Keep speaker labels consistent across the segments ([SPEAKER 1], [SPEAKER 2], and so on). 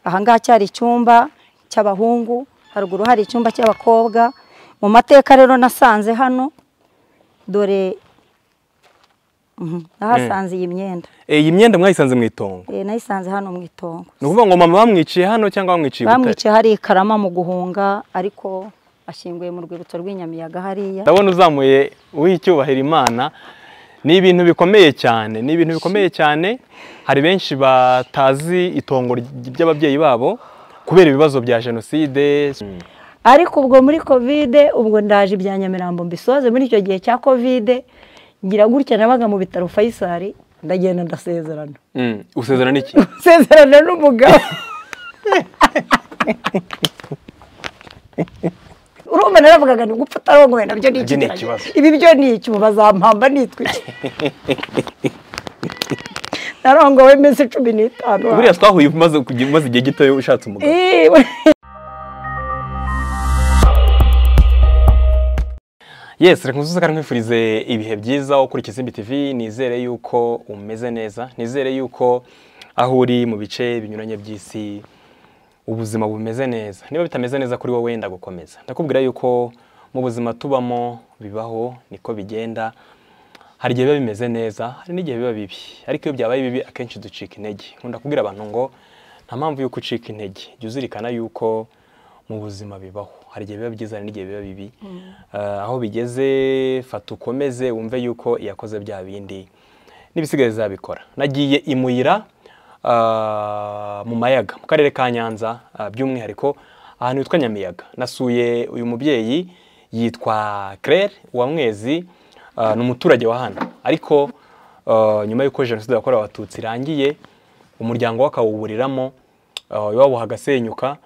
[SPEAKER 1] ahangaha cyari icyumba cy'abahungu haruguru hari icyumba cy'abakobwa mu mateka rero nasanze hano dore mhm, nahasanze iyi myenda
[SPEAKER 2] iyi myenda mwayisanze mu itongo
[SPEAKER 1] Eh, nayisanze hano mu itongo
[SPEAKER 2] ni ukuvuga ngo mama bamwiciye hano cyangwa bamwiciye i Butare
[SPEAKER 1] bamwiciye hari ikarama mu guhunga ariko ashyinguye mu rwibutso rw'inyamiyaga hariya
[SPEAKER 2] ndabona uzamuye uw'icyubahira imana ni ibintu bikomeye cyane ni ibintu bikomeye cyane hari benshi batazi itongo ry- ry'ababyeyi babo kubera ibibazo bya jenoside
[SPEAKER 3] ariko ubwo muri kovide ubwo ndaje ibya nyamirambo mbisoze muri icyo gihe cya kovide ngira gutya nabaga mu bitaro fayisari ndagenda ndasezerana
[SPEAKER 2] Mm, usezerana n'iki
[SPEAKER 3] nsezerana n'umugabo urumva naravugaga ni gupfa utarongoye nabyo ni
[SPEAKER 2] Nabyo ni
[SPEAKER 3] ikigeragezo.
[SPEAKER 2] ikibazo.
[SPEAKER 3] ibi byo ni iki ubu bazampamba nitwike narongowe iminsi cumi n'itanu
[SPEAKER 2] buriya twahuye umaze kugi- umaze igihe gitoya ushatse umugabo
[SPEAKER 3] Iwe.
[SPEAKER 2] yes reka nkuzuze kandi nkwifurize ibihe byiza ukurikiza izimbi tv nizere yuko umeze neza nizere yuko aho uri mu bice binyuranye by'isi ubuzima bumeze neza niba bitameze neza kuri wowe ndagukomeza ndakubwira yuko mu buzima tubamo bibaho niko bigenda hari igihe biba bimeze neza hari n'igihe biba bibi ariko iyo byabaye bibi akenshi ducika intege nkunda kubwira abantu ngo nta mpamvu y'uko ucika intege jya uzirikana yuko mu buzima bibaho hari igihe biba byiza hari n'igihe biba bibi Eh, aho bigeze fata ukomeze wumve yuko iyakoze bya bindi n'ibisigaye zabikora nagiye i muyira ah, mu mayaga mu karere ka nyanza ah, by'umwihariko ahantu hitwa nyamiyaga nasuye uyu mubyeyi yitwa claire uwamwezi ah, ni umuturage wa hano ariko ah, nyuma y'uko jenoside yakorewe abatutsi irangiye umuryango we akawuburiramo ah, iwabo hagasenyuka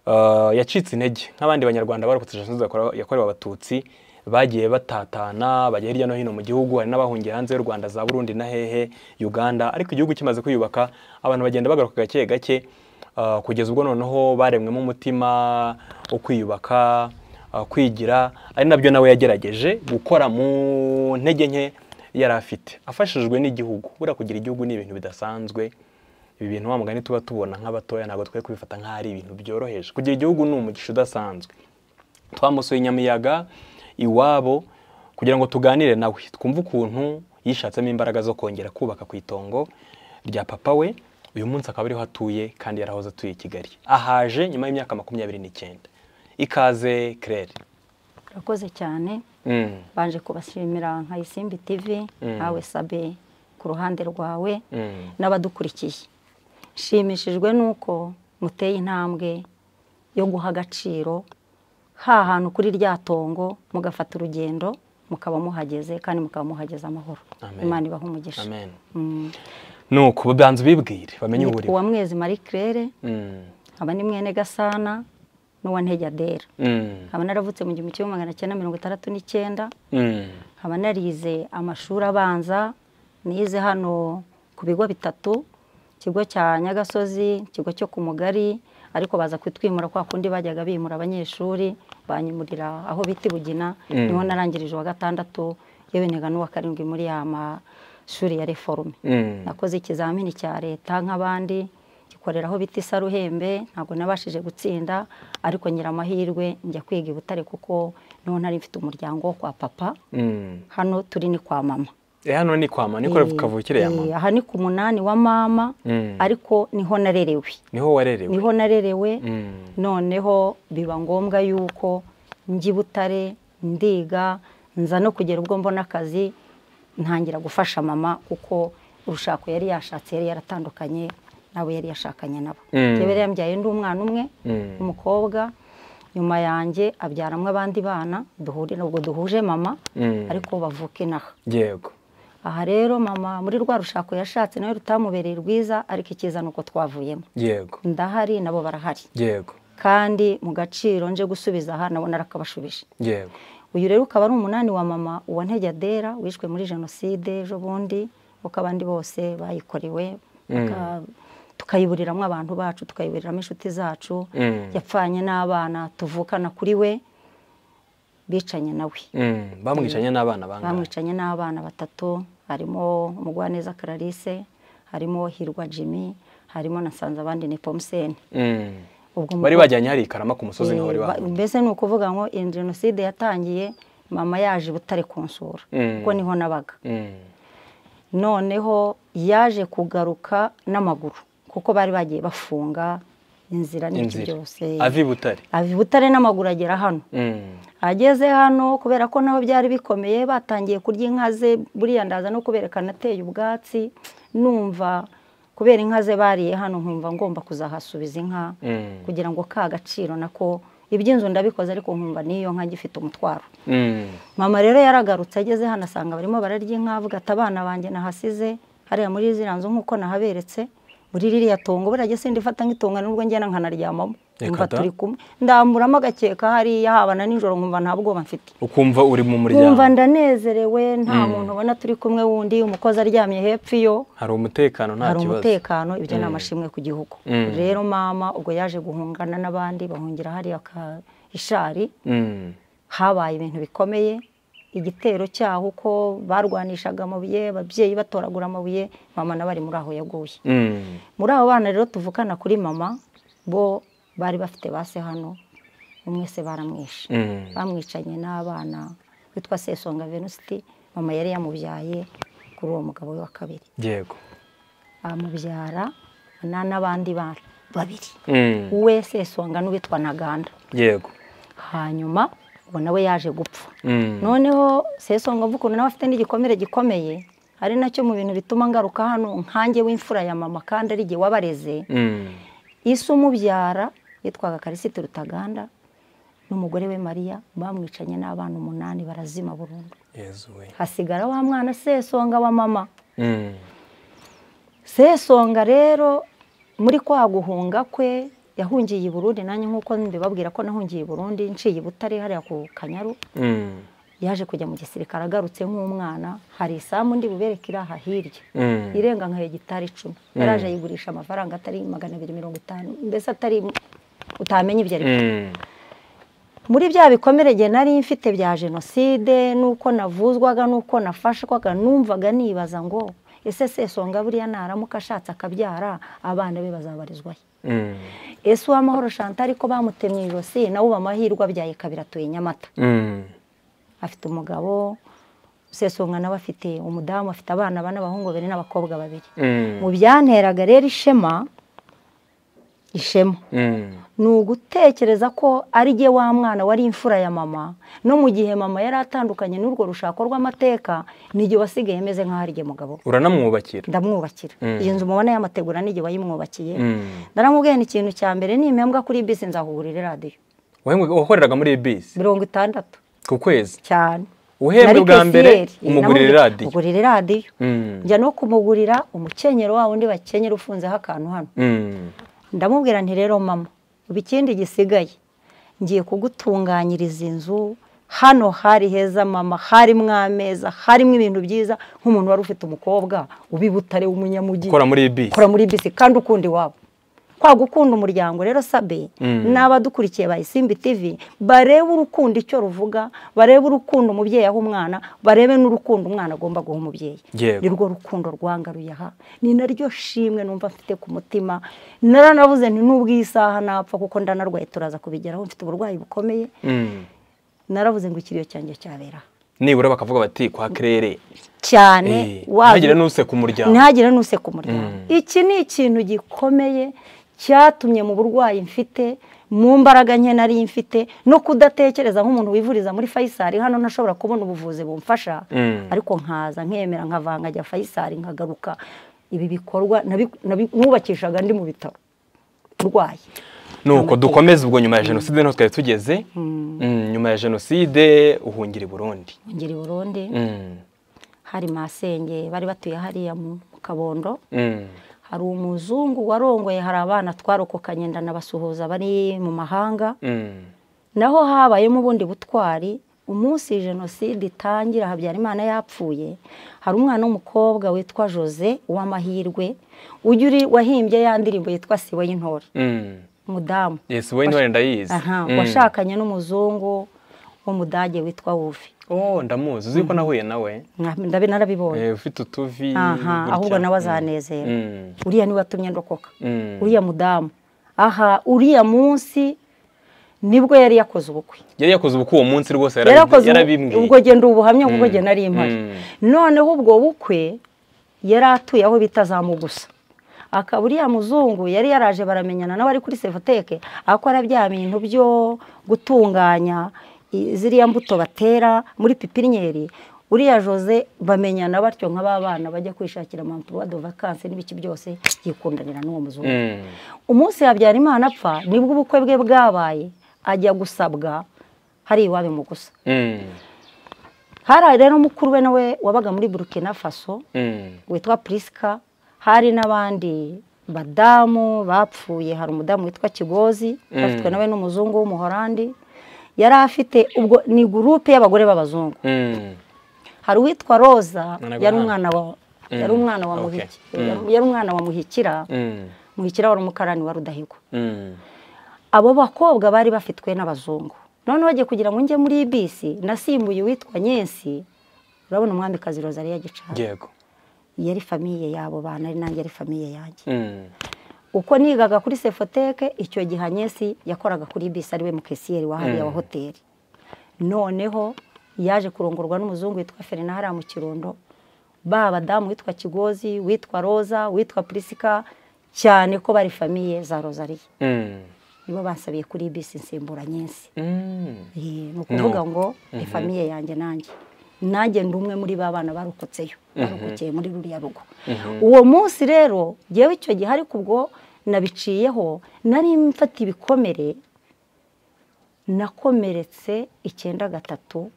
[SPEAKER 2] Uh, yacitse intege nk'abandi banyarwanda barokotse jenoside yakorewe yakorewe abatutsi bagiye batatana bajya hirya no hino mu gihugu hari n'abahungiye hanze y'u rwanda za burundi na hehe uganda ariko igihugu kimaze kwiyubaka abantu bagenda bagaruka gake gake uh, kugeza ubwo noneho baremwemo umutima wo kwiyubaka uh, kwigira ari nabyo nawe yagerageje gukora mu ntege nke yari afite afashijwe n'igihugu buriya kugira igihugu ni ibintu bidasanzwe ibi bintu wa mugani tuba tubona nk'abatoya ntabwo twe kubifata nk'aho ari ibintu byoroheje kugira igihugu ni umugisha udasanzwe twamusuye i nyamiyaga iwabo kugira ngo tuganire nawe twumve ukuntu yishatsemo imbaraga zo kongera kubaka ku itongo rya papa we uyu munsi akaba ariho atuye kandi yarahoze atuye i kigali ahaje nyuma y'imyaka makumyabiri n'icyenda ikaze claire
[SPEAKER 1] urakoze cyane
[SPEAKER 2] Mm,
[SPEAKER 1] banje kubashimira nka isimbi tv nawe sabe ku ruhande rwawe
[SPEAKER 2] mm.
[SPEAKER 1] n'abadukurikiye nshimishijwe n'uko muteye intambwe yo guha agaciro ha hantu kuri rya tongo mugafata urugendo mukaba muhageze kandi mukaba muhageze amahoro
[SPEAKER 2] Amen.
[SPEAKER 1] imana ibaha umugisha
[SPEAKER 2] amen
[SPEAKER 1] Mm.
[SPEAKER 2] nuko babanza ubibwire bamenye
[SPEAKER 1] Nitwa
[SPEAKER 2] uburimo
[SPEAKER 1] uwamwezi marie claire nkaba ni mwene gasana n'uwa ntejyadera nkaba naravutse mu gihumbi kimwe magana cyenda mirongo itandatu n'icyenda nkaba narize amashuri abanza nize hano ku bigo bitatu ikigo cya nyagasozi ikigo cyo ku mugari ariko baza kutwimura kwa kundi bajyaga bimura abanyeshuri banyimurira aho bita i bugina niho narangirije uwa gatandatu yewe niga n'uwa karindwi muri ya mashuri ya reforme nakoze ikizamini cya leta nk'abandi gikorera aho bita isaruhembe ntabwo nabashije gutsinda ariko ngira amahirwe njya kwiga i butare kuko niho nari mfite umuryango wo kwa papa hano turi ni kwa mama
[SPEAKER 2] hano ni kwa mama niko kavukire ya
[SPEAKER 1] Eh,
[SPEAKER 2] mama
[SPEAKER 1] aha ni ku munani wa mama
[SPEAKER 2] Mm.
[SPEAKER 1] ariko niho narerewe
[SPEAKER 2] niho warerewe
[SPEAKER 1] niho narerewe
[SPEAKER 2] Mm.
[SPEAKER 1] noneho biba ngombwa yuko njya i butare ndiga nza no kugera ubwo mbona akazi ntangira gufasha mama kuko urushako yari yashatse yari yaratandukanye nawe yari yashakanye nabo
[SPEAKER 2] Mm.
[SPEAKER 1] yewe rero yambyaye ndi umwana umwe
[SPEAKER 2] Mm.
[SPEAKER 1] umukobwa nyuma yanjye abyaramwo abandi bana duhure nubwo duhuje mama
[SPEAKER 2] Mm.
[SPEAKER 1] ariko bavuka inaha
[SPEAKER 2] yego
[SPEAKER 1] aha rero mama muri rwa rushako yashatse nawe rutamubereye rwiza ariko ikiza ni uko twavuyemo
[SPEAKER 2] yego
[SPEAKER 1] ndahari nabo barahari
[SPEAKER 2] yego
[SPEAKER 1] kandi mu gaciro nje gusubiza aha nabona arakabashubije
[SPEAKER 2] yego
[SPEAKER 1] uyu rero ukaba ari umunani wa mama uwa ntejyadera wishwe muri jenoside ejo bundi kuko abandi bose bayikorewe baka- tukayiburiramo abantu bacu tukayiburiramo inshuti zacu
[SPEAKER 2] Mm.
[SPEAKER 1] yapfanye n'abana tuvukana kuri we bicanye nawe
[SPEAKER 2] Mm. bamwicanye n'abana bangahe
[SPEAKER 1] bamwicanye n'abana batatu harimo umugwaneza Clarisse harimo hirwa Jimmy harimo na nsanze abandi ni pomuseni ubwo
[SPEAKER 2] bari bajyanye hari ikarama ku musozi niho bari bahuriye
[SPEAKER 1] mbese ni ukuvuga ngo iyi jenoside yatangiye mama yaje butare kunsura kuko niho nabaga noneho yaje kugaruka n'amaguru kuko bari bagiye bafunga inzira n'iki
[SPEAKER 2] Inzira.
[SPEAKER 1] byose
[SPEAKER 2] avi butare
[SPEAKER 1] ava i butare n'amaguru agera hano ageze hano kubera ko nabo byari bikomeye batangiye kurya inka ze buriya ndaza no kubereka anateye ubwatsi numva kubera inka ze bariye hano nkumva ngomba kuzahasubiza inka
[SPEAKER 2] Mm.
[SPEAKER 1] kugira ngo ka gaciro nako iby'inzu ndabikoze ariko nkumva n'iyo nka gifite umutwaro
[SPEAKER 2] Mm.
[SPEAKER 1] mama rero yaragarutse ageze hano asanga barimo bararya inka avuga ati abana banjye nahasize hariya muri ziriya nzu nk'uko nahaberetse muri ririya tongo burya sindi fata nk'itongo nubwo ngenda nkanaryamamo
[SPEAKER 2] Reka
[SPEAKER 1] nkumva
[SPEAKER 2] da.
[SPEAKER 1] turi kumwe ndamburamo agakeka hariya haba na nijoro nkumva nta bwoba mfite
[SPEAKER 2] ukumva uri mu
[SPEAKER 1] nkumva
[SPEAKER 2] muryango
[SPEAKER 1] ndanezerewe nta muntu ubona turi kumwe wundi umukozi aryamye hepfo iyo
[SPEAKER 2] hari umutekano nta
[SPEAKER 1] hari
[SPEAKER 2] kibazo
[SPEAKER 1] umutekano ibyo ni amashimwe ku gihugu
[SPEAKER 2] Mm.
[SPEAKER 1] rero mama ubwo yaje guhungana n'abandi bahungira hariya ka ishari
[SPEAKER 2] Mm.
[SPEAKER 1] habaye ibintu bikomeye igitero cyaho uko barwanishaga amabuye ababyeyi batoragura amabuye mama nawe ari muri aho yaguye
[SPEAKER 2] Mm.
[SPEAKER 1] muri abo bana rero tuvukana kuri mama bo bari bafite base hano umwe se baramwishe
[SPEAKER 2] Mm.
[SPEAKER 1] bamwicanye n'abana witwa sesonga venusti mama yari yamubyaye kuri uwo mugabo we wa kabiri
[SPEAKER 2] yego
[SPEAKER 1] amubyara na- n'abandi bana babiri
[SPEAKER 2] Mm.
[SPEAKER 1] we sesonga n'uwitwa ntaganda
[SPEAKER 2] yego
[SPEAKER 1] hanyuma ubu nawe yaje gupfa
[SPEAKER 2] Mm.
[SPEAKER 1] noneho sesonga mvuga ukuntu nawe afite n'igikomere gikomeye ari nacyo mu bintu bituma ngaruka hano nkange w'imfura ya mama kandi ari igihe wabareze
[SPEAKER 2] Mm.
[SPEAKER 1] isi umubyara yitwaga karisite rutaganda n'umugore we mariya bamwicanye n'abana umunani barazima burundu
[SPEAKER 2] yezu we
[SPEAKER 1] hasigara wa mwana sesonga wa mama
[SPEAKER 2] Mm.
[SPEAKER 1] sesonga rero muri kwa guhunga kwe yahungiye i burundi nanjye nk'uko mbibabwira ko nahungiye i burundi nciye i butare hariya ku kanyaru
[SPEAKER 2] Mm.
[SPEAKER 1] yaje kujya mu gisirikare agarutse nk'umwana hari isambu ndi bubereke iri aha hirya
[SPEAKER 2] Mm.
[SPEAKER 1] irenga nka hegitari icumi yaraje ayigurisha amafaranga atari magana abiri mirongo itanu mbese atari utamenya ibyo ari byo
[SPEAKER 2] Mm.
[SPEAKER 1] muri bya bikomere igihe nari mfite bya jenoside n'uko navuzwaga n'uko nafashwaga numvaga nibaza ngo ese sesonga buriya naramuka ashatse akabyara abana be bazabarizwayo
[SPEAKER 2] Mm.
[SPEAKER 1] ese uwamahoro chantal ariko bamutemye ijosi nawe uba amahirwe abyaye kabiri atuye nyamata
[SPEAKER 2] Mm.
[SPEAKER 1] afite umugabo sesonga nawe afite umudamu afite abana bane abahungu babiri n'abakobwa babiri
[SPEAKER 2] Mm.
[SPEAKER 1] mu byanteraga rero ishema ishema
[SPEAKER 2] Mm.
[SPEAKER 1] ni ugutekereza ko ari jye wa mwana wari imfura ya mama no mu gihe mama yari atandukanye n'urwo rushako rw'amateka n'igihe wasigaye ameze nk'aho ari jye mugabo we.
[SPEAKER 2] uranamwubakira
[SPEAKER 1] ndamwubakira
[SPEAKER 2] Mm.
[SPEAKER 1] iyi nzu mubona y'amategura n'igihe wayimwubakiye
[SPEAKER 2] Mm.
[SPEAKER 1] ndaramubwiye ni ikintu cya mbere ni impembwa kuri bisi nzahugurira radiyo
[SPEAKER 2] Wahembwe- wakoreraga muri bisi
[SPEAKER 1] mirongo itandatu
[SPEAKER 2] ku kwezi
[SPEAKER 1] cyane
[SPEAKER 2] uhembwe
[SPEAKER 1] Nari
[SPEAKER 2] bwa mbere
[SPEAKER 1] kesiyeri.
[SPEAKER 2] umugurira
[SPEAKER 1] Namubwiye,
[SPEAKER 2] radiyo
[SPEAKER 1] ugurira radiyo
[SPEAKER 2] Mm.
[SPEAKER 1] njya no kumugurira umukenyero wa wundi bakenyera ufunzeho akantu hano
[SPEAKER 2] Mm.
[SPEAKER 1] ndamubwira nti rero mama ubu ikindi gisigaye ngiye kugutunganyiriza inzu hano hari heza mama harimo ameza harimo ibintu byiza nk'umuntu wari ufite umukobwa uba i butare w'umunyamujyi
[SPEAKER 2] ukora muri bisi
[SPEAKER 1] ukora muri bisi kandi ukunda iwabo kwa gukunda umuryango rero sabe n'abadukurikiye ba isimbi tivi barebe urukundo icyo ruvuga barebe urukundo umubyeyi aha umwana barebe n'urukundo umwana agomba guha umubyeyi
[SPEAKER 2] Yego.
[SPEAKER 1] ni rwo rukundo rwangaruye aha ni naryo shimwe numva mfite ku mutima naranavuze nti nubwo iyi saha napfa kuko ndanarwaye turaza kubigeraho mfite uburwayi bukomeye
[SPEAKER 2] Mm.
[SPEAKER 1] naravuze ngo ikiriyo cyanjye cyabera aha.
[SPEAKER 2] nibura bakavuga bati kwa kerere
[SPEAKER 1] cyane
[SPEAKER 2] Eh,
[SPEAKER 1] wazi-
[SPEAKER 2] ntihagire n'useka umuryango.
[SPEAKER 1] ntihagire n'useka umuryango iki ni ikintu gikomeye cyatumye mu burwayi mfite mu mbaraga nke nari mfite no kudatekereza nk'umuntu wivuriza muri fayisari hano ntashobora kubona ubuvuzi bumfasha
[SPEAKER 2] Mm.
[SPEAKER 1] ariko nkaza nkemera nkavanga njya fayisari nkagaruka ibi bikorwa nabi- nabi- mwubakishaga ndi mu bitaro urwaye
[SPEAKER 2] nuko dukomeze ubwo nyuma ya jenoside niho twari tugeze Mm, nyuma ya jenoside uhungira i burundi
[SPEAKER 1] ngeri burundu
[SPEAKER 2] Mm.
[SPEAKER 1] hari masenge bari batuye hariya mu kabondo
[SPEAKER 2] Mm.
[SPEAKER 1] hari umuzungu warongoye hari abana twarokokanye ndanabasuhuza bari mu mahanga
[SPEAKER 2] Mm.
[SPEAKER 1] naho habayemo ubundi butwari umunsi jenoside itangira habyarimana yapfuye hari umwana w'umukobwa witwa jose uw'amahirwe ujya uri wahimbye ya ndirimbo yitwa siwe y'intore
[SPEAKER 2] Mm.
[SPEAKER 1] umudamu
[SPEAKER 2] yes we intore ndayizi
[SPEAKER 1] aha
[SPEAKER 2] Mm.
[SPEAKER 1] washakanye n'umuzungu w'umudage witwa wufi
[SPEAKER 2] oh ndamuzi uzi ko nahuye nawe
[SPEAKER 1] ndabe narabibonye
[SPEAKER 2] Eh, ufite utuvi
[SPEAKER 1] aha
[SPEAKER 2] gutya.
[SPEAKER 1] ahubwo nawe
[SPEAKER 2] Mm.
[SPEAKER 1] azanezera
[SPEAKER 2] Mm.
[SPEAKER 1] uriya niwe watumye ndokoka
[SPEAKER 2] Mm.
[SPEAKER 1] uriya mudamu aha uriya munsi nibwo yari yakoze ubukwe
[SPEAKER 2] yari yakoze ubukwe uwo munsi rwose
[SPEAKER 1] yari akoze ubu-
[SPEAKER 2] yarabi- yarabimbwiye
[SPEAKER 1] ubwo genda ubuhamya kuko genda ari impari
[SPEAKER 2] Mm.
[SPEAKER 1] noneho ubwo bukwe yari atuye aho bita za mugusa akaba uriya muzungu yari yaraje baramenyana nawe ari kuri sevoteke akora bya bintu byo gutunganya i- ziriya mbuto batera muri pipiniyeri uriya jose bamenyana batyo nka ba bana bajya kwishakira manturuwa do vakansi n'ibiki byose yikundanira n'uwo muzungu
[SPEAKER 2] Mm.
[SPEAKER 1] umunsi habyarimana apfa nibwo ubukwe bwe bwabaye ajya gusabwa hari iwawe mu gusa
[SPEAKER 2] Mm.
[SPEAKER 1] hari rero mukuru we nawe wabaga muri burkina faso
[SPEAKER 2] Mm.
[SPEAKER 1] witwa purisika hari n'abandi badamu bapfuye hari umudamu witwa kigozi
[SPEAKER 2] Mm.
[SPEAKER 1] afitwe nawe n'umuzungu w'umuhorandi yari afite ubwo ni gurupe y'abagore b'abazungu
[SPEAKER 2] Mm.
[SPEAKER 1] hari uwitwa roza
[SPEAKER 2] Mwana
[SPEAKER 1] yari
[SPEAKER 2] wa-
[SPEAKER 1] umwana wa
[SPEAKER 2] Mm.
[SPEAKER 1] yari umwana wa
[SPEAKER 2] Okay.
[SPEAKER 1] muhiki
[SPEAKER 2] Mm.
[SPEAKER 1] yari umwana wa muhikira
[SPEAKER 2] Mm.
[SPEAKER 1] muhikira wari umukarani wa rudahigwa
[SPEAKER 2] Mm.
[SPEAKER 1] abo bakobwa bari bafitwe n'abazungu noneho njye kugira ngo njye muri iyi bisi nasimbuye uwitwa nyensi urabona umwamikazi rozariya gicana
[SPEAKER 2] yego
[SPEAKER 1] yari famiye y'abo bana ari nanjye ari famiye yanjye
[SPEAKER 2] Mm.
[SPEAKER 1] uko nigaga kuri sefoteke icyo gihe nyensi yakoraga kuri bisi ari we mukesiyeri wahariye wa hoteli noneho yaje kurongorwa n'umuzungu witwa ferina hariya mu kirundo ba badamu witwa kigozi witwa roza witwa purisika cyane ko bari famiye za rozariya
[SPEAKER 2] Mm.
[SPEAKER 1] nibo basabiye kuri bisi nsimbura nyensi
[SPEAKER 2] Mm.
[SPEAKER 1] Eh, ni ukuvuga ngo ni famiye yanjye nanjye nanjye ndi umwe muri ba bana barokotseyo barokokeye muri ruriya rugo uwo munsi rero ngewe icyo gihe ariko ubwo nabiciyeho nari mfata ibikomere nakomeretse icyenda gatatu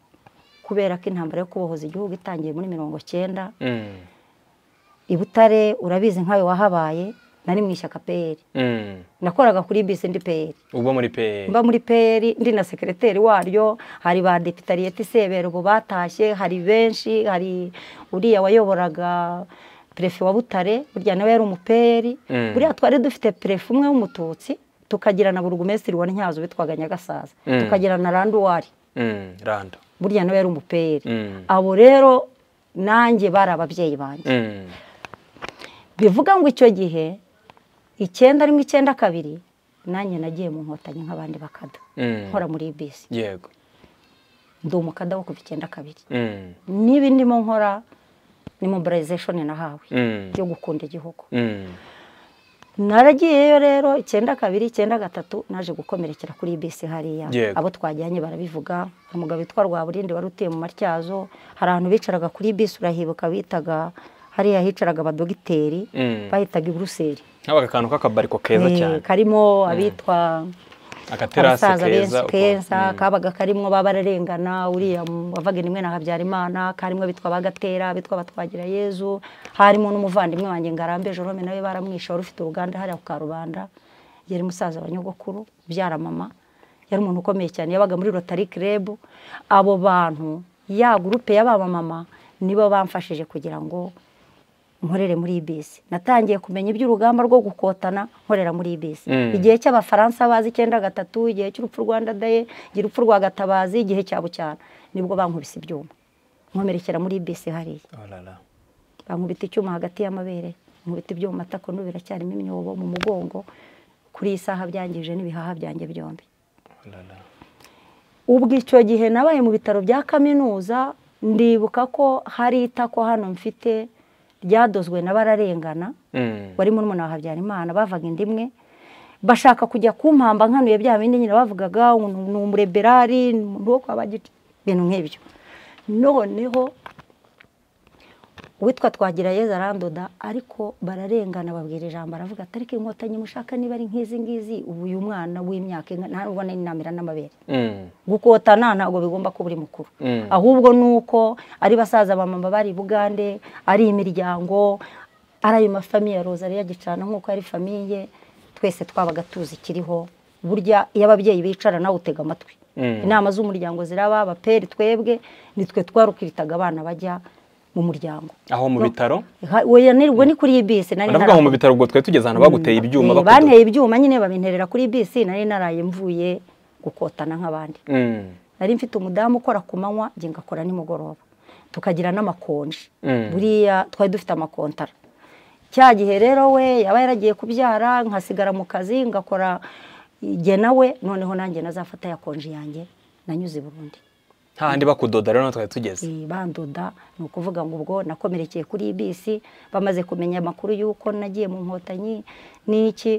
[SPEAKER 1] kubera ko intambara yo kubohoza igihugu itangiye muri mirongo cyenda
[SPEAKER 2] Mm.
[SPEAKER 1] i butare urabizi nkawe wahabaye nari mu ishyaka peyeri
[SPEAKER 2] Mm.
[SPEAKER 1] nakoraga kuri bisi ndi peyeri
[SPEAKER 2] uba muri pe
[SPEAKER 1] mba muri peri ndi na sekereteri waryo hari ba deputariyeti sebera ubu batashye hari benshi hari uriya wayoboraga perefe wa butare burya nawe yari umuperi
[SPEAKER 2] Mm.
[SPEAKER 1] buriya twari dufite perefe umwe w'umututsi tukagira na burugumesitiri wa ntyazo witwaga nyagasaza
[SPEAKER 2] Mm.
[SPEAKER 1] tukagira na randuwari
[SPEAKER 2] Mm. randa
[SPEAKER 1] burya nawe yari umuperi
[SPEAKER 2] Mm.
[SPEAKER 1] abo rero nanjye bari ababyeyi banjye
[SPEAKER 2] Mm.
[SPEAKER 1] bivuga ngo icyo gihe icyenda rimwe icyenda kabiri nanjye nagiye mu nkotanyi nk'abandi bakada
[SPEAKER 2] Mm.
[SPEAKER 1] nkora muri bisi
[SPEAKER 2] yego
[SPEAKER 1] ndi umukada wo kuva icyenda kabiri
[SPEAKER 2] Mm.
[SPEAKER 1] niba ndimo nkora ni mobilization nahawe
[SPEAKER 2] Mm.
[SPEAKER 1] yo gukunda igihugu
[SPEAKER 2] Mm.
[SPEAKER 1] naragiyeyo rero icyenda kabiri icyenda gatatu naje gukomerekera kuri bisi hariya
[SPEAKER 2] Yego.
[SPEAKER 1] abo twajyanye barabivuga hari umugabo witwa rwaburindi wari utuye mu matyazo hari ahantu bicaraga kuri bisi urahibuka bitaga hariya hicaraga abadogiteri
[SPEAKER 2] Mm.
[SPEAKER 1] bahitaga i buruseli
[SPEAKER 2] nk'aba akantu k'akabariko keza
[SPEAKER 1] Eh,
[SPEAKER 2] cyane
[SPEAKER 1] karimo abitwa
[SPEAKER 2] akaterase
[SPEAKER 1] abasaza
[SPEAKER 2] keza
[SPEAKER 1] benshi
[SPEAKER 2] uko-
[SPEAKER 1] keza
[SPEAKER 2] Mm.
[SPEAKER 1] kabaga karimo ba bararengana uriya mu- wavaga rimwe na habyarimana karimo bitwa bagatera bitwa batwagira yezu harimo n'umuvandimwe wanjye ngarambe jorome nawe baramwishe wari ufite uruganda hariya ku karubanda yari musaza wa nyogokuru ubyara mama yari umuntu ukomeye cyane yabaga muri rotari kerebu abo bantu ya gurupe y'abamama nibo bamfashije kugira ngo nkorere muri bisi natangiye kumenya iby'urugamba rwo gukotana nkorera muri bisi
[SPEAKER 2] Mm.
[SPEAKER 1] igihe cy'abafaransa bazi icyenda gatatu igihe cy'urupfu rwanda daye igihe urupfu rwa gatabazi igihe cya bucyana nibwo bankubise ibyuma nkomerekera muri bisi hariya
[SPEAKER 2] Oh là là.
[SPEAKER 1] bankubita icyuma hagati y'amabere nkubita ibyuma matako n'ubu biracyarimo imyobo mu mugongo kuri iyi saha byangije n'ibihaha byanjye byombi
[SPEAKER 2] Oh là là.
[SPEAKER 1] ubwo icyo gihe nabaye mu bitaro bya kaminuza ndibuka ko hari itako hano mfite ryadozwe na bararengana
[SPEAKER 2] Mm.
[SPEAKER 1] wari murumuna wa habyarimana bavaga inda imwe bashaka kujya kumpamba nkanuye bya bindi nyine bavugaga ngo ni umureberari ni umuntu wo kwa bagica ibintu nk'ibyo noneho uwitwa twagira yeza arandoda ariko bararengana babwira ijambo aravuga ati ariko inkotanyi mushaka niba ari nk'izi ngizi ubu uyu mwana w'imyaka inga- ntabwo n'inamira n'amabere
[SPEAKER 2] Mm.
[SPEAKER 1] gukotana ntabwo bigomba kuba uri mukuru
[SPEAKER 2] Mm.
[SPEAKER 1] ahubwo ni uko ari basaza ba mama bari i bugande ari imiryango ari ayo mafamiye ya rozariya gicana nk'uko yari famiye twese twabaga tuzi ikiriho burya iyo ababyeyi bicara nawe utega amatwi
[SPEAKER 2] Mm.
[SPEAKER 1] inama z'umuryango ziraba abaperi twebwe nitwe twarukiritaga abana bajya mu muryango
[SPEAKER 2] aho mu bitaro
[SPEAKER 1] Ha- we yanirwa ni kuri iyi bisi nari
[SPEAKER 2] baravuga ngo
[SPEAKER 1] narakoze.
[SPEAKER 2] mu bitaro ubwo twari tugeze ahantu baguteye ibyuma
[SPEAKER 1] Eh,
[SPEAKER 2] bakudu-
[SPEAKER 1] banteye ibyuma nyine babinterera kuri bisi nari naraye mvuye gukotana nk'abandi
[SPEAKER 2] Mm.
[SPEAKER 1] nari mfite umudamu ukora ku manywa njye ngakora nimugoroba tukagira n'amakonji buriya twari dufite amakontara cya gihe rero we yaba yaragiye kubyara nkasigara mu kazi ngakora igihe nawe noneho nanjye nazafata ya konji yanjye nanyuze burundu
[SPEAKER 2] handi bakudoda rero twari tugeze
[SPEAKER 1] bandoda ni ukuvuga ngo ubwo nakomerekeye kuri bisi bamaze kumenya amakuru y'uko nagiye mu nkotanyi n'iki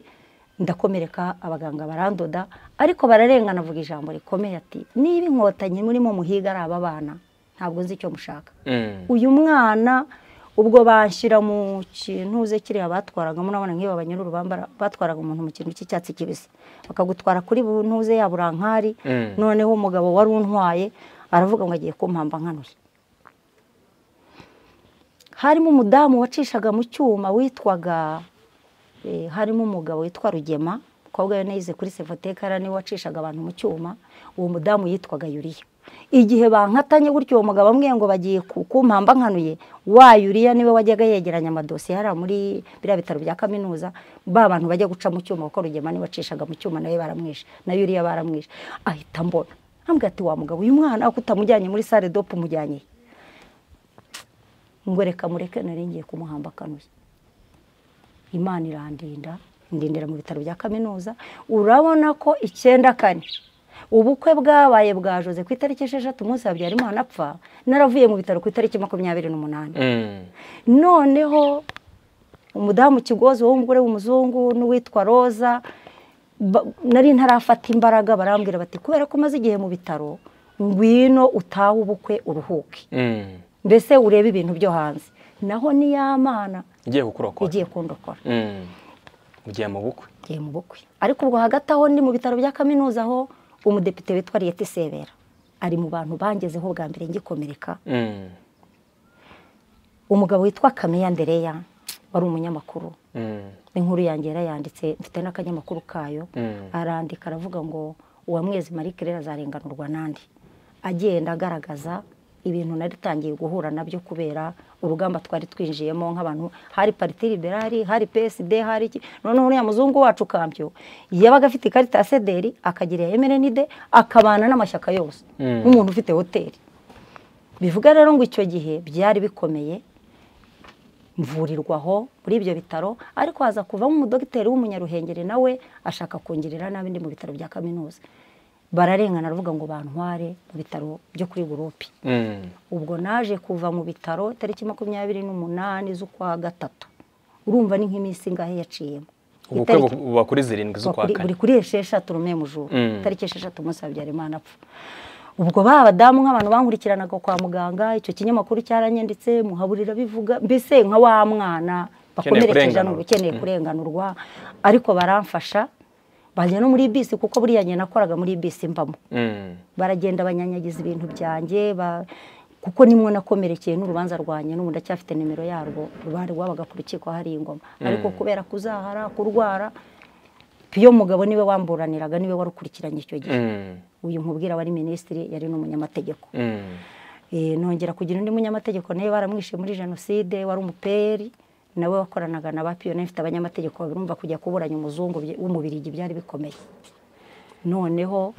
[SPEAKER 1] ndakomereka abaganga barandoda ariko bararengana avuga ijambo rikomeye ati niba inkotanyi murimo muhiga ari aba bana ntabwo nzi icyo mushaka uyu mwana ubwo bashyira mu kintu uze kiriya batwaraga murabona nk'iyo babanyururu batwaraga umuntu mu kintu cy'icyatsi kibisi bakagutwara kuri buntuze ya burankari noneho umugabo wari untwaye aravuga ngo agiye kumpamba nkanuye harimo umudamu wacishaga mu cyuma witwaga harimo umugabo witwa rugema umukobwa we yize kuri sevoteka niwe wacishaga abantu mu cyuma uwo mudamu yitwaga yuriya igihe bankatanye gutyo uwo mugabo amwe ngo bagiye kumpamba nkanuye wa yuriya niwe wajyaga yegeranya amadosiye hariya muri biriya bitaro bya kaminuza ba bantu bajya guca mu cyuma kuko rugema niwe wacishaga mu cyuma nawe baramwishe na yuriya baramwishe ahita mbona ntambwe ati wa mugabo uyu mwana uko utamujyanye muri sale dope umujyanye ngo reka mureke nari ngiye kumuhamba akanuye imana irandinda ndindira mu bitaro bya kaminuza urabona ko icyenda kane ubukwe bwabaye bwa jose ku itariki esheshatu umunsi habyarimana apfa naravuye mu bitaro ku itariki makumyabiri n'umunani noneho umudamu kigozi wowe umugore w'umuzungu n'uwitwa roza nari ntarafata imbaraga barambwira bati kubera ko umaze igihe mu bitaro ngwino utahe ubukwe uruhuke mbese urebe ibintu byo hanze naho niyamana igiye kundokora
[SPEAKER 2] ugiye mu bukwe
[SPEAKER 1] ugiye mu bukwe ariko ubwo hagati aho ndi mu bitaro bya kaminuza aho umudepite witwa liyeti sebera ari mu bantu bangezeho bwa mbere ngikomereka umugabo witwa kameya ndereya wari umunyamakuru inkuru yanjye yarayanditse mfite n'akanyamakuru kayo arandika aravuga ngo uwamwezi marie claire azarenganurwa n'andi agenda agaragaza ibintu nari tangiye guhura nabyo kubera urugamba twari twinjiyemo nk'abantu hari pariti liberali hari psd hari iki noneho uriya muzungu wacu kampyo yabaga afite ikarita ya sederi akagira emerenide akabana n'amashyaka yose nk'umuntu ufite hoteli bivuga rero ngo icyo gihe byari bikomeye mvurirwaho muri ibyo bitaro ariko haza kuvamo umudogiteri w'umunyaruhengeri nawe ashaka kungirira nabi ndi mu bitaro bya kaminuza bararengana aravuga ngo bantware mu bitaro byo kuri gurupe ubwo naje kuva mu bitaro tariki makumyabiri n'umunani z'ukwa gatatu urumva ni nk'iminsi ngahe yaciyemo
[SPEAKER 2] ubukwe buba kuri zirindwi z'ukwa kane
[SPEAKER 1] buri kuri esheshatu rumwe mu joro tariki esheshatu umunsi habyarimana apfa ubwo ba badamu nk'abantu bankurikiranaga kwa muganga icyo kinyamakuru cyaranyanditse muhaburira bivuga mbese nka wa mwana bakomerekeje ukeneye kurenganurwa ariko baramfasha bajya no muri bisi kuko buriya njye nakoraga muri bisi mbamo baragenda banyanyagiza ibintu byanjye kuko nimwo nakomerekeye n'urubanza rwanjye n'ubu ndacyafite nimero yarwo rubari rwabaga ku rukiko hari ingoma ariko kubera kuzahara kurwara piyo mugabo niwe wamburaniraga niwe warukurikiranye icyo gihe uyu nkubwira wari minisitiri yari n'umunyamategeko nongera kugira undi munyamategeko nawe baramwishe muri jenoside wari umuperi nawe wakoranaga na ba piyone ifite abanyamategeko babirumva kujya kuburanya umuzungu w'umubirigi byari bikomeye noneho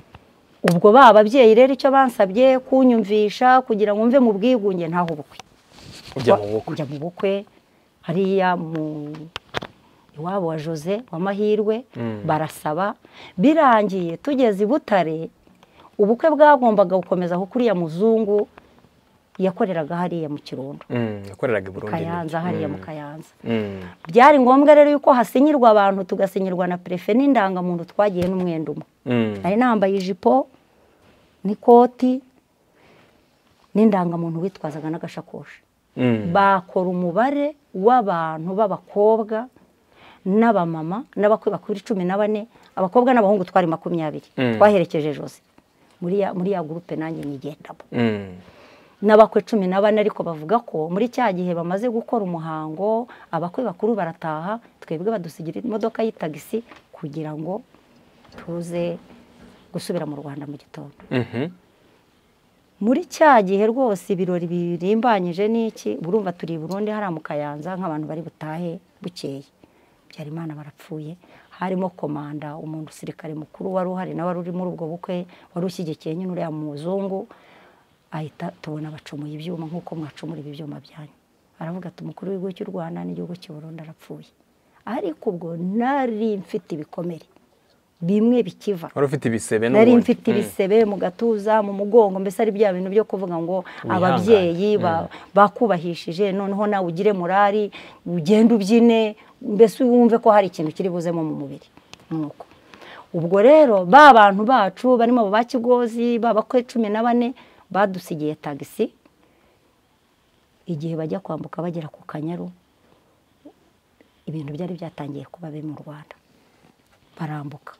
[SPEAKER 1] ubwo ba babyeyi rero icyo bansabye kunyumvisha kugira ngo mve mu bwigunge ntaho ubukwe ujya mu bukwe hariya mu iwabo wa jose w'amahirwe barasaba birangiye tugeze i butare ubukwe bwagombaga gukomeza aho kuriya muzungu yakoreraga hariya mu kirundo
[SPEAKER 2] yakoreraga i burundi
[SPEAKER 1] kayanza hariya mu kayanza byari ngombwa rero yuko hasinyirwa abantu tugasinyirwa na perefe n'indangamuntu twagiye n'umwenda umwe nari nambaye ijipo n'ikoti n'indangamuntu witwazaga n'agashakoshi bakora umubare w'abantu b'abakobwa n'abamama n'abakwe bakuru cumi na bane abakobwa n'abahungu twari makumyabiri twaherekeje jose muri ya gurupe nanjye nigendamo n'abakwe cumi na bane ariko bavuga ko muri cya gihe bamaze gukora umuhango abakwe bakuru barataha twebwe badusigira imodoka y'itagisi kugira ngo tuze gusubira mu rwanda mu gitondo muri cya gihe rwose ibirori birimbanyije n'iki burumva turi i burundi hariya mu kayanza nk'abantu bari butahe bukeye byari imana barapfuye harimo komanda umuntu usirikare mukuru wari uhari nawe wari uri muri ubwo bukwe wari ushyigikiye nyine uriya muzungu ahita tubona bacumuye ibyuma nk'uko mwacumura ibi byuma byanyu aravuga ati umukuru w'igihugu cy'u rwanda n'igihugu cy'u burundi arapfuye ariko ubwo nari mfite ibikomere bimwe bikiva
[SPEAKER 2] wari ufite ibisebe
[SPEAKER 1] nari mfite ibisebe mu gatuza mu mugongo mbese ari bya bintu byo kuvuga ngo ababyeyi ba- bakubahishije noneho nawe ugire murari ugende ubyine mbese wumve ko hari ikintu kiri buzemo mu mubiri nuko ubwo rero ba bantu bacu barimo abo ba kigozi ba bakwe cumi na bane badusigiye tagisi igihe bajya kwambuka bagera ku kanyaru ibintu byari byatangiye kuba biri mu rwanda barambuka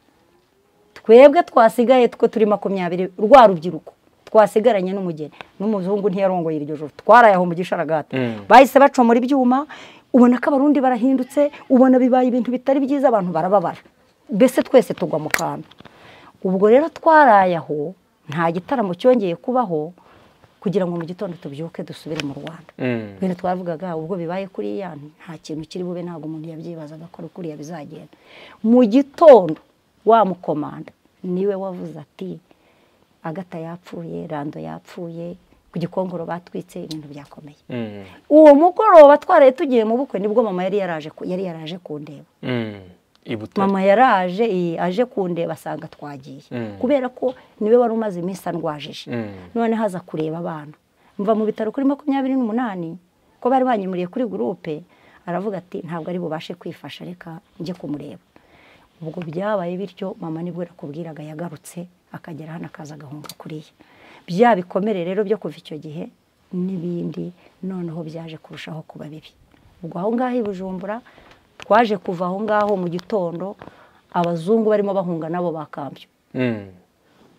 [SPEAKER 1] twebwe twasigaye two turi makumyabiri rwa rubyiruko twasigaranye n'umugeni n'umuzungu ntiyarongoye iryo joro twaraye aho mu gisharagati bahise bacomora ibyuma ubona ko abarundi barahindutse ubona bibaye ibintu bitari byiza abantu barababara mbese twese tugwa mu kantu ubwo rero twaraye aho nta gitaramo cyongeye kubaho kugira ngo mu gitondo tubyuke dusubire mu rwanda ibintu twavugaga ubwo bibaye kuriya nta kintu kiri bube ntabwo umuntu yabyibazaga ko ari kuriya bizagenda mu gitondo wa mukomanda niwe wavuze ati agata yapfuye rando yapfuye ku gikongoro batwitse ibintu byakomeye uwo mugoroba twaraye tugiye mu bukwe nibwo mama yari yaraje ku- yari yaraje kundeba
[SPEAKER 2] ibutare
[SPEAKER 1] mama yaraje iyi, aje kundeba asanga twagiye
[SPEAKER 2] Mm.
[SPEAKER 1] kubera ko niwe wari umaze iminsi andwajije
[SPEAKER 2] Mm.
[SPEAKER 1] none haza kureba abana mva mu bitaro kuri makumyabiri n'umunani ko bari banyimuriye kuri gurupe aravuga ati ntabwo ari bubashe kwifasha reka njye kumureba ubwo byabaye bityo mama nibwo yakubwiraga yagarutse akagera hano akaza agahunga kuriya bya bikomere rero byo kuva icyo gihe n'ibindi noneho byaje kurushaho kuba bibi ubwo aho ngaho i bujumbura twaje kuva aho ngaho mu gitondo abazungu barimo bahunga nabo bakambyo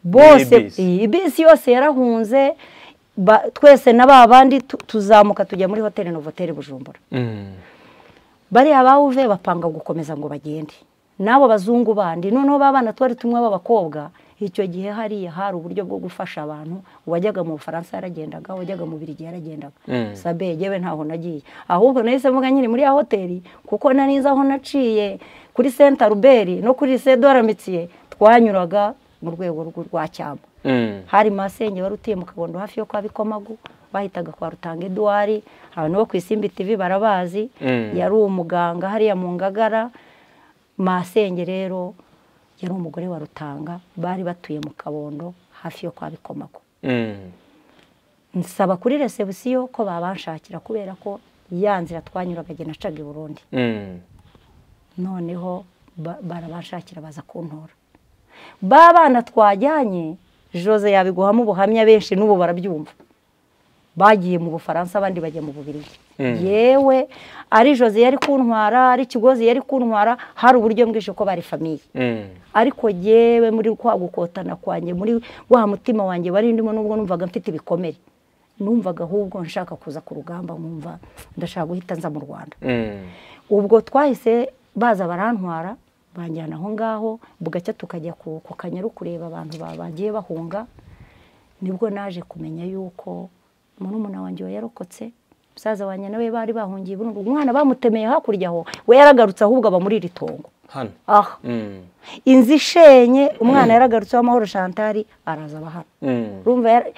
[SPEAKER 1] bose
[SPEAKER 2] N'ibisi.
[SPEAKER 1] iyi bisi yose yarahunze ba- twese na ba bandi tu- tuzamuka tujya muri hoteli novoteli bujumbura bariya bawuve bapanga gukomeza ngo bagende n'abo bazungu bandi noneho ba bana twari tumwe b'abakobwa icyo gihe hariya hari uburyo bwo gufasha abantu uwajyaga mu bufaransa yaragendaga uwajyaga mu birigi yaragendaga
[SPEAKER 2] Mm.
[SPEAKER 1] sabe yewe ntaho nagiye ahubwo nahise mvuga nyine muri ya hoteli kuko na niza aho naciye kuri senta ruberi no kuri sedoramitiye twanyuraga mu rwego rw'u- rwa cyamba hari masenge wari utuye mu kagondo hafi yo kwa bikomagu bahitaga kwa rutanga eduwari abantu bo ku isimbi tv barabazi
[SPEAKER 2] Mm.
[SPEAKER 1] yari umuganga hariya mu ngagara masenge rero yari umugore wa rutanga bari batuye mu kabondo hafi yo kwa bikomagu nsaba kuri resebusiyo ko babanshakira kubera ko ya nzira twanyuraga igihe nacaga i burundi noneho ba- barabashakira baza kuntora ba bana twajyanye jose yabiguhamo ubuhamya benshi n'ubu barabyumva bagiye mu bufaransa abandi bajya mu bubirigi
[SPEAKER 2] Mm.
[SPEAKER 1] yewe ari jose yari kuntwara ari kigozi yari kuntwara hari uburyo bwinshi ko bari famiye ariko yewe muri kwa gukotana kwanjye muri wa mutima wanjye wari ndimo nubwo numvaga mfite ibikomere numvaga ahubwo nshaka kuza ku rugamba nkumva ndashaka guhita nza mu rwanda ubwo twahise baza barantwara banjyana aho ngaho bugacya tukajya ku ku kanyaru kureba abantu ba- bagiye bahunga nibwo naje kumenya yuko murumuna wanjye yarokotse musaza wanjye nawe bari bahungiye burundu umwana bamutemeye hakurya aho we yaragarutse ahubwo aba muri iri tongo
[SPEAKER 2] hano
[SPEAKER 1] aha inzu ishenye umwana yaragarutse w'amahoro shantari araza abahana urumva yara-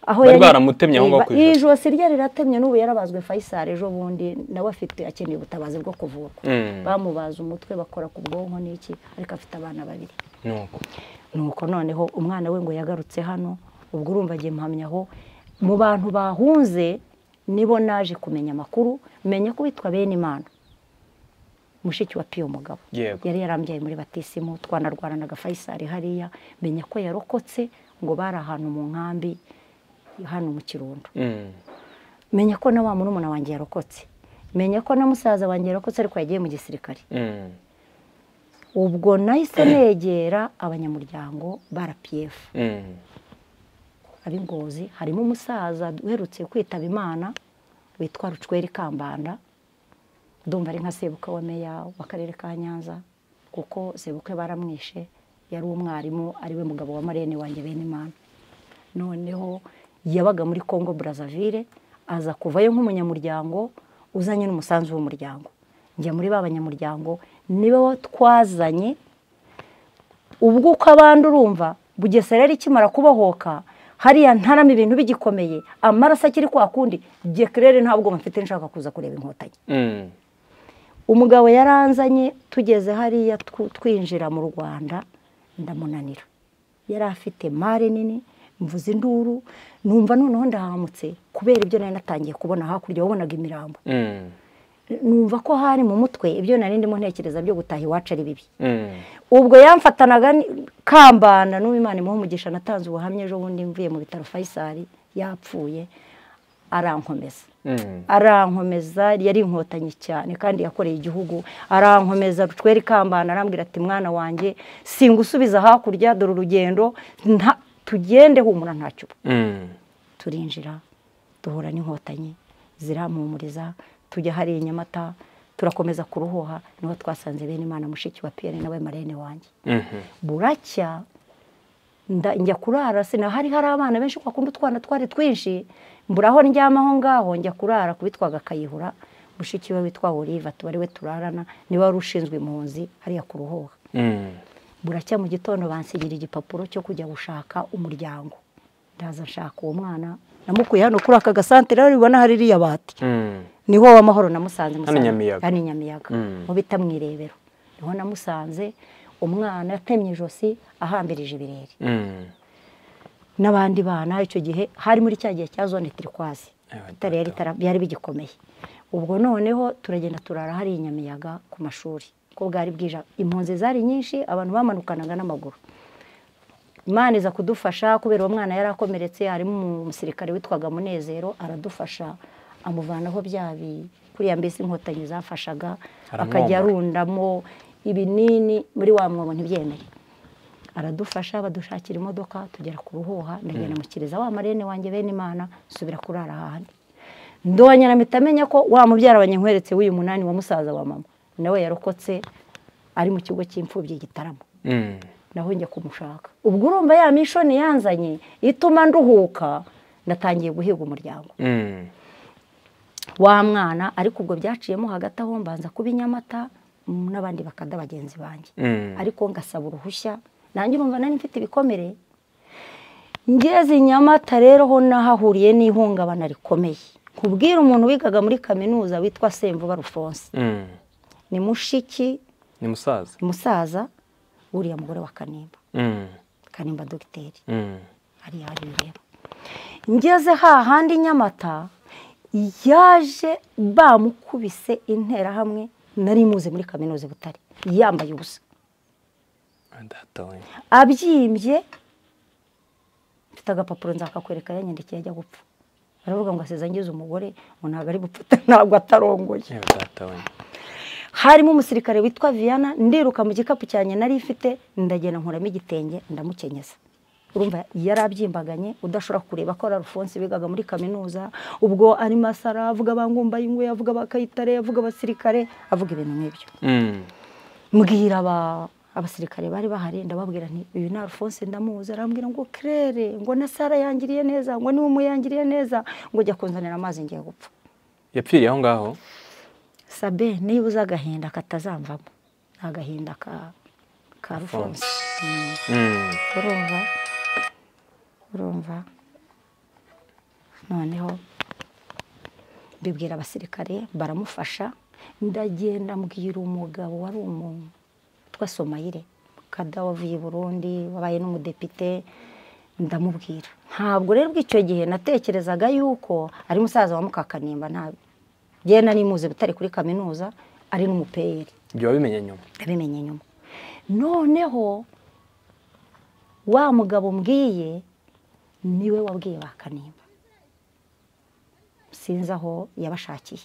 [SPEAKER 1] aho
[SPEAKER 2] Bari baramutemye aho ngaho ku ijosi.
[SPEAKER 1] iri josi rye riratemye n'ubu yarabazwe Faisal ejo bundi nawe afite akeneye ubutabazi bwo kuvurwa
[SPEAKER 2] Mm.
[SPEAKER 1] bamubaza umutwe bakora ku bwonko n'iki ariko afite abana babiri
[SPEAKER 2] nuko
[SPEAKER 1] nuko noneho umwana we ngo yagarutse hano ubwo urumva agiye mpamya aho mu bantu bahunze nibo naje kumenya amakuru menya ko witwa bene imana mushiki wa piyo mugabo
[SPEAKER 2] Yego.
[SPEAKER 1] yari yarambyaye muri batisimu twanarwaranaga fayisari hariya menya ko yarokotse ngo bari ahantu mu nkambi hano mu kirundo menya ko na wa murumuna wanjye yarokotse menya ko na musaza wanjye yarokotse ariko yagiye mu gisirikare ubwo nahise negera abanyamuryango ba rpf ab'ingozi harimo umusaza uherutse kwitaba imana witwa rucweri kambanda ndumva ari nka sebuka wa meya w'akarere ka nyanza kuko sebuke baramwishe yari umwarimu ariwe mugabo wa marene wanjye bene imana noneho yabaga muri congo brazzaville aza kuvayo nk'umunyamuryango uzanye n'umusanzu w'umuryango njya muri ba banyamuryango nibo twazanye ubwo uko abandi urumva bugesera yari ikimara kubohoka hariya ntarama ibintu bigikomeye amaraso akiri kwa kundi gekerere ntabwo mfite nshaka kuza kureba inkotanyi umugabo yaranzanye tugeze hariya twinjira mu rwanda ndamunanira yari afite mare nini mvuze induru numva noneho ndahamutse kubera ibyo nari natangiye kubona hakurya wabonaga imirambo numva ko hari mu mutwe ibyo nari ndimo ntekereza byo gutaha iwacu ari bibi ubwo yamfatanaga kambana n'uwimana imuha umugisha natanze ubuhamya ejo bundi mvuye mu bitaro fayisari yapfuye arankomeza arankomeza yari inkotanyi cyane kandi yakoreye igihugu arankomeza twere ikambana arambwira ati mwana wanjye singusubiza hakurya dore urugendo tugende humura ntacyo turinjira duhura n'inkotanyi zirampumuriza tujya hariya inyamata turakomeza kuruhuha niho twasanze bene imana mushiki wa piyeri nawe marene wanjye buracya njya kurara sinahari hari abana benshi bakunda utwana twari twinshi mburaho ndyama aho ngaho njya kurara kubitwaga akayihura mushiki we witwa oliva tubari we turarana niwe wari ushinzwe impunzi hariya kuruhuha buracya mu gitondo bansigira igipapuro cyo kujya gushaka umuryango ndaza nshaka uwo mwana namukuye hano kuri aka gasantere ubona hari iriya bati niho w'amahoro namusanze hano i nyamiyaga mu bita mu irebero niho namusanze umwana atemye ijosi ahambirije ibirere n'abandi bana icyo gihe hari muri cya gihe cya zone tirikwazi byari bigikomeye ubwo noneho turagenda turara hari i nyamiyaga ku mashuri ko bwari bwije impunzi zari nyinshi abantu bamanukanaga n'amaguru imana iza kudufasha kubera uwo mwana yari akomeretse harimo umusirikare witwaga munezero aradufasha amuvanaho byabi kuriya mbese inkotanyi zafashaga akajya arundamo ibinini muri wa mwobo ntibyemere aradufasha badushakira imodoka tugera ku ruhuha ndagenda mukiriza wa marene wanjye bene imana nsubira kurara ahandi ndongera mpita amenya ko wa mubyara banyanyweretse w'uyu munani wa musaza wa mama nawe yarokotse ari mu kigo cy'imfubyi gitaramo naho njya kumushaka ubwo urumva ya mishoni yanzanye ituma nduhuka natangiye guhiga umuryango wa mwana ariko ubwo byaciyemo hagati aho mbanza kuba inyamata n'abandi bakada bagenzi banjye ariko ngasaba uruhushya nanjye urumva nari mfite ibikomere ngeze inyamata rero ho nahahuriye n'ihungabana rikomeye kubwira umuntu wigaga muri kaminuza witwa semvuba rufonse ni mushiki
[SPEAKER 2] ni musaza
[SPEAKER 1] musaza uriya mugore wa kanimba kanimba dogiteri hariya hari rero ngeze hahandi nyamata yaje bamukubise interahamwe nari muze muri kaminuza butare yambaye ubusa abyimbye mfite agapapuro nzakakwereka yanyandikiye ajya gupfa aravuga ngo asize angize umugore ngo ntabwo ari gupfuta ntabwo atarongoye harimo umusirikare witwa viana ndiruka mu gikapu cyanjye nari ifite ndagenda nkuramo igitenge ndamukenyeza urumva yari abyimbaganye udashobora kureba ko ari rufonse bigaga muri kaminuza ubwo ari masara avuga abangumba ingwe avuga abakayitare avuga abasirikare avuga ibintu nk'ibyo mbwira abasirikare bari bahari ndababwira nti uyu ni rufonse ndamuzi arambwira ngo kerere ngo na sara yangiriye neza ngo niwe umuyangiriye neza ngo jya kunzanira amazi ngiye gupfa
[SPEAKER 2] yapfiriye aho ngaho
[SPEAKER 1] sabe niba uzi agahinda katazamvamo agahinda ka rufonse urumva urumva noneho bibwira abasirikare baramufasha ndagenda mbwira umugabo wari umuntu witwa somayire kadawa avuye i burundi wabaye n'umudepite ndamubwira ntabwo rero bw'icyo gihe natekerezaga yuko ari musaza wa mukakanimba ntabwo genda n'imuze butari kuri kaminuza ari n'umupeyeri
[SPEAKER 2] ibyo wabimenye nyuma
[SPEAKER 1] wabimenye nyuma noneho wa mugabo mbwiye niwe wabwiye ba kanimba sinzi aho yabashakiye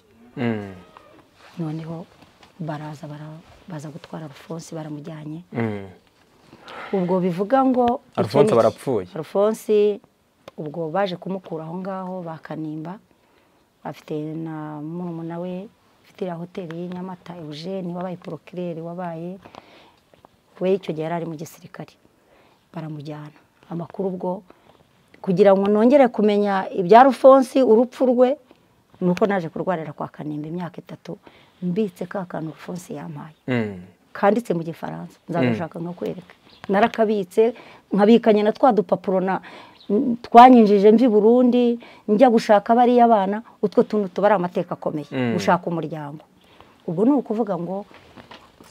[SPEAKER 1] noneho baraza baza gutwara rufonsi baramujyanye ubwo bivuga ngo
[SPEAKER 2] rufonsi barapfuye
[SPEAKER 1] rufonsi ubwo baje kumukura aho ngaho ba kanimba afite na murumuna we afite iriya hoteli y'inyamata eugene wabaye porokireri wabaye we icyo gihe yari ari mu gisirikare baramujyana amakuru ubwo kugira ngo nongere kumenya ibya rufonsi urupfu rwe ni uko naje kurwarira kwa kanimba imyaka itatu mbitse ka kantu fonse yampaye kanditse mu gifaransa nzagashaka nkakwereka narakabitse nkabikanye na twa dupapuro na twanyinjije mvi burundi njya gushaka bariya abana utwo tuntu tuba ari amateka akomeye gushaka umuryango ubwo ni ukuvuga ngo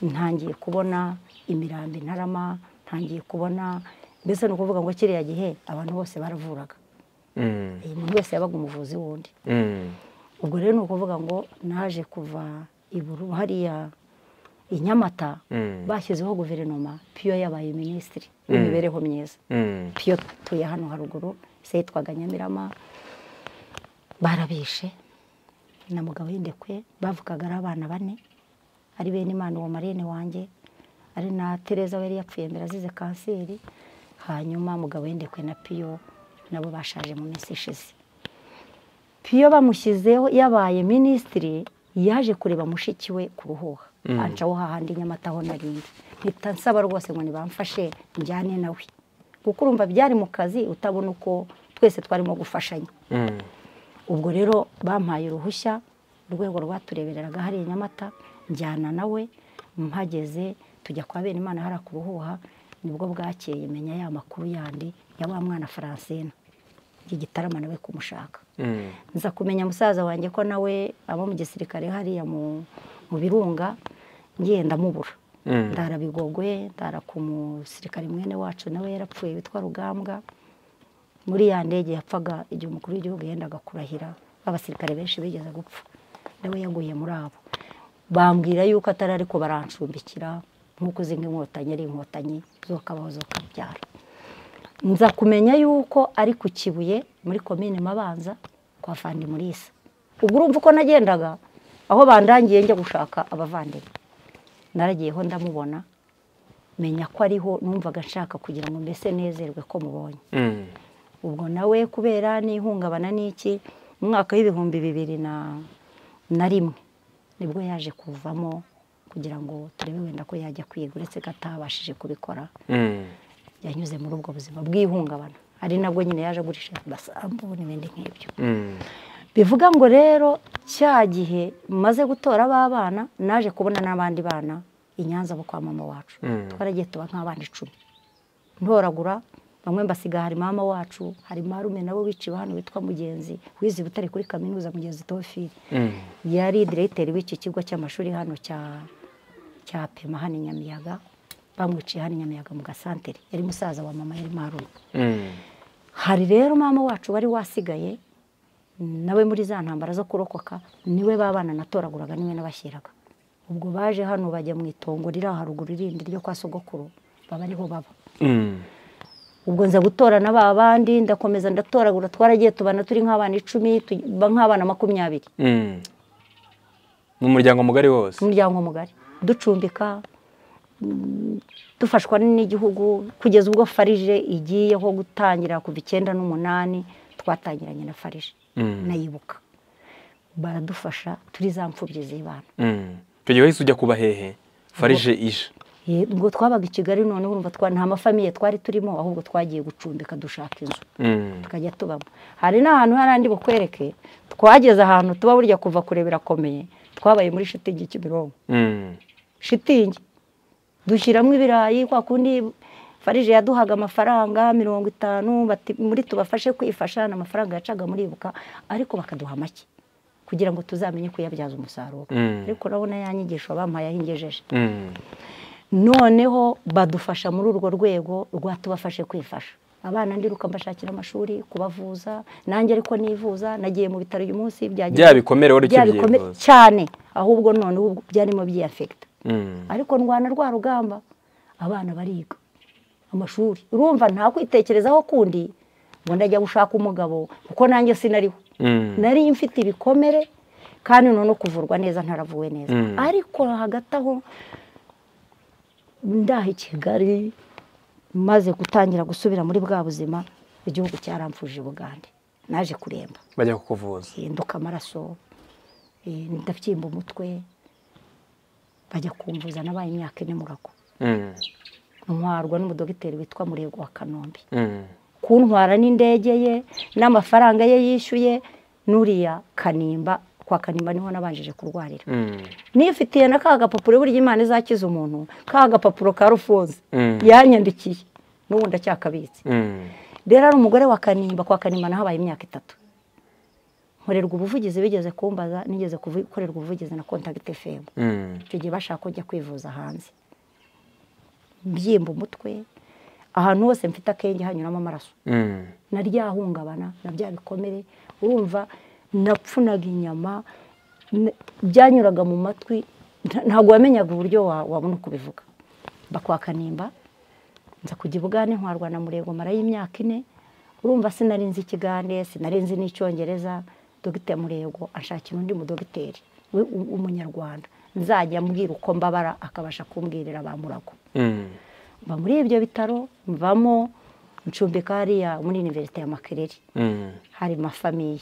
[SPEAKER 1] ntangiye kubona imirambi ntarama ntangiye kubona mbese ni ukuvuga ngo kiriya gihe abantu bose baravuraga umuntu wese yabaga umuvuzi wundi ubwo rero ni ukuvuga ngo naje kuva iburu hariya i nyamata bashyizeho guverinoma piyo yabaye minisitiri w'imibereho myiza piyo tuye hano haruguru se yitwaga nyamirama barabishe na mugabo y'indekwe bavugaga ari abana bane ari bene imana uwo marine wanjye ari na tereza we yari yapfuye mbere azize kanseri hanyuma mugabo y'indekwe na piyo nabo bashaje mu minsi ishize piyo bamushyizeho yabaye minisitiri yaje kureba mushiki we ku ruhuha ancaho hahandi nyamataho narindi mpita nsaba rwose ngo nibamfashe njyane nawe kuko urumva byari mu kazi utabona uko twese twarimo gufashanya ubwo rero bampaye uruhushya urwego rwaturebereraga hariya nyamata njyana nawe mpageze tujya kwa bene imana hariya ku ruhuha nibwo bwakeye menya ya makuru yandi ya wa mwana faransina igitarama nawe kumushaka nza kumenya musaza wanjye ko nawe aba mu gisirikare hariya mu birunga ngenda mubura ndara bigogwe ndara ku musirikare mwene wacu nawe yarapfuye witwa rugambwa muri ya ndege yapfaga igihe umukuru w'igihugu yendaga kurahira abasirikare benshi bigeze gupfa nawe yaguye muri abo bambwira yuko atari ariko barancumbikira nk'uko uzi nk'inkotanyi ari inkotanyi zokabaho zokabyara nza kumenya yuko ari ku kibuye muri komine mabanza kwa fandi murisa ubwo urumva uko nagendaga aho bandangiye njya gushaka abavandimwe naragiyeho ndamubona menya ko ariho numvaga nshaka kugira ngo mbese nezerwe ko mubonye ubwo nawe kubera n'ihungabana n'iki mu mwaka w'ibihumbi bibiri na rimwe nibwo yaje kuvamo kugira ngo turebe wenda ko yajya kwiga uretse ko atabashije kubikora yanyuze muri ubwo buzima bw'ihungabana ari nabwo nyine yaje agurisha amasambu n'ibindi nk'ibyo bivuga ngo rero cya gihe maze gutora b'abana naje kubona n'abandi bana inyanza bo kwa mama wacu twaragiye tuba nk'abana icumi ntoragura bamwe mbasiga hari mama wacu hari marume nabo biciwe hano witwa mugenzi wizi butare kuri kaminuza mugenzi tofili yari diregiteri w'iki kigo cy'amashuri hano cya pema hano i nyamiyaga bamwiciye hano i nyamiyaga mu gasantere yari musaza wa mama yari marume hari rero mama wacu wari wasigaye nawe muri za ntambara zo kurokoka niwe babana natoraguraga niwe nabashyiraga ubwo baje hano bajya mu itongo riri haruguru irindi ryo kwa sogokuru baba ariho baba ubwo nza gutora na ba bandi ndakomeza ndatoragura twaragiye tubana turi nk'abana icumi tuba nk'abana makumyabiri
[SPEAKER 2] ni umuryango mugari wose
[SPEAKER 1] umuryango mugari ducumbika dufashwa n'igihugu kugeza ubwo farije igiyeho gutangira kuva icyenda n'umunani twatangiranye na farije nayibuka baradufasha turi za mfubyi z'ibana
[SPEAKER 2] icyo gihe wahise ujya kuba hehe farije ije
[SPEAKER 1] ubwo twabaga i kigali noneho urumva nta mafamiye twari turimo ahubwo twagiye gucumbika dushaka inzu tukajya tubamo hari n'ahantu hari andi bukwereke twageze ahantu tuba burya kuva kure birakomeye twabaye muri shitingi kimironko shitingi dushyiramo ibirayi kwa kundi farije yaduhaga amafaranga mirongo itanu muri tubafashe kwifasha ni amafaranga yacaga muribuka ariko bakaduha make kugira ngo tuzamenye kuyabyaza umusaruro ariko urabona ya nyigisho bampaye ahingejeje noneho badufasha muri urwo rwego rwatubafashe kwifasha abana ndiruka mbashakira amashuri kubavuza nanjye ariko nivuza nagiye mu bitaro uyu munsi
[SPEAKER 2] byabikomere wari ukigiye
[SPEAKER 1] cyane ahubwo none ubu byarimo byiyafegita ariko ndwana rwa rugamba abana bariga amashuri urumva nta kwitekerezaho kundi ngo ndajya gushaka umugabo kuko nanjye sinariho nari mfite ibikomere kandi none kuvurwa neza ntaravuwe neza ariko hagati aho ndaha i kigali maze gutangira gusubira muri bwa buzima igihugu cyaramfuje ubugande naje kuremba
[SPEAKER 2] bajya kukuvuza
[SPEAKER 1] nduka amaraso ndabyimba umutwe bajya kumvuza nabaye imyaka ine murago ntwarwa n'umudogiteri witwa murego wa kanombe kuntwara n'indege ye n'amafaranga ye yishyuye n'uriya kanimba kwa kanimba niho nabanjije kurwarira nifitiye na ka gapapuro burya imana izakiza umuntu ka gapapuro ka rufunze yanyandikiye n'ubu ndacyakabitse rero ari umugore wa kanimba kwa kanimba nahabaye imyaka itatu nkorerwa ubuvugizi bigeze kumbaza nigeze gukorerwa ubuvugizi na kontagiti femu icyo gihe bashaka kujya kwivuza hanze mbyimba umutwe ahantu hose mfite akenge hanyuramo amaraso na ryahungabana na bya bikomere urumva napfunaga inyama byanyuraga mu matwi ntabwo wamenyaga uburyo wabona uko ubivuga bakwakanimba nza kujya ibugane ntwarwa na muremare y'imyaka ine urumva sinari nzi ikigande sinari nzi n'icyongereza dogiteri murego ashakira undi mudogiteri we umunyarwanda nzajya ambwira uko mbabara akabasha kumbwirira ba murago mba muri ibyo bitaro mvamo ncumbika hariya muri iniverisite ya makerere hari mafamiye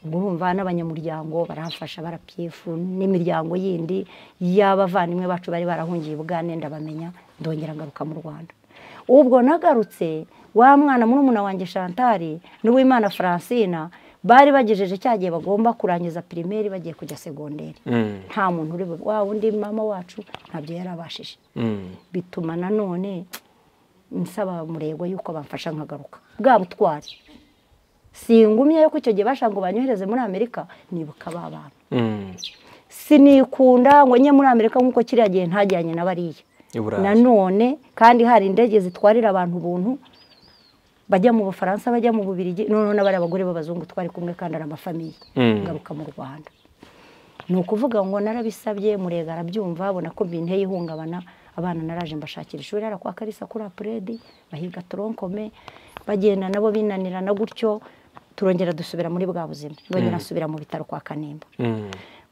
[SPEAKER 1] ubwo urumva n'abanyamuryango barahafasha barapiyefu n'imiryango yindi y'abavandimwe bacu bari barahungiye ubwane ndabamenya ndongera ngaruka mu rwanda ubwo nagarutse wa mwana murumuna wanjye shantari n'uwimana francina bari bagejeje cya gihe bagomba kurangiza pirimeri bagiye kujya segonderi nta muntu uri wa undi mama wacu ntabyo yarabashije bituma nanone nsaba murego yuko bamfasha nkagaruka bwa butwari singumye ko icyo gihe bashaka ngo banyohereze muri amerika nibuka ba bantu sinikunda ngo njye muri amerika nk'uko kiriya gihe ntajyanye na bariya nanone kandi hari indege zitwarira abantu ubuntu bajya mu bufaransa bajya mu bubirigi noneho n'abari abagore b'abazungu twari kumwe kandi ari amafamiye ngaruka mu rwanda ni ukuvuga ngo narabisabye murega arabyumva abona ko binteye ihungabana abana naraje mbashakira ishuri ari kwa karisa kuri apuredi bahiga toronkome bagenda nabo binanirana gutyo turongera dusubira muri bwa buzima ndongera nsubira mu bitaro kwa kanimba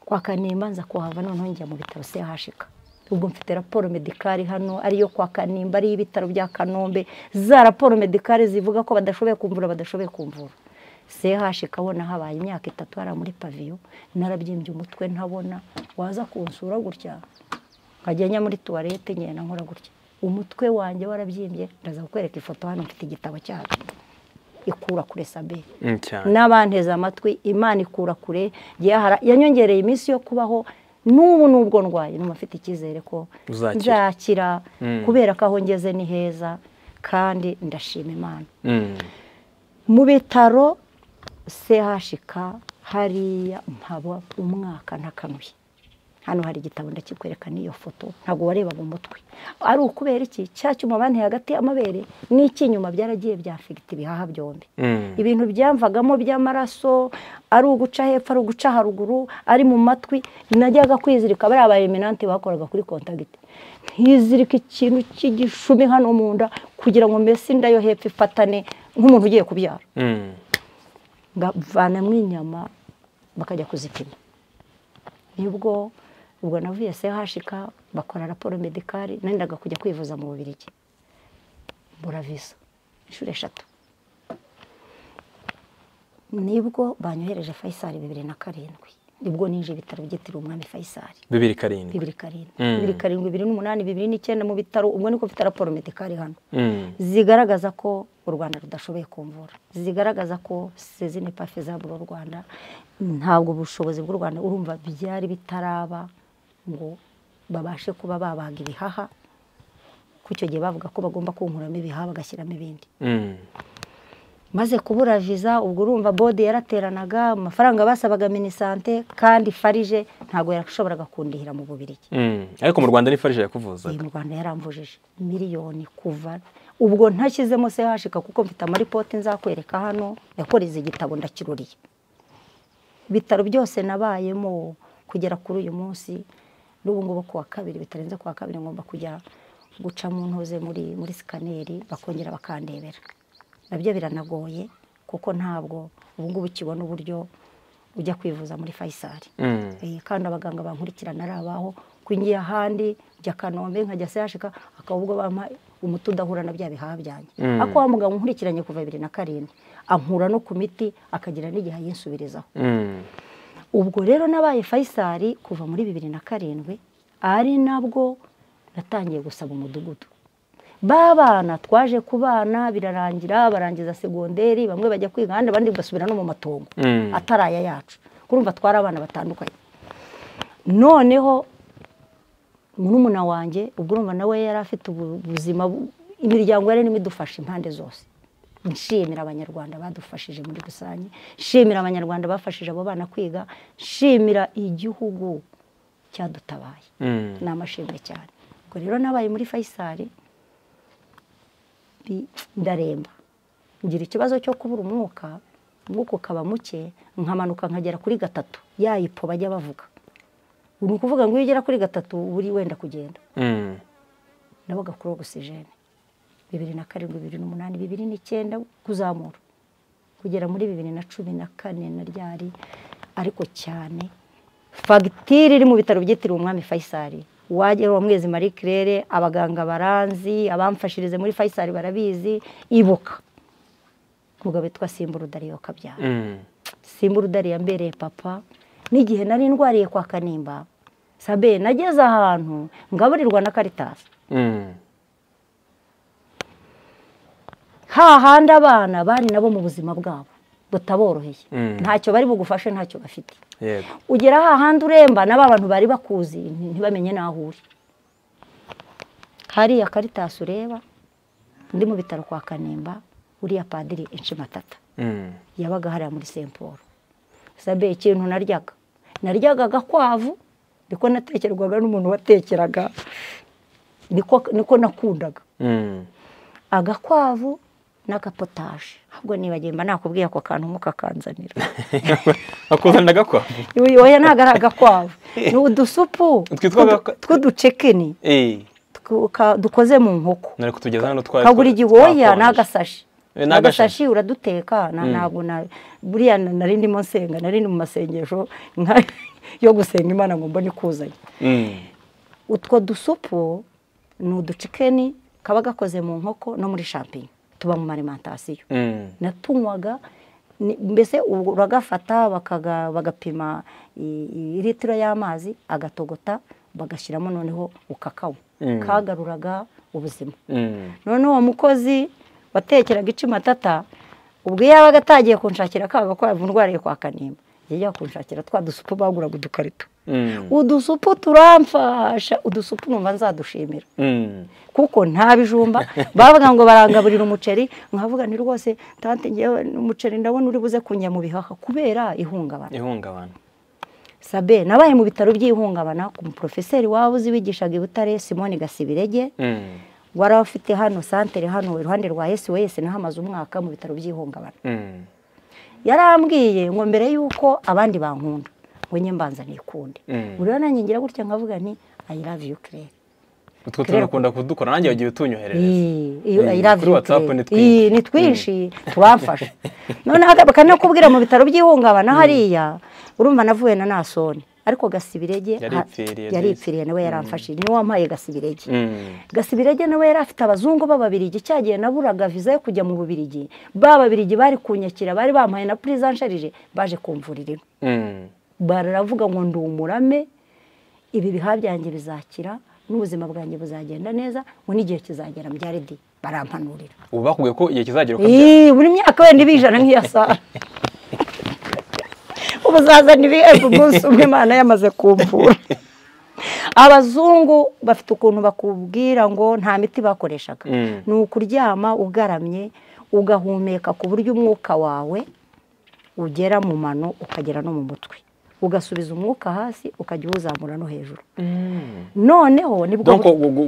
[SPEAKER 1] kwa kanimba nza kuhava noneho njya mu bitaro sehashika ubwo mfite raporo medikari hano ariyo kwa kanimba ariyo ibitaro bya kanombe za raporo medikari zivuga ko badashoboye kumvura badashoboye kumvura sehashi kabona habaye imyaka itatu hariya muri paviyo narabyimbye umutwe ntabona waza kunsura gutya nkajya njya muri tuwarete ngenda nkora gutya umutwe wanjye warabyimbye ndaza kukwereka ifoto hano mfite igitabo cyacu ikura kure sabe n'abanteze amatwi imana ikura kure yanyongereye iminsi yo kubaho n'ubu nubwo ndwaye numa afite icyizere ko nzakira kubera ko aho ngeze ni heza kandi ndashima imana mu bitaro sehashika hariya mpaba umwaka ntakanuye hano hari igitabo ndakikwereka n'iyo foto ntabwo warebaga umutwe ari ukubera iki cya cyuma banteye hagati y'amabere n'icy'inyuma byaragiye byafigita ibihaha byombi ibintu byamvagamo by'amaraso ari uguca hepfo ari uguca haruguru ari mu matwi najyaga kwizirika bariya ba eminante bakoraga kuri kontagiti ntizirike ikintu cy'igishumi hano mu nda kugira ngo mbese inda yo hepfo ifatane nk'umuntu ugiye kubyara bavanamo inyama bakajya kuzipima nibwo ubwo navuye sehashika bakora raporo medikari nendaga kujya kwivuza mu bubirigi mbura viza inshuro eshatu nibwo banyohereje fayisari bibiri na karindwi nibwo ninjiye ibitaro byitiriwe umwami fayisari
[SPEAKER 2] bibiri karindwi
[SPEAKER 1] bibiri karindwi bibiri karindwi bibiri n'umunani bibiri n'icyenda mu bitaro ubwo niko mfite raporo medikari hano zigaragaza ko u rwanda rudashoboye kumvura zigaragaza ko sezine pafe zabura u rwanda ntabwo ubushobozi bw'u rwanda urumva byari bitaraba ngo babashe kuba babaga ibihaha ko icyo gihe bavuga ko bagomba kunkuramo ibihaha bagashyiramo ibindi maze kubura viza ubwo urumva bode yarateranaga amafaranga basabaga minisante kandi farije ntabwo yarashoboraga kundihira mu bubirigi
[SPEAKER 2] ariko mu rwanda ni farije yakuvuzaga
[SPEAKER 1] mu rwanda yaramvujije miliyoni kuva ubwo ntashyizemo se hashika kuko mfite amaripoti nzakwereka hano yakoreze igitabo ndakiruriye ibitaro byose nabayemo kugera kuri uyu munsi n'ubu ngubu kuwa kabiri bitarenze kuwa kabiri ngomba kujya guca mu ntoze muri muri sikaneri bakongera bakandebera nabyo biranagoye kuko ntabwo ubu ngubu ukibona uburyo ujya kwivuza muri fayisari kandi abaganga bankurikirana ari abaho kwinjiye ahandi njya kanombe nkajya sehashika akaba ubwo bampa umuti udahura na bya bihaha byanjye ariko wa muganga nkurikiranye kuva bibiri na karindwi ankura no ku miti akagira n'igihe yinsubirizaho ubwo rero nabaye fayisari kuva muri bibiri na karindwi ari nabwo natangiye gusaba umudugudu b'abana twaje kubana birarangira barangiza segonderi bamwe bajya kwiga ahandi abandi bagasubira no mu matongo atari aya yacu kurumva twari abana batandukanye noneho murumuna wanjye ubwo urumva nawe yari afite ubuzima imiryango yari irimo idufasha impande zose nshimira abanyarwanda badufashije muri rusange nshimira abanyarwanda bafashije abo bana kwiga nshimira igihugu cyadutabaye ni amashimwe cyane ubwo rero nabaye muri fayisari ndaremba ngira ikibazo cyo kubura umwuka umwuka ukaba muke nkamanuka nkagera kuri gatatu yayipo bajya bavuga ni ukuvuga ngo iyo ugera kuri gatatu uri wenda kugenda nabaga kuri ogisijeni bibiri na karindwi bibiri n'umunani bibiri n'icyenda kuzamura kugera muri bibiri na cumi na kane na ryari ariko cyane fagitire iri mu bitaro byitiriwe umwami fayisari wagera uwo mwezi marie claire abaganga baranzi abamfashirize muri fayisari barabizi ibuka umugabo witwa simbura udariyo kabyara simbura udariyo ambereye papa n'igihe nari ndwariye kwa kanimba sabe nageze ahantu ngaburirwa na karitasi hahandi abana bari nabo mu buzima bwabo butaboroheye ntacyo bari bugufashe ntacyo bafite ugera hahandi uremba nabo abantu bari bakuzi ntibamenye n'aho uri hariya karitasi ureba undi mu bitaro kwa kanimba uriya padiri inshimatata yabaga hariya muri semporo sabe ikintu naryaga naryaga agakwavu niko natekerwaga n'umuntu watekeraga niko nakundaga agakwavu n'agapotaje ahubwo nibagimba nakubwiye ako kantu mukakanzanira
[SPEAKER 2] bakuzanira agakwavu
[SPEAKER 1] oya ntabwo ari agakwavu ni udusupu tw'uducekeni dukoze mu nkoko kagura igihoya n'agasashi n'agashashi uraduteka ntabwo buriya nari ndimo nsenga nari mu masengesho yo gusenga imana ngo mbone ikuzanye utwo dusupu ni uducikeni kaba gakoze mu nkoko no muri shampinyo tuba mu marimentasiyo natunywaga mbese uragafata bagapima litiro y'amazi agatogota bagashyiramo noneho ukakawa kagaruraga ubuzima noneho uwo mukozi watekeraga icumatata ubwo iyo yabaga atagiye kunshakira akaga ko yavundwariye kwa kanimba yajya kunshakira twa dusupu baguraga udukarito udusupu turamfasha udusupu numva nzadushimira kuko nta bijumba bavuga ngo barangaburira umuceri nkavuga ni rwose tante ngewe umuceri ndabona uri buze kunya mu bihaha kubera ihungabana
[SPEAKER 2] ihungabana
[SPEAKER 1] sabe nabaye mu bitaro by'ihungabana ku muporofeseri waba uzi wigishaga i butare simoni gasibirege wari ufite hano santere hano iruhande rwa esi wese naho amaze umwaka mu bitaro by'ihungabana yarambwiye ngo mbere y'uko abandi bankunda ngo nye mbanza nikunde buriya nanjye ngira gutya nkavuga ni ayi love you kirere
[SPEAKER 2] utwo tuntu ukunda kudukora nanjye wagiye
[SPEAKER 1] utunyoherereza kuri watsapu ni twinshi tubamfasha noneho bakanakubwira mu bitaro by'ihungabana hariya urumva navuye na nasoni ariko gasibirege yaripfiriye nawe yaramfashije niwe wampaye gasibirege gasibirege nawe yari afite abazungu b'ababirigi cyagiye naburaga viza yo kujya mu bubirigi ba babirigi bari kunyakira bari bampaye na puriza nsharije baje kumvurira baravuga ngo ndi umurame ibi bihaha byanjye bizakira n'ubuzima bwanjye buzagenda neza ngo n'igihe kizagera mbyaridi barampanurira
[SPEAKER 2] ubu bakubwiye ko igihe kizagera
[SPEAKER 1] ukabya buri myaka wenda ibijana nk'iya saa ubuzaza ntibihebwe umunsi umwe imana yamaze kumvura abazungu bafite ukuntu bakubwira ngo nta miti bakoreshaga ni ukuryama ugaramye ugahumeka ku buryo umwuka wawe ugera mu mano ukagera no mu mutwe ugasubiza umwuka hasi ukajya uwuzamura no hejuru noneho nibwo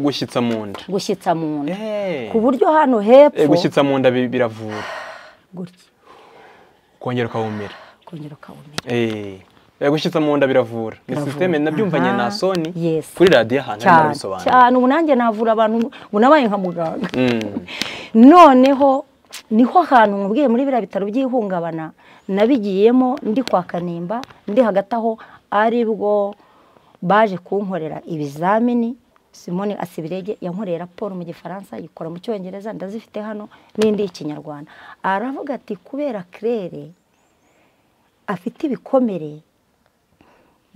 [SPEAKER 2] gushyitsa mu nda
[SPEAKER 1] gushyitsa mu nda ku buryo hano hepfo
[SPEAKER 2] gushyitsa mu nda biravura
[SPEAKER 1] gutya
[SPEAKER 2] kongera ukahumira
[SPEAKER 1] ukongera ukawumenya
[SPEAKER 2] gushyitsa mu nda biravura ni sisiteme nabyumvanye na soni kuri radiyo ahantu harimo
[SPEAKER 1] arabisobanura cyane ubu nanjye navura abantu ubu nabaye nka muganga noneho niho hantu mubwiye muri biriya bitaro by'ihungabana nabigiyemo ndi kwa kanimba ndi hagati aho aribwo baje kunkorera ibizamini simone asibirege yankoreye raporo mu gifaransa yikora mu cyongereza ndazifite hano n'indi y'ikinyarwanda aravuga ati kubera kirere afite ibikomere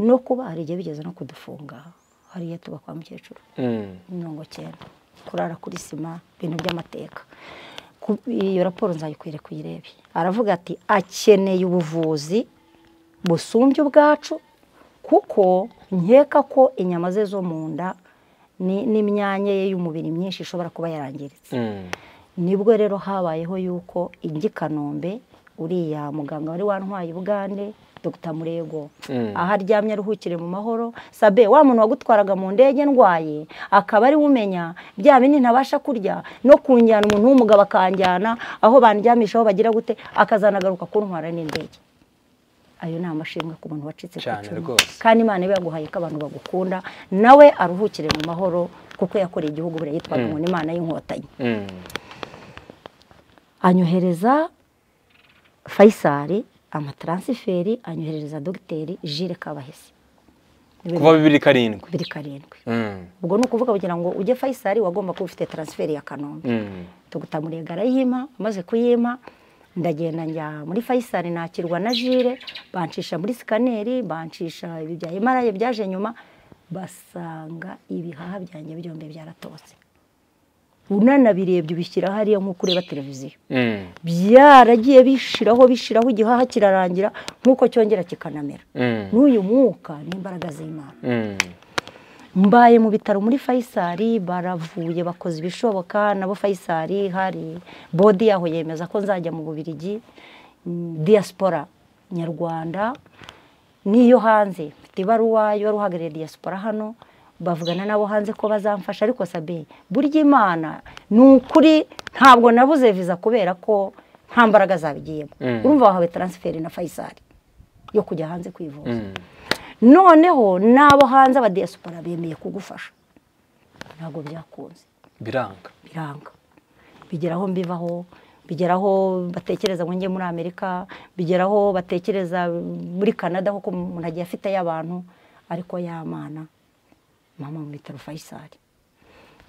[SPEAKER 1] no kuba hari igihe bigeze no kudufunga hariya tuba kwa mukecuru mirongo cyenda kurara kuri sima ibintu by'amateka iyo raporo nzayikwire kuyirebe aravuga ati akeneye ubuvuzi busumbye ubwacu kuko nkeka ko inyama ze zo mu nda n'imyanya ye y'umubiri myinshi ishobora kuba yarangiritse nibwo rero habayeho yuko ingi kanombe uriya muganga wari wantwaye ubugande dr murego aho aryamye aruhukire mu mahoro sabe wa muntu wagutwaraga mu ndege ndwaye akaba ari umenya bya bindi ntabasha kurya no kunjyana umuntu w'umugabo akanjyana aho bandyamishaho bagira gute akazanagaruka kuntwara n'indege ayo ni amashimwe ku muntu wacitse ku icumu kandi imana iba yaguhaye ko abantu bagukunda nawe aruhukire mu mahoro kuko yakoreye igihugu buriya yitwaga umuntu imana y'inkotanyi anyohereza fayisari amataransiferi anyoherereza dogiteri jire kabahesi
[SPEAKER 2] kuva bibiri karindwi
[SPEAKER 1] bibiri karindwi ubwo ni ukuvuga kugira ngo ujye fayisari wagomba kuba ufite taransiferi ya kanombe tuguta murega arayima amaze kuyima ndagenda njya muri fayisari nakirwa na jire bancisha muri sikaneri bancisha ibi bya emaraye byaje nyuma basanga ibihaha byanjye byombi byaratose unanabirebye ubishyira hariya nk'uko ureba televiziyo byaragiye bishiraho bishiraho igihaha kirarangira nk'uko cyongera kikanamera n'uyu mwuka n'imbaraga z'imana mbaye mu bitaro muri fayisari baravuye bakoze ibishoboka nabo fayisari hari bodi yaho yemeza ko nzajya mu bubirigi diaspora nyarwanda n'iyo hanze mfite ibaruwa y'uwari uhagarariye diaspora hano bavugana nabo hanze ko bazamfasha ariko sabe burya imana ni ukuri ntabwo nabuze viza kubera ko nta mbaraga zabigiyemo urumva wahawe taransiferi na fayisari yo kujya hanze kwivuza noneho n'abo hanze abadiyasipora bemeye kugufasha ntabwo byakunze
[SPEAKER 2] biranga
[SPEAKER 1] biranga bigeraho mbivaho bigeraho batekereza ngo njye muri amerika bigeraho batekereza muri canada kuko umuntu agiye afite y'abantu ariko y'amana mama mu bitaro fayisari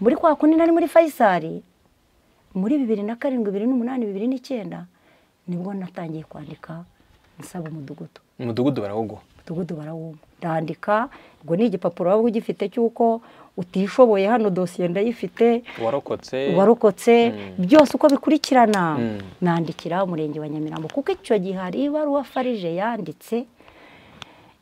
[SPEAKER 1] muri kwa kundi nari muri fayisari muri bibiri na karindwi bibiri n'umunani bibiri n'icyenda nibwo natangiye kwandika nsaba umudugudu
[SPEAKER 2] umudugudu barawugwa
[SPEAKER 1] umudugudu barawuma ndandika ubwo ni igipapuro waba ugifite cy'uko utishoboye hano dosiye ndayifite
[SPEAKER 2] warokotse
[SPEAKER 1] warokotse byose uko bikurikirana nandikira umurenge wa nyamirambo kuko icyo gihe hari ibaruwa farije yanditse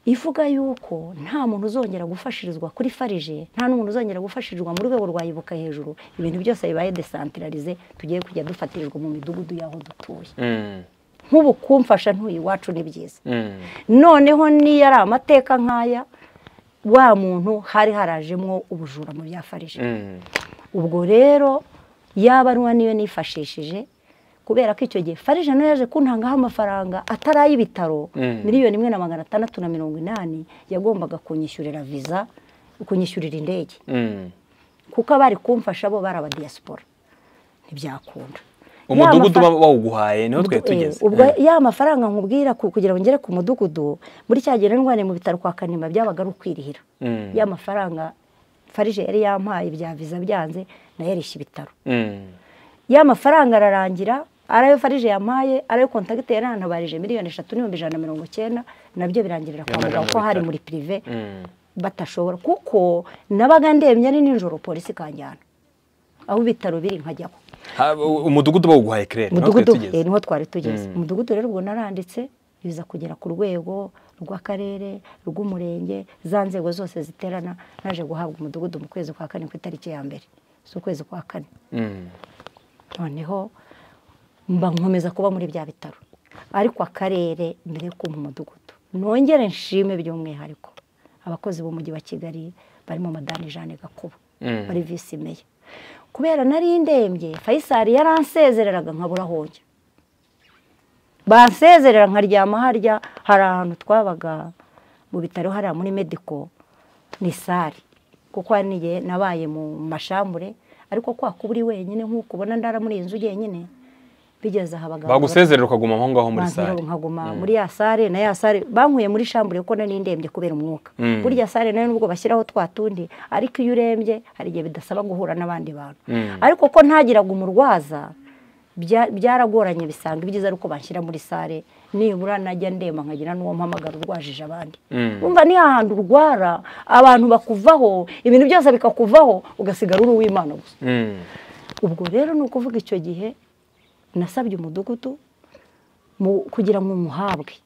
[SPEAKER 1] ivuga yuko nta muntu uzongera gufashirizwa kuri farije nta n'umuntu uzongera gufashirizwa mu rwego rwa ibuka hejuru ibintu byose bibaye desantirarize tugiye kujya dufatirijwe mu midugudu y'aho dutuye nk'ubu kumfasha ntuye iwacu ni byiza noneho niyo ari amateka nk'aya wa muntu hari harajemo ubujura mu bya farije ubwo rero yaba ari niyo nifashishije kubera ko icyo gihe farije nayo yaje kuntangaho amafaranga atari ay'ibitaro miliyoni imwe na magana atandatu na mirongo inani yagombaga kunyishyurira viza kunyishyurira indege kuko abari kumfasha bo bari abadiyasipora ntibyakunda
[SPEAKER 2] umudugudu wawuguhaye niho twari tugeze
[SPEAKER 1] ubwo ya mafaranga nkubwira kugira ngo ngere ku mudugudu muri cya gihe ndwara mu bitaro kwa kanimba byabaga ari ukwirihira ya mafaranga farije yari yampaye bya viza byanze nayo yarishya ibitaro ya mafaranga ararangira ari ayo farije yamaye ari ayo kontagite yari yantabarije miliyoni eshatu n'ibihumbi ijana na mirongo icyenda nabyo birangirira kwa muganga ko hari muri pirive batashobora kuko nabaga ndemye ari nijoro polisi ikanjyana aho ibitaro biri nkajyaho
[SPEAKER 2] umudugudu bawuguhaye kirere
[SPEAKER 1] umudugudu niho twari tugeze umudugudu rero ubwo naranditse biza kugera ku rwego rw'akarere rw'umurenge za nzego zose ziterana naje guhabwa umudugudu mu kwezi kwa kane ku itariki ya mbere z'ukwezi kwa kane noneho mba nkomeza kuba muri bya bitaro ariko akarere mbere yo kumva umudugudu nongere nshime by'umwihariko abakozi b'umujyi wa kigali barimo madame jeanne gakuba bari visi meya kubera nari ndembye fayisari yaransezereraga nkabura aho njya bansezerera nkaryama harya hari ahantu twabaga mu bitaro hariya muri mediko ni sare kuko niye nabaye mu mashambure ariko kwa kuba uri wenyine nk'uko ubona ndara muri iyi nzu wenyine bigeze aha abagabo
[SPEAKER 2] bagusezerera ukaguma aho ngaho muri sare
[SPEAKER 1] nkaguma muri ya sare na ya sare bankuye muri shambure kuko nari ndembye kubera umwuka burya sare nayo nubwo bashyiraho twa tundi ariko iyo urembye hari igihe bidasaba guhura n'abandi bantu ariko ko ntagiraga umurwaza
[SPEAKER 3] byaragoranye bisanga ibyiza ari uko banshyira muri sare nibura najya ndema nkagira n'uwo mpamagara urwajije abandi wumva ni ahantu urwara abantu bakuvaho ibintu byose bikakuvaho ugasigara uri uw'imana gusa ubwo rero ni ukuvuga icyo gihe nasabye umudugudu kugira ngo umuhabwe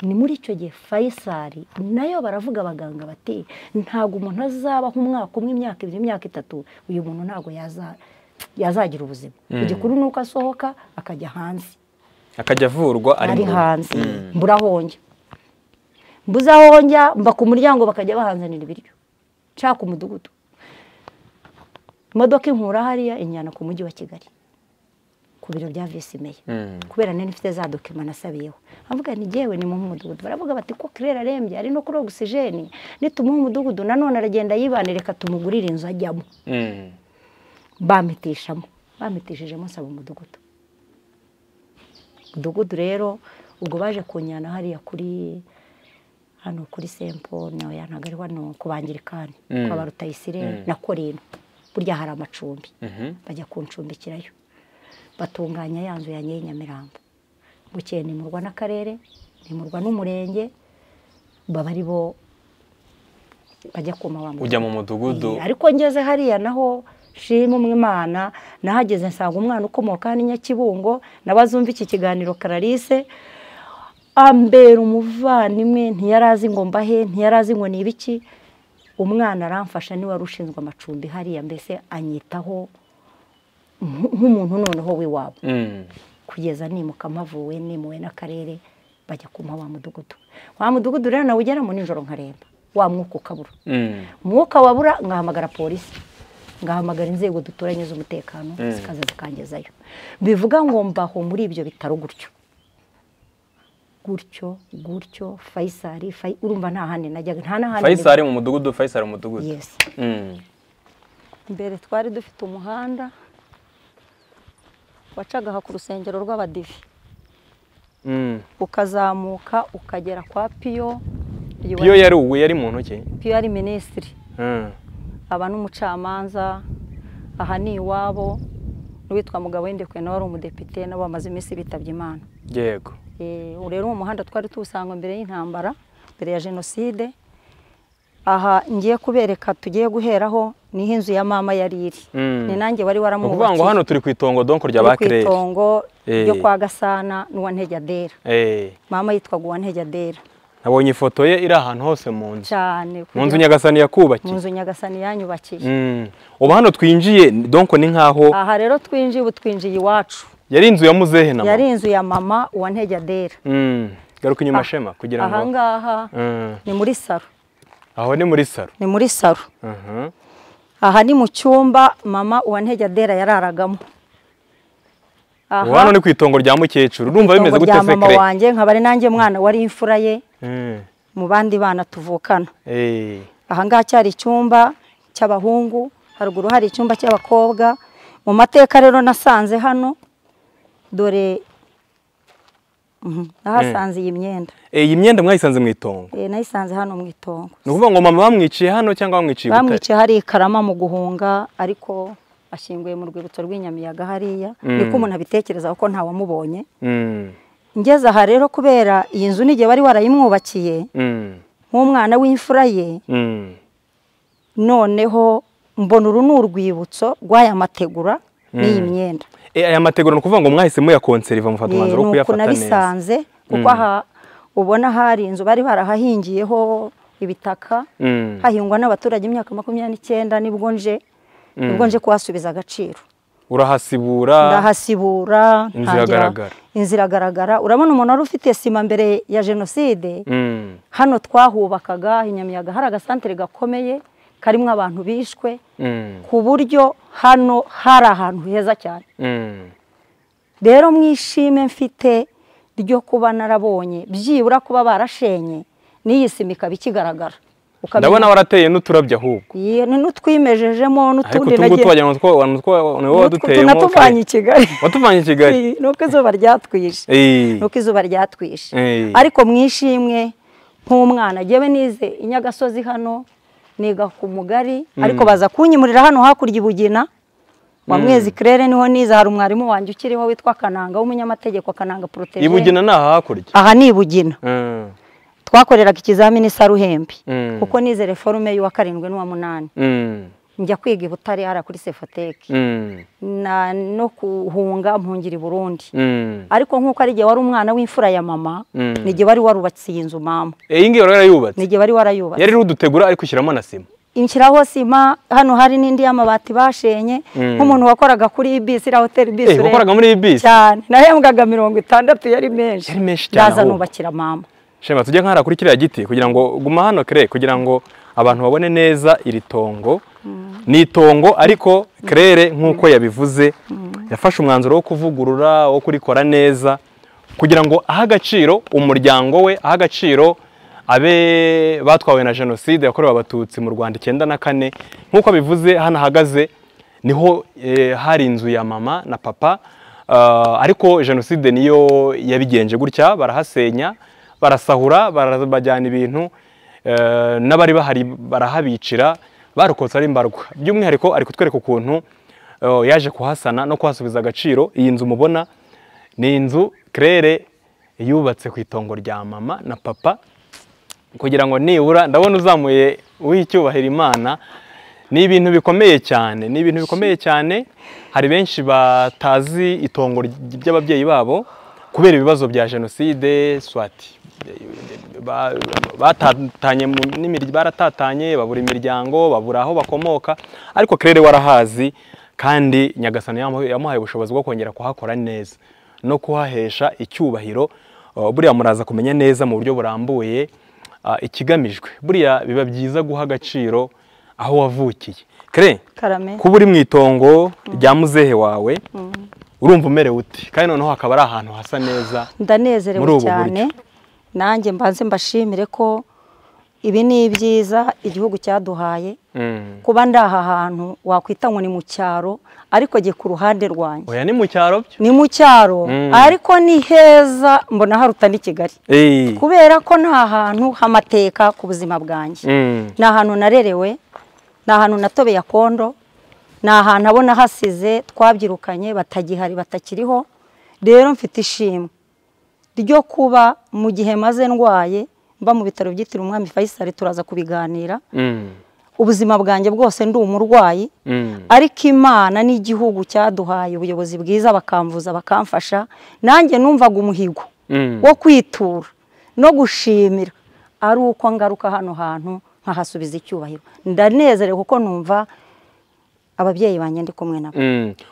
[SPEAKER 3] ni muri icyo gihe fayisari nayo baravuga abaganga bati ntabwo umuntu azabaho umwaka umwe imyaka ibiri imyaka itatu uyu muntu ntabwo yazagira ubuzima igikuru ni uko asohoka akajya hanze
[SPEAKER 2] akajya avurwa
[SPEAKER 3] ari hanze mburahonge mbuzahonge mba ku muryango bakajya bahanzanira ibiryo nshaka umudugudu imodoka inkura hariya inyana ku mujyi wa kigali ku biro bya visi meya kubera nari ifite za dokima nasabiyeho avuga ni ngewe ni mu mudugudu baravuga bati ko kirera arembye ari no kuri ogisijeni nitumuha umudugudu nanone aragenda yibanireka tumugurire inzu ajyamo bamitishamo bamitishijemo nsaba umudugudu umudugudu rero ubwo baje kunyana hariya kuri hano kuri sempo nawe ntabwo ari hano ku bangirikani kwa ba rutayisire na korino burya hari amacumbi bajya kuncumbikirayo batunganya ya nzu ya nyamirambo bukeye nimurwa n'akarere nimurwa n'umurenge baba ari bo bajya kuma wa
[SPEAKER 2] ujya mu mudugudu
[SPEAKER 3] ariko ngeze hariya naho shima umwana nahageze nsanga umwana ukomoka hano i nyakibungo n'abazumva iki kiganiro karalise ambera umuvandimwe ntiyari azi ngo mbahe ntiyari azi ngo ni ibiki umwana aramfasha niwe wari ushinzwe amacumbi hariya mbese anyitaho nk'umuntu noneho w'iwabo kugeza nimuka mpavuwe nimuwe n'akarere bajya kumuha wa mudugudu wa mudugudu rero nawe ugeramo nijoro nkaremba wa mwuka ukabura umwuka wabura ngahamagara polisi ngahamagara inzego duturanye z'umutekano zikaza zikangezayo bivuga ngo mbaho muri ibyo bitaro gutyo gutyo gutyo fayisari urumva nta handi najyaga nta n'ahandi
[SPEAKER 2] fayisari mu mudugudu fayisari mu mudugudu
[SPEAKER 1] mbere twari dufite umuhanda wacaga aha ku rusengero rw'abadive ukazamuka ukagera kwa piyo
[SPEAKER 2] piyo yari uwe yari mu ntoki
[SPEAKER 1] piyo yari minisitiri aba n'umucamanza aha ni iwabo n'uwitwa mugabo w'indekwe nawe ari umudepite nabo bamaze iminsi bitabye imana
[SPEAKER 2] yego
[SPEAKER 1] rero uwo muhanda twari tuwusanga mbere y'intambara mbere ya jenoside aha ngiye kubereka tugiye guheraho niho inzu ya mama yari iri ni nanjye wari waramwubakiye
[SPEAKER 2] ni ukuvuga ngo hano turi ku itongo donko rya bakirere
[SPEAKER 1] turi ku itongo ryo kwa gasana n'uwantegedera mama yitwaga uwantegedera
[SPEAKER 2] nabonye ifoto ye iri ahantu hose mu nzu
[SPEAKER 1] cyane
[SPEAKER 2] mu nzu nyagasani yakubakiye
[SPEAKER 1] mu nzu nyagasani yanyubakiye
[SPEAKER 2] ubu hano twinjiye donko ni nkaho
[SPEAKER 1] aha rero twinjiye ubu twinjiye iwacu
[SPEAKER 2] yari inzu ya muzehe na
[SPEAKER 1] mama yari inzu ya mama uwantegedera
[SPEAKER 2] garuka inyuma shema kugira ngo
[SPEAKER 1] aha ngaha ni muri saro
[SPEAKER 2] aho ni muri saro
[SPEAKER 1] ni muri saro aha ni mu cyumba mama uwantegedera yararagamo
[SPEAKER 2] ubu hano ni ku itongo rya mukecuru urumva bimeze gute sekere
[SPEAKER 1] mama wanjye nkaba ari nanjye mwana wari imfura ye mu bandi bana tuvukana aha ngaha cyari icyumba cy'abahungu haruguru hari icyumba cy'abakobwa mu mateka rero nasanze hano dore nahasanze iyi myenda
[SPEAKER 2] iyi myenda mwayisanze mu itongo
[SPEAKER 1] nayisanze hano mu itongo
[SPEAKER 2] ni ukuvuga ngo mama bamwiciye hano cyangwa bamwiciye
[SPEAKER 1] ubutare bamwiciye hari ikarama mu guhunga ariko ashyinguye mu rwibutso rw'inyamiyaga hariya niko umuntu abitekereza kuko ntawamubonye ngeze aha rero kubera iyi nzu n'igihe wari warayimwubakiye nk'umwana w'imfura ye noneho mbona uru ni urwibutso rw'aya mategura n'iyi myenda
[SPEAKER 2] aya mategura ni ukuvuga ngo mwahise muyakonseriva mufata umwanzuro wo kuyafata neza
[SPEAKER 1] nabisanze kuko aha ubona hari inzu bari barahahingiyeho ibitaka hahingwa n'abaturage imyaka makumyabiri n'icyenda nibwo nje nibwo nje kuhasubiza agaciro
[SPEAKER 2] urahasibura
[SPEAKER 1] ndahasibura
[SPEAKER 2] inzira agaragara
[SPEAKER 1] inzira agaragara urabona umuntu wari ufite sima mbere ya jenoside hano twahubakaga inyamiyaga hari agasantere gakomeye karimo abantu bishwe ku buryo hano hari ahantu heza cyane rero mwishime mfite ryo kuba narabonye byibura kuba barashenye n'iyi sima ikaba ikigaragara
[SPEAKER 2] ndabona warateye n'uturabyo ahubwo
[SPEAKER 1] n'utwimejejemo n'utundi
[SPEAKER 2] ariko utungutu wagira ngo niwo waduteyemo
[SPEAKER 1] tunatuvanye i kigali
[SPEAKER 2] watuvanye i kigali
[SPEAKER 1] ni uko izuba ryatwishe ni uko izuba ryatwishe ariko mwishimwe nk'umwana ngewe nize i nyagasozi hano niga ku mugari ariko baza kunyimurira hano hakurya i bugina wa mwezi kirere niho niza hari umwarimu wanjye ukiriho witwa kananga w'umunyamategeko kananga porotege
[SPEAKER 2] ibugina ni aha hakurya
[SPEAKER 1] aha ni ibugina twakoreraga ikizamini saruhembe kuko nize reforume y'uwa karindwi n'uwa munani njya kwiga i butare hariya kuri sefoteke no guhunga mpungira i burundi ariko nk'uko ari igihe wari umwana w'imfura ya mama ni igihe wari warubatse iyi nzu mama
[SPEAKER 2] iyi ngiyi wari warayubatse
[SPEAKER 1] ni igihe wari warayubatse
[SPEAKER 2] yari iriho udutegura ariko ushyiramo na sima
[SPEAKER 1] inshyiraho sima hano hari n'indi y'amabati bashenye nk'umuntu wakoraga kuri iyi bisi iriya hoteli bisi
[SPEAKER 2] wakoraga muri iyi bisi
[SPEAKER 1] cyane nahembwaga mirongo itandatu yari menshi
[SPEAKER 2] yari menshi cyane
[SPEAKER 1] ndaza nubakira mama
[SPEAKER 2] shema tujye nk'ahari kuri kiriya giti kugira ngo guma hano kire kugira ngo abantu babone neza iri tongo ni itongo ariko kerere nk'uko yabivuze yafashe umwanzuro wo kuvugurura wo kurikora neza kugira ngo ahe agaciro umuryango we ahe agaciro abe batwawe na jenoside yakorewe abatutsi mu rwanda icyenda na kane nk'uko abivuze hano ahagaze niho hari inzu ya mama na papa ariko jenoside niyo yabigenje gutya barahasenya barasahura barabajyana ibintu n'abari bahari barahabicira barokotse ari imbarwa by'umwihariko ari kutwereka ukuntu yaje kuhasana no kuhasubiza agaciro iyi nzu mubona ni inzu kerere yubatse ku itongo rya mama na papa kugira ngo nibura ndabona uzamuye w'icyubahiro imana ni ibintu bikomeye cyane ni ibintu bikomeye cyane hari benshi batazi itongo ry'ababyeyi babo kubera ibibazo bya jenoside swati batatanye baratatanye babura imiryango babura aho bakomoka ariko kerere warahazi kandi nyagasani yamuhaye ubushobozi bwo kongera kuhakora neza no kuhahesha icyubahiro buriya muraza kumenya neza mu buryo burambuye ikigamijwe buriya biba byiza guha agaciro aho wavukiye kere kuba uri mu itongo rya muzehe wawe urumva umerewe uti kandi noneho hakaba ari ahantu hasa neza
[SPEAKER 1] ndanezerewe cyane nanjye mbanze mbashimire ko ibi ni ibyiza igihugu cyaduhaye kuba ndi aha hantu wakwita ngo ni mu cyaro ariko jye ku ruhande rwanjye
[SPEAKER 2] oya ni mu cyaro byo
[SPEAKER 1] ni mu cyaro ariko ni heza mbona haruta n'i kigali kubera ko ni ahantu h'amateka ku buzima bwanjye ni ahantu narerewe ni ahantu natobeye akondo ni ahantu abona hasize twabyirukanye batagihari batakiriho rero mfite ishimwe ryo kuba mu gihe maze ndwaye mba mu bitaro byitiriwe umwami fayisari turaza kubiganira ubuzima bwanjye bwose ndi umurwayi ariko imana n'igihugu cyaduhaye ubuyobozi bwiza bakamvuza bakamfasha nanjye numvaga umuhigo wo kwitura no gushimira ari uko ngaruka hano hantu nkahasubiza icyubahiro ndanezerewe kuko numva ababyeyi banjye ndi kumwe nabo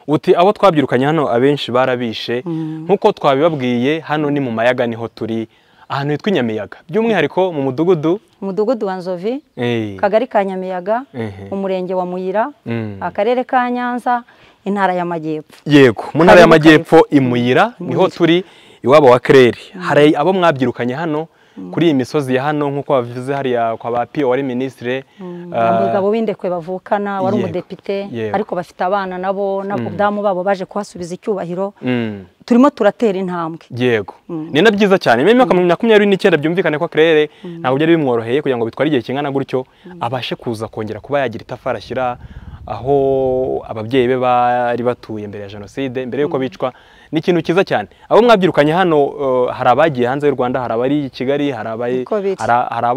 [SPEAKER 2] uti abo twabyirukanye hano abenshi barabishe nk'uko twabibabwiye hano ni mu mayaga niho turi ahantu hitwa inyamiyaga by'umwihariko mu mudugudu
[SPEAKER 1] umudugudu wa nzovi kagari ka nyamiyaga umurenge wa muyira akarere ka nyanza intara y'amajyepfo
[SPEAKER 2] yego mu ntara y'amajyepfo i muyira niho turi iwabo wa kerere hari abo mwabyirukanye hano kuri iyi misozi ya hano nk'uko bavuze hariya kwa ba piyo wari minisitire
[SPEAKER 1] umugabo w'indekwe bavukana wari umudepite ariko bafite abana nabo n'abadamu babo baje kuhasubiza icyubahiro turimo turatera intambwe
[SPEAKER 2] yego ni na byiza cyane mu myaka makumyabiri n'icyenda byumvikane ko kerere ntabwo byari bimworoheye kugira ngo bitware igihe kingana gutyo abashe kuza kongera kuba yagira itafari ashyira aho ababyeyi be bari batuye mbere ya jenoside mbere y'uko bicwa ni ikintu cyiza cyane abo mwabyirukanye hano hari abagiye hanze y'u rwanda hari abari i kigali hari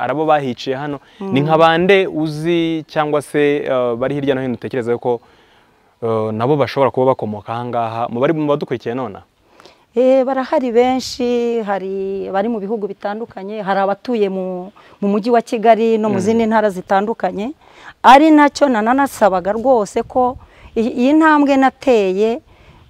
[SPEAKER 2] abo bahiciye hano ni nka bande uzi cyangwa se bari hirya no hino utekereza yuko nabo bashobora kuba bakomoka aha ngaha mu bari mu badukurikiye nonaha
[SPEAKER 1] barahari benshi hari abari mu bihugu bitandukanye hari abatuye mu mujyi wa kigali no mu zindi ntara zitandukanye ari nacyo nananasabaga rwose ko iyi ntambwe nateye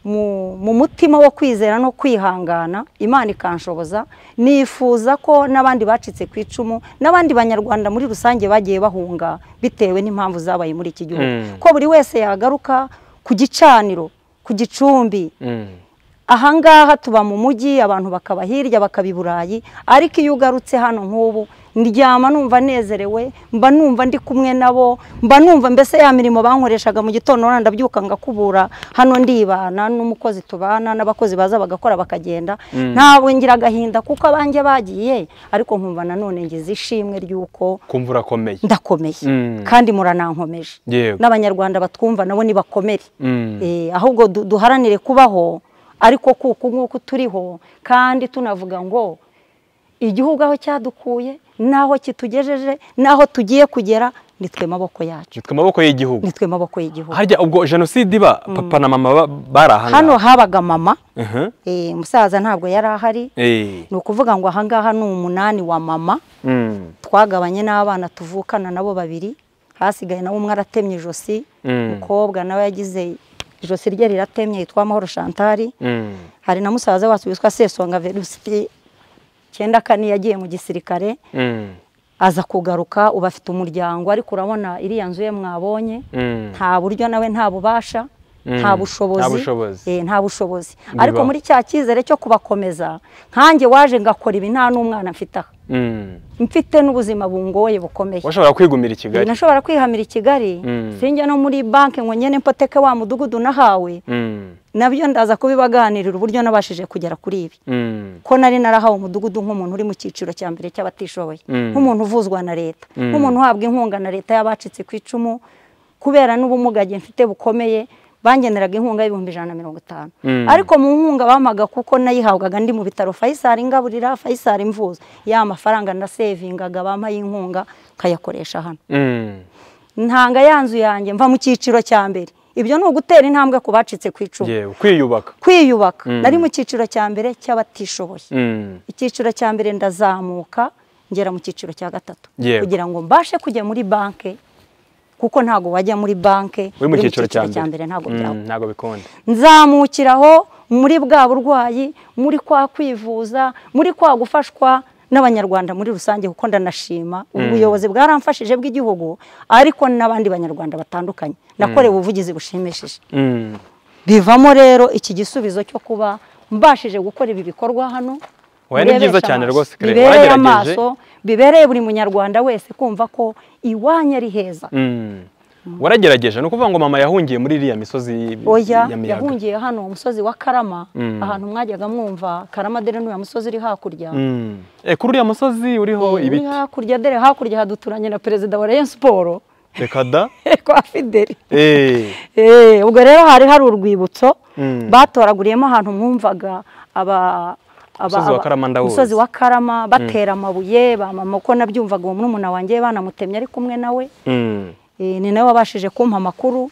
[SPEAKER 1] mu mutima wo kwizera no kwihangana imana ikanshoboza nifuza ko n'abandi bacitse ku icumu n'abandi banyarwanda muri rusange bagiye bahunga bitewe n'impamvu zabaye muri iki gihugu ko buri wese yagaruka ku gicaniro ku gicumbi ahangaha tuba mu mujyi abantu bakaba hirya bakaba i burayi ariko iyo ugarutse hano nk'ubu ndyama numva nezerewe mba numva ndi kumwe nabo mba numva mbese ya mirimo bankoreshaga mu gitondo ndabyuka ngakubura hano ndibana n'umukozi tubana n'abakozi baza bagakora bakagenda ntabwo ngira agahinda kuko abanjye bagiye ariko nkumva nanone ngize ishimwe ry'uko
[SPEAKER 2] kumva urakomeye
[SPEAKER 1] ndakomeye kandi muranankomeje n'abanyarwanda batwumva nabo nibakomere ahubwo duharanire kubaho ariko kuko nk'uko turiho kandi tunavuga ngo igihugu aho cyadukuye n'aho kitugejeje n'aho tugiye kugera nitwe amaboko yacu
[SPEAKER 2] nitwe amaboko y'igihugu
[SPEAKER 1] nitwe amaboko y'igihugu
[SPEAKER 2] harya ubwo jenoside iba papa na mama bari aha
[SPEAKER 1] hano habaga mama umusaza ntabwo yari ahari ni ukuvuga ngo ahangaha ni umunani wa mama twagabanye n'abana tuvukana nabo babiri hasigaye nawe umwe aratemye ijosi umukobwa nawe yagize ijosi rye riratemye yitwa amahoro shantari hari na musaza wacu witwa sesonga verusti cyenda kane yagiye mu gisirikare aza kugaruka uba afite umuryango ariko urabona iriya nzu ye mwabonye nta buryo nawe nta bubasha nta bushobozi nta bushobozi ariko muri cya cyizere cyo kubakomeza nkanjye waje ngakora ibi nta n'umwana mfite aha mfite n'ubuzima bungoye bukomeye
[SPEAKER 2] washobora kwigumira i kigali
[SPEAKER 1] nashobora kwihamira i kigali sinjya no muri banki ngo nyine mpoteke wa mudugudu nahawe nabyo ndaza kubibaganirira uburyo nabashije kugera kuri ibi ko nari narahawe umudugudu nk'umuntu uri mu cyiciro cya mbere cy'abatishoboye nk'umuntu uvuzwa na leta nk'umuntu uhabwa inkunga na leta y'abacitse ku icumu kubera n'ubumuga mfite bukomeye bangeneraga inkunga y'ibihumbi ijana na mirongo itanu ariko mu nkunga bamaga kuko nayihabwaga ndi mu bitaro fayisari ngaburira fayisari mvuza ya mafaranga nasevingaga bampaye inkunga nkayakoresha hano ntanga yanzu yanjye mva mu cyiciro cya mbere ibyo ni ugutera intambwe ku bacitse ku icumu
[SPEAKER 2] kwiyubaka
[SPEAKER 1] kwiyubaka nari mu cyiciro cya mbere cy'abatishoboye icyiciro cya mbere ndazamuka ngera mu cyiciro cya gatatu kugira ngo mbashe kujya muri banki kuko ntabwo wajya muri banki
[SPEAKER 2] uri mu cyiciro cya
[SPEAKER 1] mbere ntabwo
[SPEAKER 2] bikunda
[SPEAKER 1] nzamukiraho muri bwa burwayi muri kwa kwivuza muri kwa gufashwa n'abanyarwanda muri rusange kuko ndanashima ubuyobozi bwaramfashije bw'igihugu ariko n'abandi banyarwanda batandukanye nakorewe ubuvugizi bushimishije bivamo rero iki gisubizo cyo kuba mbashije gukora ibi bikorwa hano
[SPEAKER 2] ni byiza cyane rwose
[SPEAKER 1] bibereye amaso bibereye buri munyarwanda wese kumva ko iwanyu ari heza
[SPEAKER 2] waragerageje ni ukuvuga ngo mama yahungiye muri iriya misozi
[SPEAKER 1] oya yahungiye hano umusozi wa karama ahantu mwajyaga mwumva karama dore n'uriya musozi uri hakurya
[SPEAKER 2] kuri uriya musozi uriho ibiti
[SPEAKER 1] uri hakurya dore hakurya haduturanye na perezida wa reyo siporo
[SPEAKER 2] reka da
[SPEAKER 1] kwa fideli ubwo rero hari hari urwibutso batoraguriyemo ahantu mwumvaga aba
[SPEAKER 2] umusozi
[SPEAKER 1] wa karama batera amabuye bamama uko nabyumvaga uwo murumuna wanjye banamutemye ari kumwe nawe ni nawe wabashije kumpa amakuru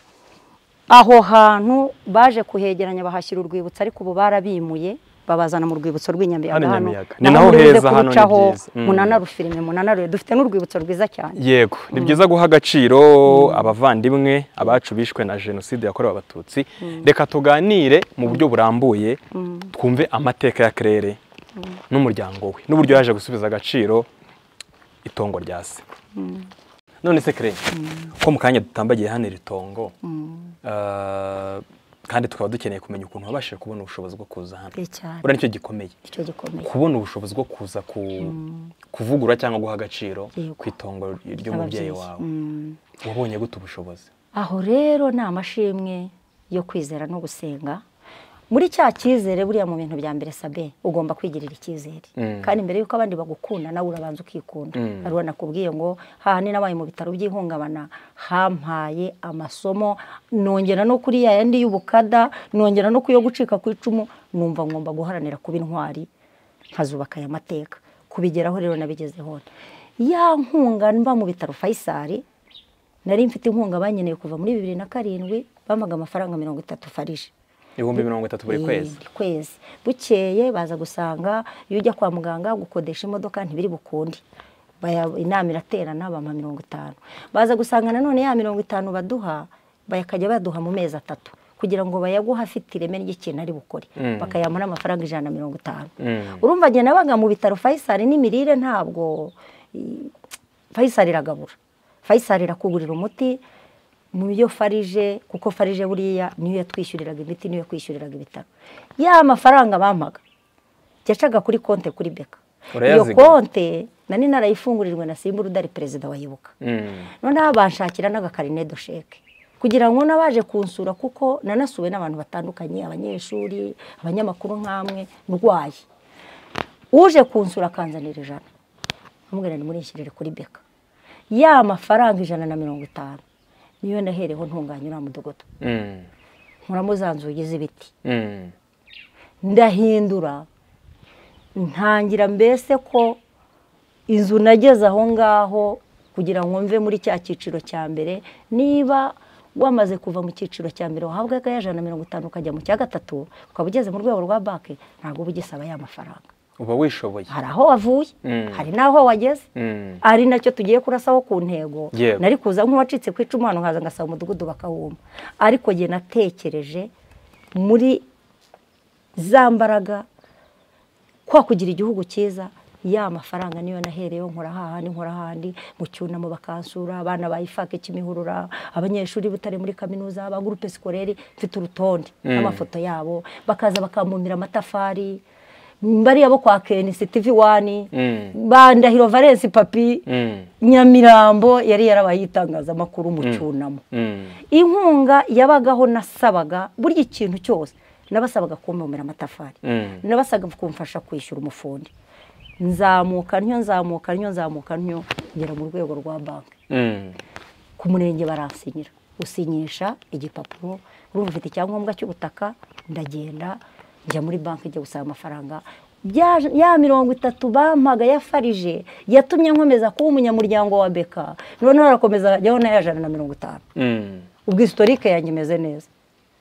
[SPEAKER 1] aho hantu baje kuhegeranya bahashyira urwibutso ariko ubu barabimuye babazana mu rwibutso rw'inyamuyaga hano
[SPEAKER 2] ni naho heza hano ni byiza
[SPEAKER 1] munanarufirime munanaruye dufite n'urwibutso rwiza cyane
[SPEAKER 2] yego ni byiza guha agaciro abavandimwe abacu bishwe na jenoside yakorewe abatutsi reka tuganire mu buryo burambuye twumve amateka ya kerere n'umuryango we n'uburyo yaje gusubiza agaciro itongo rya se none se kerere ko mu kanya dutambagiye hano iri tongo kandi tukaba dukeneye kumenya ukuntu wabashije kubona ubushobozi bwo kuza hano buriya nicyo gikomeye kubona ubushobozi bwo kuza kuvugura cyangwa guha agaciro ku itongo ry'umubyeyi wawe wabonye gute ubushobozi
[SPEAKER 1] aho rero ni amashimwe yo kwizera no gusenga muri cya cyizere buriya mu bintu bya mbere sabe ugomba kwigirira icyizere kandi mbere y'uko abandi bagukunda nawe urabanza ukikunda hariho nakubwiye ngo hahani nabaye mu bitaro by'ihungabana hampaye amasomo nongera no kuri ya yandi y'ubukada nongera no ku yo gucika ku icumu numva ngomba guharanira kuba intwari nkazubaka aya mateka kubigeraho rero nabigezeho ya nkunga mba mu bitaro fayisari nari mfite inkunga banyeneye kuva muri bibiri na karindwi bampaga amafaranga mirongo itatu farije
[SPEAKER 2] ibihumbi mirongo itatu buri kwezi
[SPEAKER 1] kwezi bukeye baza gusanga iyo ujya kwa muganga gukodesha imodoka ntibiri bukunde inama iraterana bampa mirongo itanu baza gusanga nanone ya mirongo itanu baduha bakajya baduha mu mezi atatu kugira ngo bayaguhe afite ireme ry'ikintu ari bukore bakayamuha amafaranga ijana na mirongo itanu urumva njye nabaga mu bitaro fayisari n'imirire ntabwo fayisari iragabura fayisari irakugurira umuti mu byo farije kuko farije buriya niyo yatwishyuriraga imiti niyo yakwishyuriraga ibitaro ya mafaranga bampaga yacaga kuri konte kuri beka iyo konte nari narayifungurirwe na simba urudari perezida wayibuka noneho banshakira n'agakarine dosheke kugira ngo n'abaje kunsura kuko nanasuwe n'abantu batandukanye abanyeshuri abanyamakuru nk'amwe ndwaye uje kunsura akanzanira ijana amubwira ni murishyirire kuri beka ya mafaranga ijana na mirongo itanu niyo nahereho ntunganya uriya mudugudu nkuramo za nzugi z'ibiti ndahindura ntangira mbese ko inzu nageze aho ngaho kugira ngo mve muri cya cyiciro cya mbere niba wamaze kuva mu cyiciro cya mbere wahabwa ijana na mirongo itanu ukajya mu cya gatatu ukaba ugeze mu rwego rwa banki ntabwo uba ugisaba ya mafaranga
[SPEAKER 2] uba wishoboye
[SPEAKER 1] hari aho wavuye hari n'aho wageze ari nacyo tugiye kurasaho ku ntego nari kuza nk'uwacitse ku icumu hano nkaza ngasaba umudugudu bakawuma ariko njye natekereje muri za mbaraga kwa kugira igihugu cyiza ya mafaranga niyo nahereyeho nkora hahandi nkora ahandi mu cyunamo bakansura abana bayifake kimihurura abanyeshuri butari muri kaminuza ba gurupe sikoreri mfite urutonde n'amafoto yabo bakaza bakamumira amatafari bariya bo kwa keni sitivi wani ba ndahiro valensi papi nyamirambo yari yarabaye y'itangazamakuru mu cyunamo inkunga yabagaho nasabaga burya ikintu cyose nabasabaga kumumira amatafari nabasaga kumfasha kwishyura umufundi nzamuka ntyo nzamuka ntyo nzamuka ntyo ngera mu rwego rwa banki ku murenge baransinyira usinyisha igipapuro urumva ufite icyangombwa cy'ubutaka ndagenda njya muri banki njya gusaba amafaranga ya mirongo itatu bampaga ya farije yatumye nkomeza kuba umunyamuryango wa beka noneho harakomeza hajyaho n'ayajana na mirongo itanu ubwo isitorike yanjye imeze neza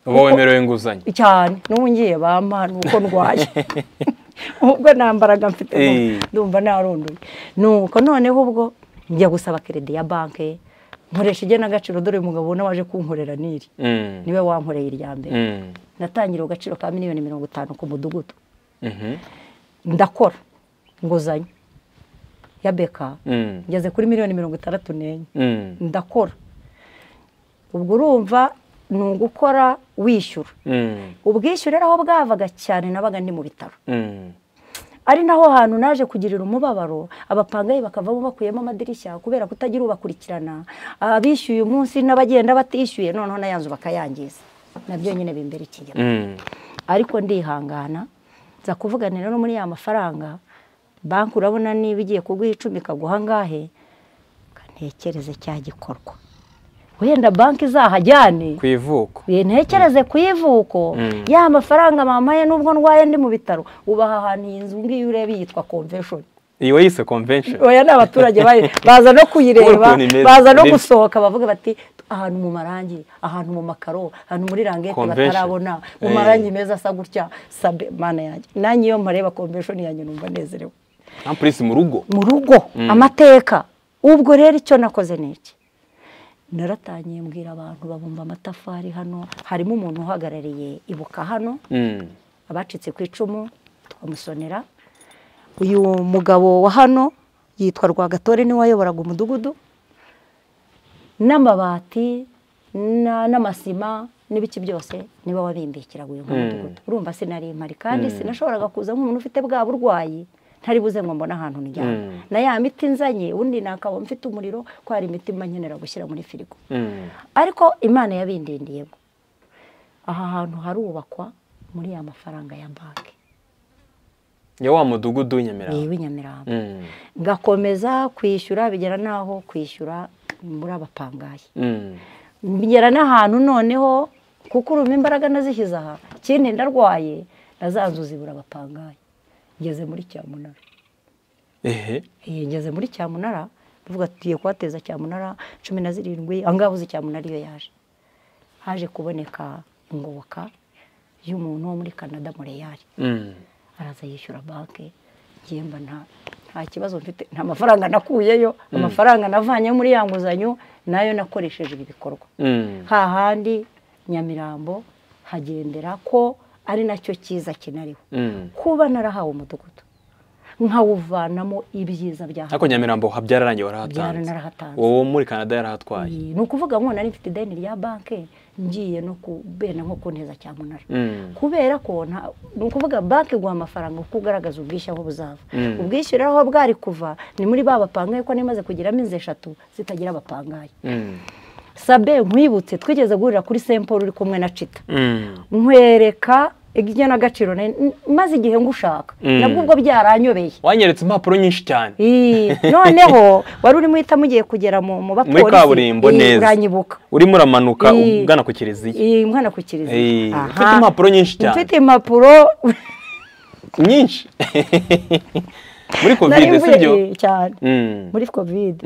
[SPEAKER 2] uba wemerewe inguzanyo
[SPEAKER 1] cyane n'ubu ngiye bampa ni uko ndwaye ubwo nta mbaraga mfite ndumva narunduye nuko noneho ubwo njya gusaba keredi ya banki nkoresha igenagaciro dore umugabo ubona waje kunkorera niri niwe wankoreye irya mbere natangira agaciro ka miliyoni mirongo itanu ku mudugudu ndakora inguzanyo ya beka ngeze kuri miliyoni mirongo itandatu n'enye ndakora ubwo urumva ni ugukora wishyura ubwishyure aho bwavaga cyane nabaga ni mu bitaro ari naho hantu naje kugirira umubabaro abapangayi bakavamo bakuyemo amadirishya kubera kutagira ubakurikirana abishyuye umunsi n'abagenda batishyuye noneho n'ayanzu bakayangiza nabyo nyine bimbera ikigega ariko ndihangana nza kuvuganira no muri ya mafaranga banki urabona niba igiye kuguha icumi ikaguha angahe ntekereze cya gikorwa wenda banki izahajyane
[SPEAKER 2] ku ivuko
[SPEAKER 1] ntekereze ku ivuko ya mafaranga mama ye nubwo ndwaye ndi mu bitaro ubaha ahantu iyi nzu ngiyo ureba yitwa convention
[SPEAKER 2] iyi wayise convention
[SPEAKER 1] oya ni abaturage baza no kuyireba baza no gusohoka bavuga bati ahantu mu marangi ahantu mu makaro ahantu muri rangete batarabona mu marangi meza asa gutya sabe mana yanjye nanjye iyo mpareba convention yanjye numva nezerewe
[SPEAKER 2] ampurisi mu rugo
[SPEAKER 1] mu rugo amateka ubwo rero icyo nakoze ni iki naratangiye mbwira abantu babumba amatafari hano harimo umuntu uhagarariye ibuka hano abacitse ku icumu twamusonera uyu mugabo wa hano yitwa rwagatore niwe wayoboraga umudugudu n'amabati n'amasima n'ibiki byose niba wabimbikiraga uyu mudugudu urumva sinari impari kandi sinashoboraga kuza nk'umuntu ufite bwa burwayi ntari buze ngo mbone ahantu njyana na ya miti nzanye ubundi nakaba mfite umuriro ko hari imiti nkenera gushyira muri firigo ariko imana yabindindiyemo aha hantu harubakwa muri ya mafaranga ya banki
[SPEAKER 2] ya wa mudugudu w'inyamirambo
[SPEAKER 1] w'inyamirambo ngakomeza kwishyura bigera n'aho kwishyura muri abapangayi bigera n'ahantu noneho kuko urumva imbaraga nazishyize aha ikindi ndarwaye nazanzu zibura abapangayi ngeze muri cyamunara
[SPEAKER 2] ehe
[SPEAKER 1] ngeze muri cyamunara tuvuga tugiye kuhateza cyamunara cumi na zirindwi ahangaha uzi cyamunara iyo yaje haje kuboneka ingoboka y'umuntu wo muri canada mureyari araza yishyura banki ngemba nta kibazo mfite nta mafaranga nakuyeyo amafaranga navanye muri ya nguzanyo nayo nakoresheje ibi bikorwa hahandi nyamirambo hagendera ko ari nacyo cyiza kinariho kuba narahawe umudugudu nkawuvanamo ibyiza bya
[SPEAKER 2] ariko nyamirambo habyarangiye warahatanze uwo muri canada yarahatwaye
[SPEAKER 1] ni ukuvuga ngo nari mfite ideni rya banki ngiye no kubera nko kunteza cyamunara kubera ko ni ukuvuga banki iguha amafaranga kuko ugaragaza ubwishyu aho buzava ubwishyu rero aho bwari kuva ni muri ba bapangaye ko nimaze kugira amezi eshatu zitagira abapangaye sabe nkwibutse twigeze guhurira kuri semporo uri kumwe na cita nkwereka igenagaciro maze igihe ngushaka nabwo ubwo byaranyobeye
[SPEAKER 2] wanyeretse impapuro nyinshi cyane
[SPEAKER 1] noneho wari urimo uhita mugiye kugera mu bapolisi
[SPEAKER 2] muri kaburimbo neza urimo uramanuka ugana ku kiliziya
[SPEAKER 1] ugana ku kiliziya
[SPEAKER 2] ufite impapuro nyinshi cyane
[SPEAKER 1] mfite impapuro
[SPEAKER 2] nyinshi muri kovide si byo
[SPEAKER 1] cyane muri kovide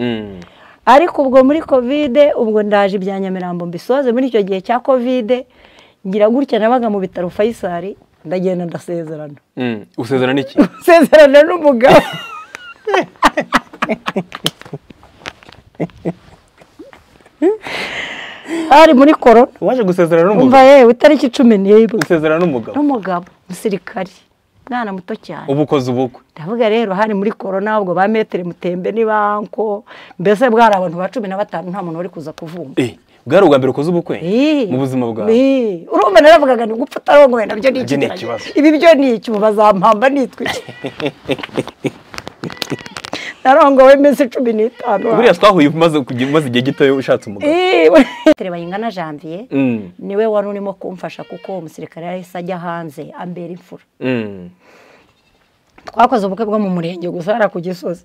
[SPEAKER 1] ariko ubwo muri kovide ubwo ndaje ibya nyamirambo mbisoze muri icyo gihe cya kovide ngira gutya nabaga mu bitaro fayisari ndagenda ndasezerana
[SPEAKER 2] usezerana iki
[SPEAKER 1] usezerana n'umugabo hari muri korona
[SPEAKER 2] waje gusezerana n'umugabo
[SPEAKER 1] umva yewe itariki cumi n'imwe
[SPEAKER 2] usezerana n'umugabo
[SPEAKER 1] n'umugabo musirikari mwana muto cyane
[SPEAKER 2] ubukoze ubukwe
[SPEAKER 1] ndavuga rero hari muri korona ubwo ba metero mutembe n'ibanko mbese bwari abantu ba cumi na batanu nta muntu wari kuza kuvumba
[SPEAKER 2] bwari ubwa mbere ukoze ubukwe mu buzima bwawe
[SPEAKER 1] urumva naravugaga ni gupfa utarongoye nabyo ni ikibazo ibi byo ni icyuma bazampamba nitwica narongowe iminsi cumi n'itanu
[SPEAKER 2] buriya twahuye umaze igihe gito ushatse umugabo
[SPEAKER 1] tereba yingana janvier niwe wari urimo kumfasha kuko umusirikare yahise ajya hanze ambera imfura twakoze ubukwe bwo mu murenge gusa hariya ku gisozi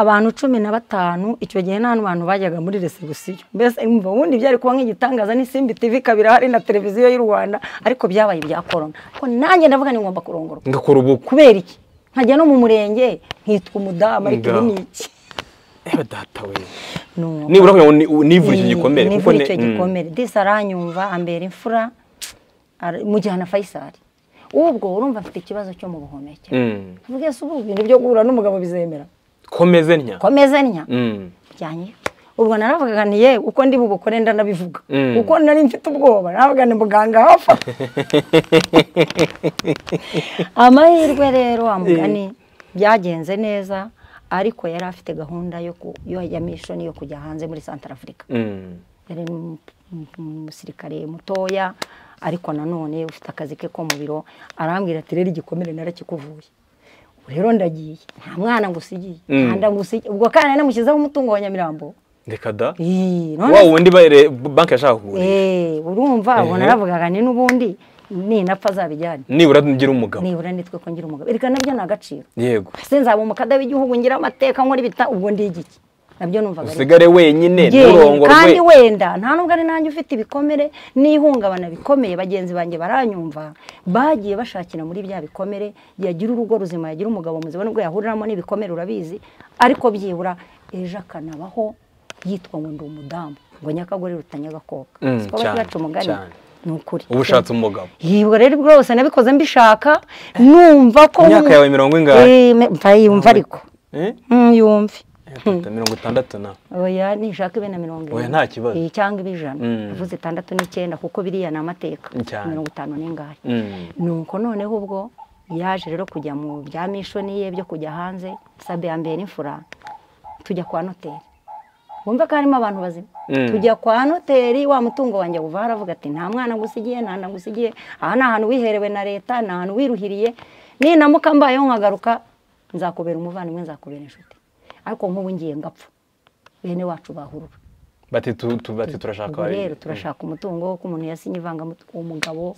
[SPEAKER 1] abantu cumi na batanu icyo gihe nta n'abantu bajyaga muri resebusiyo mbese ubundi byari kuba nk'igitangaza n'isimbi tivi kabiri hari na televiziyo y'u rwanda ariko byabaye ibya korona ko nanjye ndavuga ni ngomba kurongorwa
[SPEAKER 2] ngakora ubukwe
[SPEAKER 1] kubera iki nkajya no mu murenge nkitwa umudamu ariko ibi ni iki
[SPEAKER 2] reba data we nibura kugira ngo nivure icyo gikomere
[SPEAKER 1] nivure icyo gikomere disi aranyumva ambera imfura mujyana fayisari ubwo urumva afite ikibazo cyo mu buhumekero mvuge se ubu ibintu byo guhura n'umugabo bizemera
[SPEAKER 2] komeze ntya
[SPEAKER 1] komeze ntya byanye ubwo naravugaga ni yewe uko ndi bubukore ndanabivuga kuko nari mfite ubwoba naravuga ni muganga hafa amahirwe rero amugani byagenze neza ariko yari afite gahunda ya mishoni yo kujya hanze muri santara afurika yari umusirikare mutoya ariko nanone ufite akazi ke ko mu biro arambwira ati rero igikomere narakikuvuye rero ndagiye nta mwana ngo usigiye ubwo kandi namushyizeho umutungo wa nyamirambo
[SPEAKER 2] reka da wa wundi banki yashaka kugura
[SPEAKER 1] urumva ubona aravugaga ni n'ubundi ninapfa azabijyane
[SPEAKER 2] nibura ngira umugabo
[SPEAKER 1] nibura nitwe ko ngira umugabo reka nabyo ni agaciro
[SPEAKER 2] yego
[SPEAKER 1] ese nzaba umukada w'igihugu ngira amateka nkora ibita ubwo ndigiki nabyo numvaga
[SPEAKER 2] usigare wenyine nturongorwe
[SPEAKER 1] kandi wenda nta nubwo ari nanjye ufite ibikomere n'ihungabana bikomeye bagenzi banjye baranyumva bagiye bashakira muri bya bikomere yagira urugo ruzima yagira umugabo muzima nubwo yahuriramo n'ibikomere urabizi ariko byibura ejo akanabaho yitwa ngo ndi umudamu ngo nyakagore rutanyagakoka siko bacaca umugani ni ukuri
[SPEAKER 2] uba ushatse umugabo
[SPEAKER 1] yibwa rero rwose nabikoze mbishaka numva ko
[SPEAKER 2] imyaka yawe mirongo ingahe
[SPEAKER 1] yumva ariko yumve
[SPEAKER 2] mirongo itandatu na
[SPEAKER 1] oya nishaka ibe na mirongo
[SPEAKER 2] irindwi nta kibazo
[SPEAKER 1] cyangwa ibe ijana uvuze itandatu n'icyenda kuko biriya ni amateka mirongo itanu n'ingahe nuko noneho ubwo yaje rero kujya mu bya mishoni ye byo kujya hanze sabe ya mbere n'imfura tujya kwa noteri wumva ko harimo abantu bazima tujya kwa noteri wa mutungo wanjye uva haravuga ati nta mwana ngusigiye nta nda ngusigiye aha ni ahantu wiherewe na leta ni ahantu wiruhiriye ninamuka mbayeho nkagaruka nzakubera umuvandimwe nzakubera inshuti ariko nk'ubu ngiye ngapfa bene wacu bahurura
[SPEAKER 2] bati turashaka
[SPEAKER 1] rero turashaka umutungo ko umuntu yasinye ivangamutungo umugabo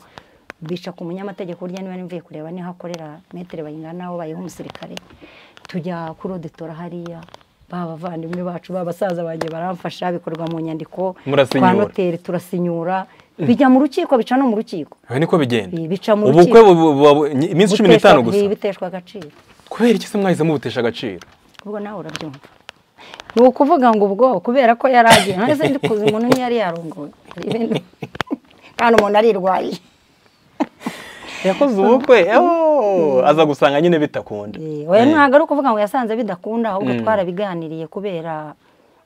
[SPEAKER 1] bica ku munyamategeko burya niba nimvuye kureba niho akorera metero bayingana aho bayiha umusirikare tujya kurodetora hariya bavandimwe bacu basaza banjye baramfasha bikorwa mu nyandiko kwa noteri turasinyura bijya mu rukiko bica no mu rukiko
[SPEAKER 2] niko bigenda
[SPEAKER 1] bica mu
[SPEAKER 2] rukiko iminsi cumi n'itanu gusa
[SPEAKER 1] biteshwa agaciro
[SPEAKER 2] kubera iki se mwahisemo butesha agaciro
[SPEAKER 1] ubwo nawe urabyumva ni ukuvuga ngo ubwo kubera ko yari agiye none se kuzi umuntu niyo yari yarongoye kandi umuntu arirwaye
[SPEAKER 2] yakoze ubukwe aza gusanga nyine bitakunda
[SPEAKER 1] ntabwo ari ukuvuga ngo yasanze bidakunda ahubwo twarabiganiriye kubera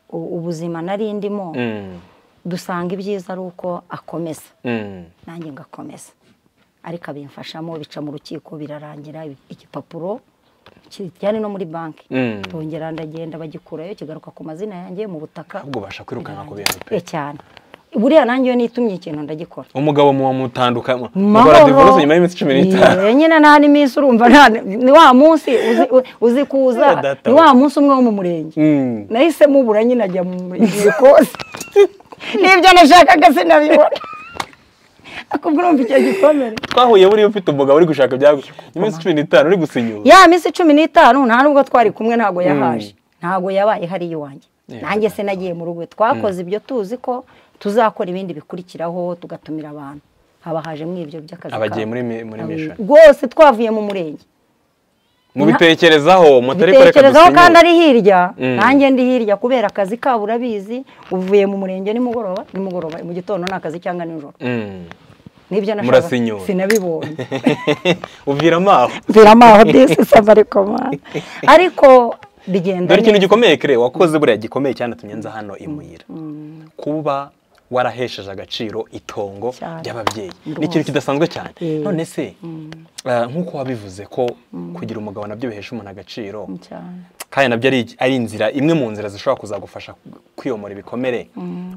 [SPEAKER 1] ubuzima nari ndimo dusanga ibyiza ari uko akomeza nanjye ngakomeza ariko abimfashamo bica mu rukiko birarangira igipapuro kijyane no muri banki bongera ndagenda bagikurayo kigaruka ku mazina yanjye mu butaka
[SPEAKER 2] ahubwo ubasha kwirukana ku bintu pe
[SPEAKER 1] cyane buriya nanjye iyo nitumye ikintu ndagikora
[SPEAKER 2] umugabo muba mutandukamo mukora divorce nyuma y'iminsi cumi n'itanu
[SPEAKER 1] nyine nta n'iminsi urumva ni wa munsi uzi kuza ni wa munsi umwe wo mu murenge nahise mubura nyine ajya mu murenge kose n'ibyo nashakaga sinabibona akubwira umva icyo gikomere
[SPEAKER 2] twahuye buriya ufite umugabo uri gushaka ibyagusha iminsi cumi n'itanu uri gusinyura
[SPEAKER 1] ya minsi cumi n'itanu nta nubwo twari kumwe ntabwo yahaje ntabwo yabaye hari iwanjye nanjye se nagiye mu rugo twakoze ibyo tuzi ko tuzakora ibindi bikurikiraho tugatumira abantu haba haje muri ibyo by'akazi
[SPEAKER 2] abagiye muri mishoni
[SPEAKER 1] rwose twavuye mu murenge
[SPEAKER 2] mubitekerezaho mutari kure
[SPEAKER 1] bitekerezaho kandi ari hirya nanjye ndi hirya kubera akazi kabo urabizi uvuye mu murenge nimugoroba nimugoroba mu gitondo ni akazi cyangwa nijoro nibyo nashaka sinabibonye
[SPEAKER 2] uvira amaho
[SPEAKER 1] uvira amaho disi safari komande ariko bigenda
[SPEAKER 2] dore ikintu gikomeye kire wakoze buriya gikomeye cyane nza hano imuhira kuba warahesheje agaciro itongo ry'ababyeyi ni ikintu kidasanzwe cyane none se nk'uko wabivuze ko kugira umugabo nabyo bihesha umuntu agaciro kandi nabyo ari inzira imwe mu nzira zishobora kuzagufasha kwiyomora ibikomere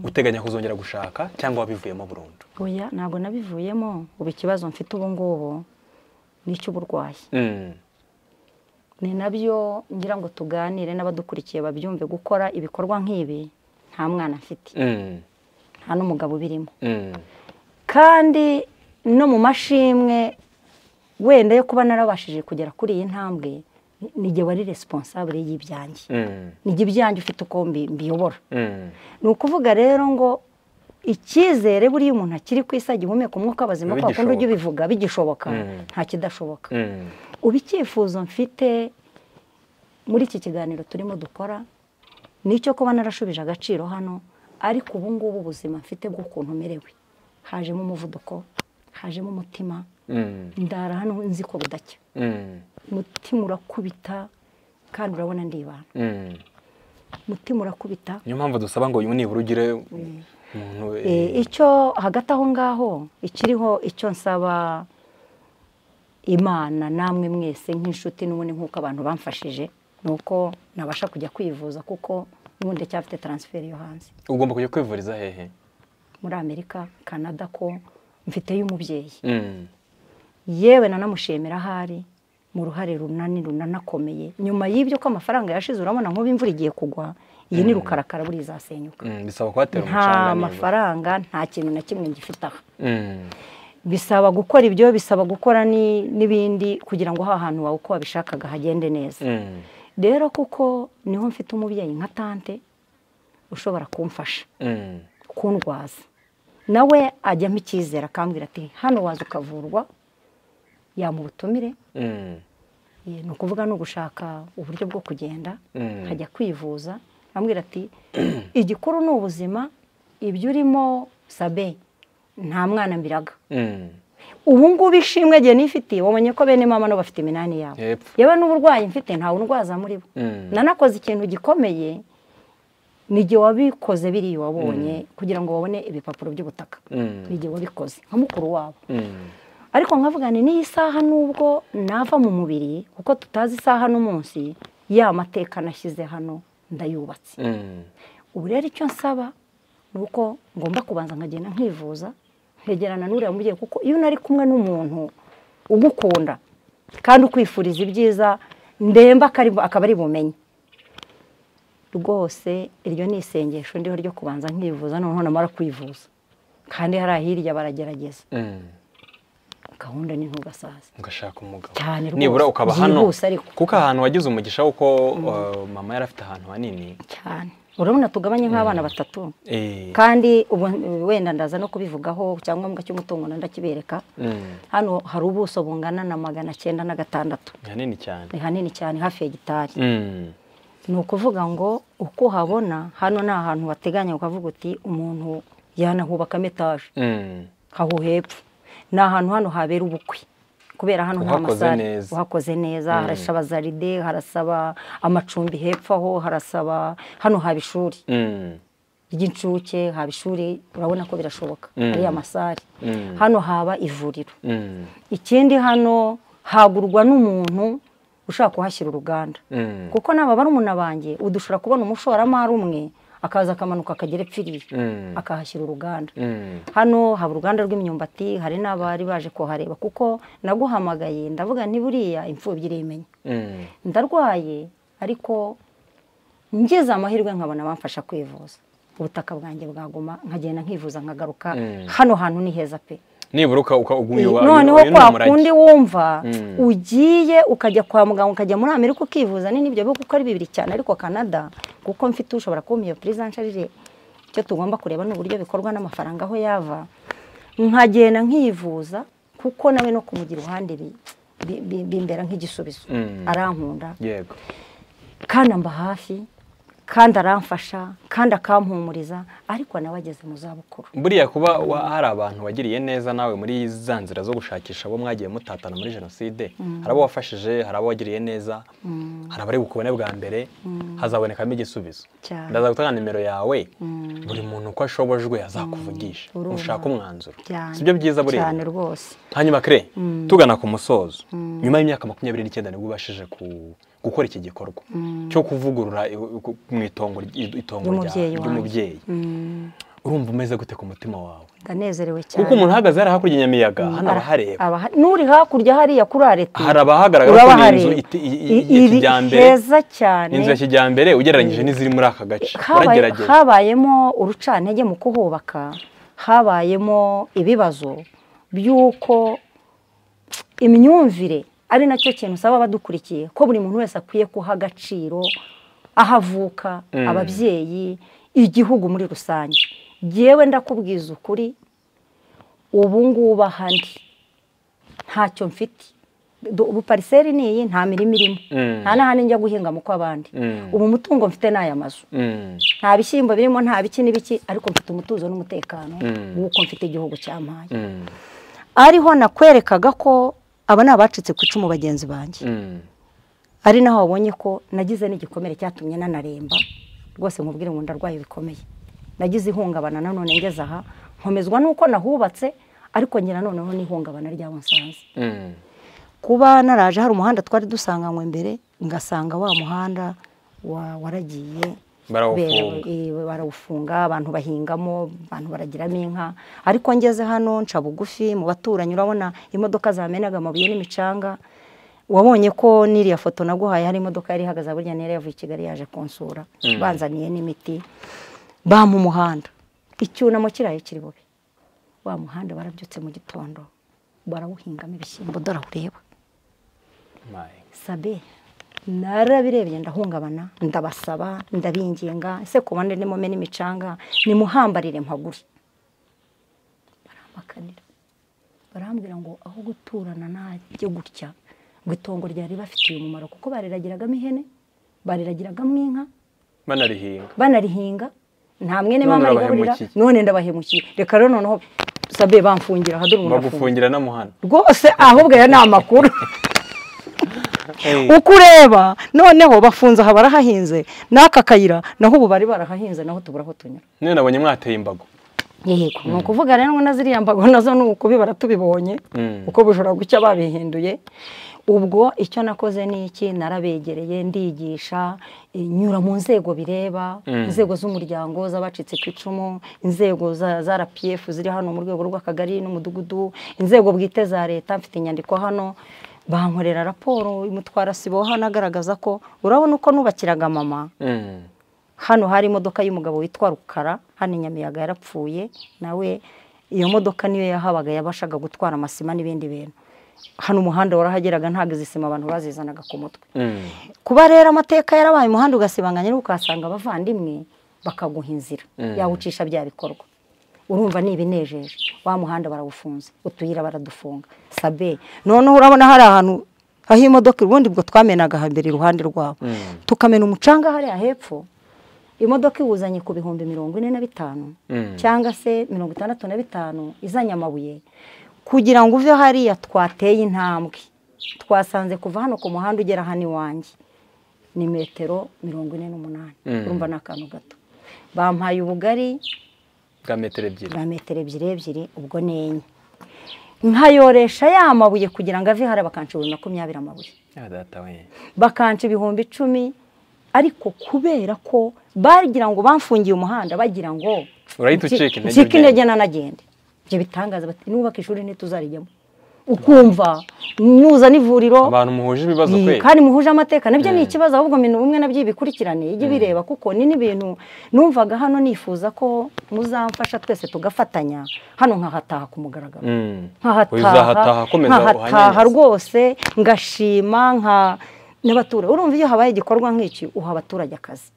[SPEAKER 2] uteganya kuzongera gushaka cyangwa wabivuyemo burundu
[SPEAKER 1] oya ntabwo nabivuyemo ubu ikibazo mfite ubu ngubu ni icy'uburwayi ni nabyo ngira ngo tuganire n'abadukurikiye babyumve gukora ibikorwa nk'ibi nta mwana afite nta n'umugabo ubirimo kandi no mu mashimwe wenda yo kuba narabashije kugera kuri iyi ntambwe nige wari responsable y'ibyanjye nige ibyanjye ufite uko mbiyobora ni ukuvuga rero ngo icyizere buriya umuntu akiri ku isi agihumeka umwuka bazima ko bakunda ujya ubivuga bigishoboka nta kidashoboka ubu icyifuzo mfite muri iki kiganiro turimo dukora nicyo kuba narashubije agaciro hano ariko ubu ngubu ubuzima mfite bw'ukuntu merewe hajemo umuvuduko hajemo umutima ndara hano nzi ko budacya umutima urakubita kandi urabona ndibana umutima urakubita
[SPEAKER 2] niyo mpamvu dusaba ngo nibura ugire
[SPEAKER 1] umuntu icyo hagati aho ngaho ikiriho icyo nsaba imana namwe mwese nk'inshuti n'ubundi nk'uko abantu bamfashije ni uko nabasha kujya kwivuza kuko ubundi cyafite taransiferi yo hanze
[SPEAKER 2] ugomba kujya kwivuriza hehe
[SPEAKER 1] muri amerika canada ko mfiteyo umubyeyi yewe nanamushimira ahari mu ruhare runani runanakomeye nyuma y'ibyo ko amafaranga yashize urabona nk'ubu imvura igiye kugwa iyi ni rukarakara buriya izasenyuka nta mafaranga nta kintu na kimwe ngifite aha bisaba gukora ibyo bisaba gukora n'ibindi kugira ngo ha hantu wawe uko wabishakaga hagende neza rero kuko niho mfite umubyeyi nka tante ushobora kumfasha kundwaza nawe ajyamo icyizere akambwira ati hano waza ukavurwa yamubutumire ni ukuvuga ni ugushaka uburyo bwo kugenda nkajya kwivuza ambwira ati igikuru ni ubuzima ibyo urimo sabe nta mwana mbiraga ubu ngubu ishimwe igihe nifitiye wabonye ko bene mama nabo bafite iminani yabo yewe n'uburwayi mfite ntawe undwaza muri bo nanakoze ikintu gikomeye n'igihe wabikoze biriya wabonye kugira ngo babone ibipapuro by'ubutaka n'igihe wabikoze nka mukuru wabo ariko nkavugane n'iyi saha n'ubwo nava mu mubiri kuko tutazi isaha n'umunsi ya mateka nashyize hano ndayubatse ubu rero icyo nsaba ni uko ngomba kubanza nkagenda nkivuza ntegerana n'uriya mubyeyi kuko iyo unari kumwe n'umuntu ugukunda kandi ukwifuriza ibyiza ndemba akaba ari bumenyi rwose iryo ni isengesho ndiho ryo kubanza nkivuza noneho namara kwivuza kandi hari ahirya baragerageza gahunda ni ntugasaze
[SPEAKER 2] ugashaka umugabo
[SPEAKER 1] cyane rwose
[SPEAKER 2] nibura ukaba hano kuko ahantu wagize umugisha kuko mama yari afite ahantu hanini
[SPEAKER 1] cyane urabona tugabanye nk'abana batatu kandi wenda ndaza no kubivugaho cyangwa ngombwa cy'umutungo ndakibereka hano hari ubuso bungana na magana cyenda na gatandatu
[SPEAKER 2] ni hanini cyane
[SPEAKER 1] ni hanini cyane hafi ya gitari ni ukuvuga ngo uko uhabona hano ni ahantu wateganya ukavuga uti umuntu yanahubakamo etaje aho hepfo ni ahantu hano habera ubukwe kubera hano nta masare uhakoze neza harasaba zaride harasaba amacumbi hepfo aho harasaba hano haba ishuri ry'incuke haba ishuri urabona ko birashoboka ari amasare hano haba ivuriro ikindi hano hagurwa n'umuntu ushaka kuhashyira uruganda kuko n'aba barumuna banjye udushobora kubona umushoramari umwe akaza akamanuka akagera epfiriye akahashyira uruganda hano haba uruganda rw'imyumbati hari n'abari baje kuhareba kuko naguhamagaye ndavuga buriya imfubyi iremenya ndarwaye ariko ngeze amahirwe nkabona bamfasha kwivuza ubutaka bwanjye bwaguma nkagenda nkivuza nkagaruka hano hantu ni heza pe
[SPEAKER 2] niburuka ukagumira
[SPEAKER 1] noneho kwa kundi wumva ugiye ukajya kwa muganga ukajya muri amerika ukivuza ni nibyo bihugu kuko ari bibiri cyane ariko canada kuko mfite ushobora kumpa iyo puriza nsharire icyo tugomba kureba ni uburyo bikorwa n'amafaranga aho yava nkagenda nkivuza kuko nawe no kumugira iruhande bimbera nk'igisubizo arankunda kandi amba hafi kandi aramfasha kandi akampumuriza ariko nawe ageze mu zabukuru
[SPEAKER 2] buriya kuba hari abantu wagiriye neza nawe muri za nzira zo gushakisha abo mwagiye mutatana muri jenoside hari abo wafashije hari abo wagiriye neza hari abari bukubone bwa mbere hazabonekamo igisubizo ndaza gutanga nimero yawe buri muntu uko ashobojwe azakuvugisha ushaka umwanzuro si byo byiza buriya
[SPEAKER 1] cyane rwose
[SPEAKER 2] hanyuma kare tugana ku musozo nyuma y'imyaka makumyabiri n'icyenda nibwo ubashije ku gukora iki gikorwa cyo kuvugurura mu itongo ry'umubyeyi urumva umeze gute ku mutima wawe
[SPEAKER 1] ndanezerewe cyane
[SPEAKER 2] kuko umuntu uhagaze hariya hakurya inyamiyaga hano aba ahareba
[SPEAKER 1] n'uri hakurya hariya kuri arete
[SPEAKER 2] hari abahagaragara ko ni inzu ya kijyambere
[SPEAKER 1] heza cyane
[SPEAKER 2] inzu ya kijyambere ugereranyije n'iziri muri aka gace
[SPEAKER 1] uragerageza habayemo urucantege mu kuhubaka habayemo ibibazo by'uko imyumvire ari nacyo kintu usaba abadukurikiye ko buri muntu wese akwiye kuha agaciro aho avuka ababyeyi igihugu muri rusange yewe ndakubwiza ukuri ubu ngubu aha ndi ntacyo mfite pariseri ni iyi nta mirima irimo nta n'ahandi njya guhinga mu kw'abandi ubu mutungo mfite ni aya mazu nta bishyimbo birimo nta biki n'ibiki ariko mfite umutuzo n'umutekano w'uko mfite igihugu cyampaye ariho nakwerekaga ko aba ni abacitse ku icumu bagenzi banjye ari naho wabonye ko nagize n'igikomere cyatumye nanaremba rwose mubwire ngo ndarwaye bikomeye nagize ihungabana nanone ngeze aha nkomezwa n'uko nahubatse ariko ngira noneho n'ihungabana ryabo nsanze kuba naraje hari umuhanda twari dusanganywe mbere ngasanga wa muhanda waragiye barawufunga abantu bahingamo abantu baragiramo inka ariko ngeze hano nca bugufi mu baturanyi urabona imodoka zamenaga amabuye n'imicanga wabonye ko n'iriya foto naguhaye hari imodoka yari ihagaze burya nera yavuye i kigali yaje kunsura banzaniye n'imiti bampa umuhanda icyunamo kiraye kiri bube wa muhanda barabyutse mu gitondo barawuhingamo ibishyimbo dore awureba sabe narabirebye ndahungabana ndabasaba ndabinginga ese ku bandi nimume n'imicanga nimuhambarire mpagure baramakanira barambwira ngo aho guturana najye gutya ngo itongo ryari bafitiye umumaro kuko bariragiragamo ihene bariragiragamo inka
[SPEAKER 2] banarihinga
[SPEAKER 1] banarihinga nta mwene mama rigaburira none ndabahemukiye reka rero noneho sabe bamfungira ahadura
[SPEAKER 2] umuntu bagufungira na muhana
[SPEAKER 1] rwose ahubwo aya ni amakuru uko ureba noneho bafunze aha barahahinze n'aka kayira naho ubu bari barahahinze naho tubura aho tunyura
[SPEAKER 2] none nabonye mwateye imbago
[SPEAKER 1] yego ni ukuvuga rero na ziriya mbago nazo ni ukubibara tubibonye uko bujura gucya babihinduye ubwo icyo nakoze ni iki narabegereye ndigisha nyura mu nzego bireba inzego z'umuryango z'abacitse ku icumu inzego za rapiyefu ziri hano mu rwego rw'akagari n'umudugudu inzego bwite za leta mfite inyandiko hano bankorera raporo imutwara sibo hano agaragaza ko urabona uko nubakiraga mama hano hari imodoka y'umugabo witwa rukara hano inyamiyaga yarapfuye nawe iyo modoka niyo yahabaga yabashaga gutwara amasima n'ibindi bintu hano umuhanda warahageraga ntabwo izi sima abantu bazizanaga ku mutwe kuba rero amateka yarabaye umuhanda ugasibanganya ariko ukahasanga abavandimwe bakaguha inzira yawucisha bya bikorwa urumva ni ibinejeje wa muhanda barawufunze utuyira baradufunga sabe noneho urabona hari ahantu aho imodoka ubundi ubwo twamenaga hambere iruhande rwabo tukamena umucanga hariya hepfo imodoka iwuzanye ku bihumbi mirongo ine na bitanu cyangwa se mirongo itandatu na bitanu izanye amabuye kugira ngo uve hariya twateye intambwe twasanze kuva hano ku muhanda ugera hano iwanjye ni metero mirongo ine n'umunani urumva ni akantu gato bampaye ubugari
[SPEAKER 2] bwa metero ebyiri
[SPEAKER 1] bwa metero ebyiri ebyiri ubwo ni enye nkayoresha ya mabuye kugira ngo ave hariya bakanca ibihumbi makumyabiri amabuye
[SPEAKER 2] bakanca
[SPEAKER 1] ibihumbi icumi ariko kubera ko bagira ngo bamfungiye umuhanda bagira ngo
[SPEAKER 2] urahita ucika intege
[SPEAKER 1] ncike intege nanagende ibyo bitangaza bati nubaka ishuri ntituzarijyamo ukumva nuzana ivuriro
[SPEAKER 2] abantu muhuje ibibazo kweri
[SPEAKER 1] kandi muhuje amateka nabyo ni ikibazo ahubwo ibintu bimwe nabyo bikurikirane ijye bireba kuko ni n'ibintu numvaga hano nifuza ko muzamfasha twese tugafatanya hano nkahataha ku mugaragaro
[SPEAKER 2] uzahataha komeza
[SPEAKER 1] nkahataha rwose ngashima nka n'abaturage urumva iyo habaye igikorwa nk'iki uha abaturage akazi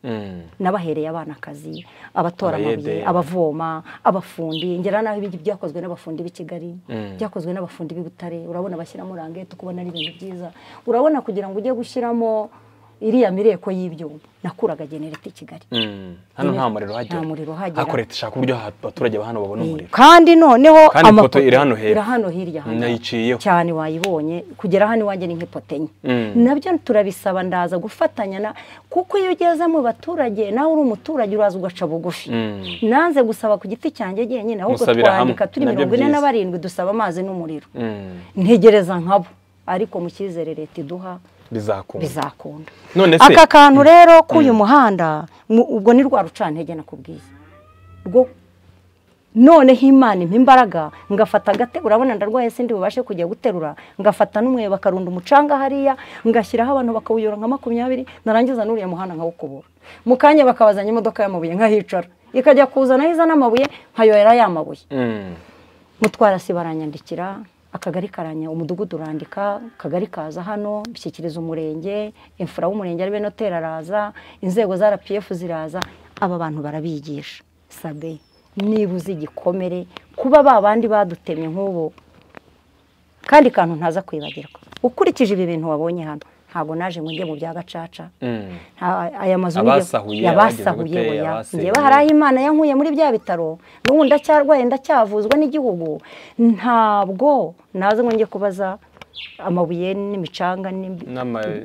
[SPEAKER 1] n'abahereye abana akazi abatora amabuye abavoma abafundi ngera naho ibintu byakozwe n'abafundi b'i kigali byakozwe n'abafundi b'i butare urabona bashyiramo urangete ukubona ari ibintu byiza urabona kugira ngo ujye gushyiramo iriya mireko y'ibyuma nakuraga genereta i kigali
[SPEAKER 2] hano nta muriro uhagera
[SPEAKER 1] nta muriro uhagera
[SPEAKER 2] ariko leta ishaka uburyo abaturage ba hano babona umuriro
[SPEAKER 1] kandi noneho
[SPEAKER 2] kandi ipoto iri hano hepfo
[SPEAKER 1] iri hano hirya hano
[SPEAKER 2] nayiciyeho
[SPEAKER 1] cyane wayibonye kugera hano iwanjye ni nk'ipoto enye nabyo turabisaba ndaza gufatanya na kuko iyo ugeze mu baturage nawe uri umuturage uraza ugaca bugufi nanze gusaba ku giti cyanjye jyenyine ahubwo twandika turi mirongo ine na barindwi dusaba amazi n'umuriro ntegereza nkabo ariko mu cyizere leta iduha
[SPEAKER 2] bizakunda
[SPEAKER 1] aka kantu rero k'uyu muhanda ubwo ni rwa rucantege nakubwiye rwo noneho imana impa imbaraga ngafata agate urabona ndarwaye sindi bubashe kujya guterura ngafata n'umwe bakarunda umucanga hariya ngashyiraho abantu bakawuyora nka makumyabiri narangiza n'uriya muhanda nkawukubura mu kanya bakabazanya imodoka y'amabuye nkahicara ikajya kuzana iza n'amabuye nkayohera ya mabuye mutwara si baranyandikira akagari karanya umudugudu urandika akagari kaza hano bishyikiriza umurenge imfura w'umurenge ari benoteri araza inzego za rpf ziraza aba bantu barabigisha sabe niba uzi igikomere kuba ba bandi badutemye nk'ubu kandi kantu ntaza kwibagirwa ukurikije ibi bintu wabonye hano ntabwo naje ngo njye mu bya gacaca aya mazu yabasahuye oya njyewe hari aho imana yankuye muri bya bitaro n'ubu ndacyarwaye ndacyavuzwa n'igihugu ntabwo naza ngo njye kubaza amabuye n'imicanga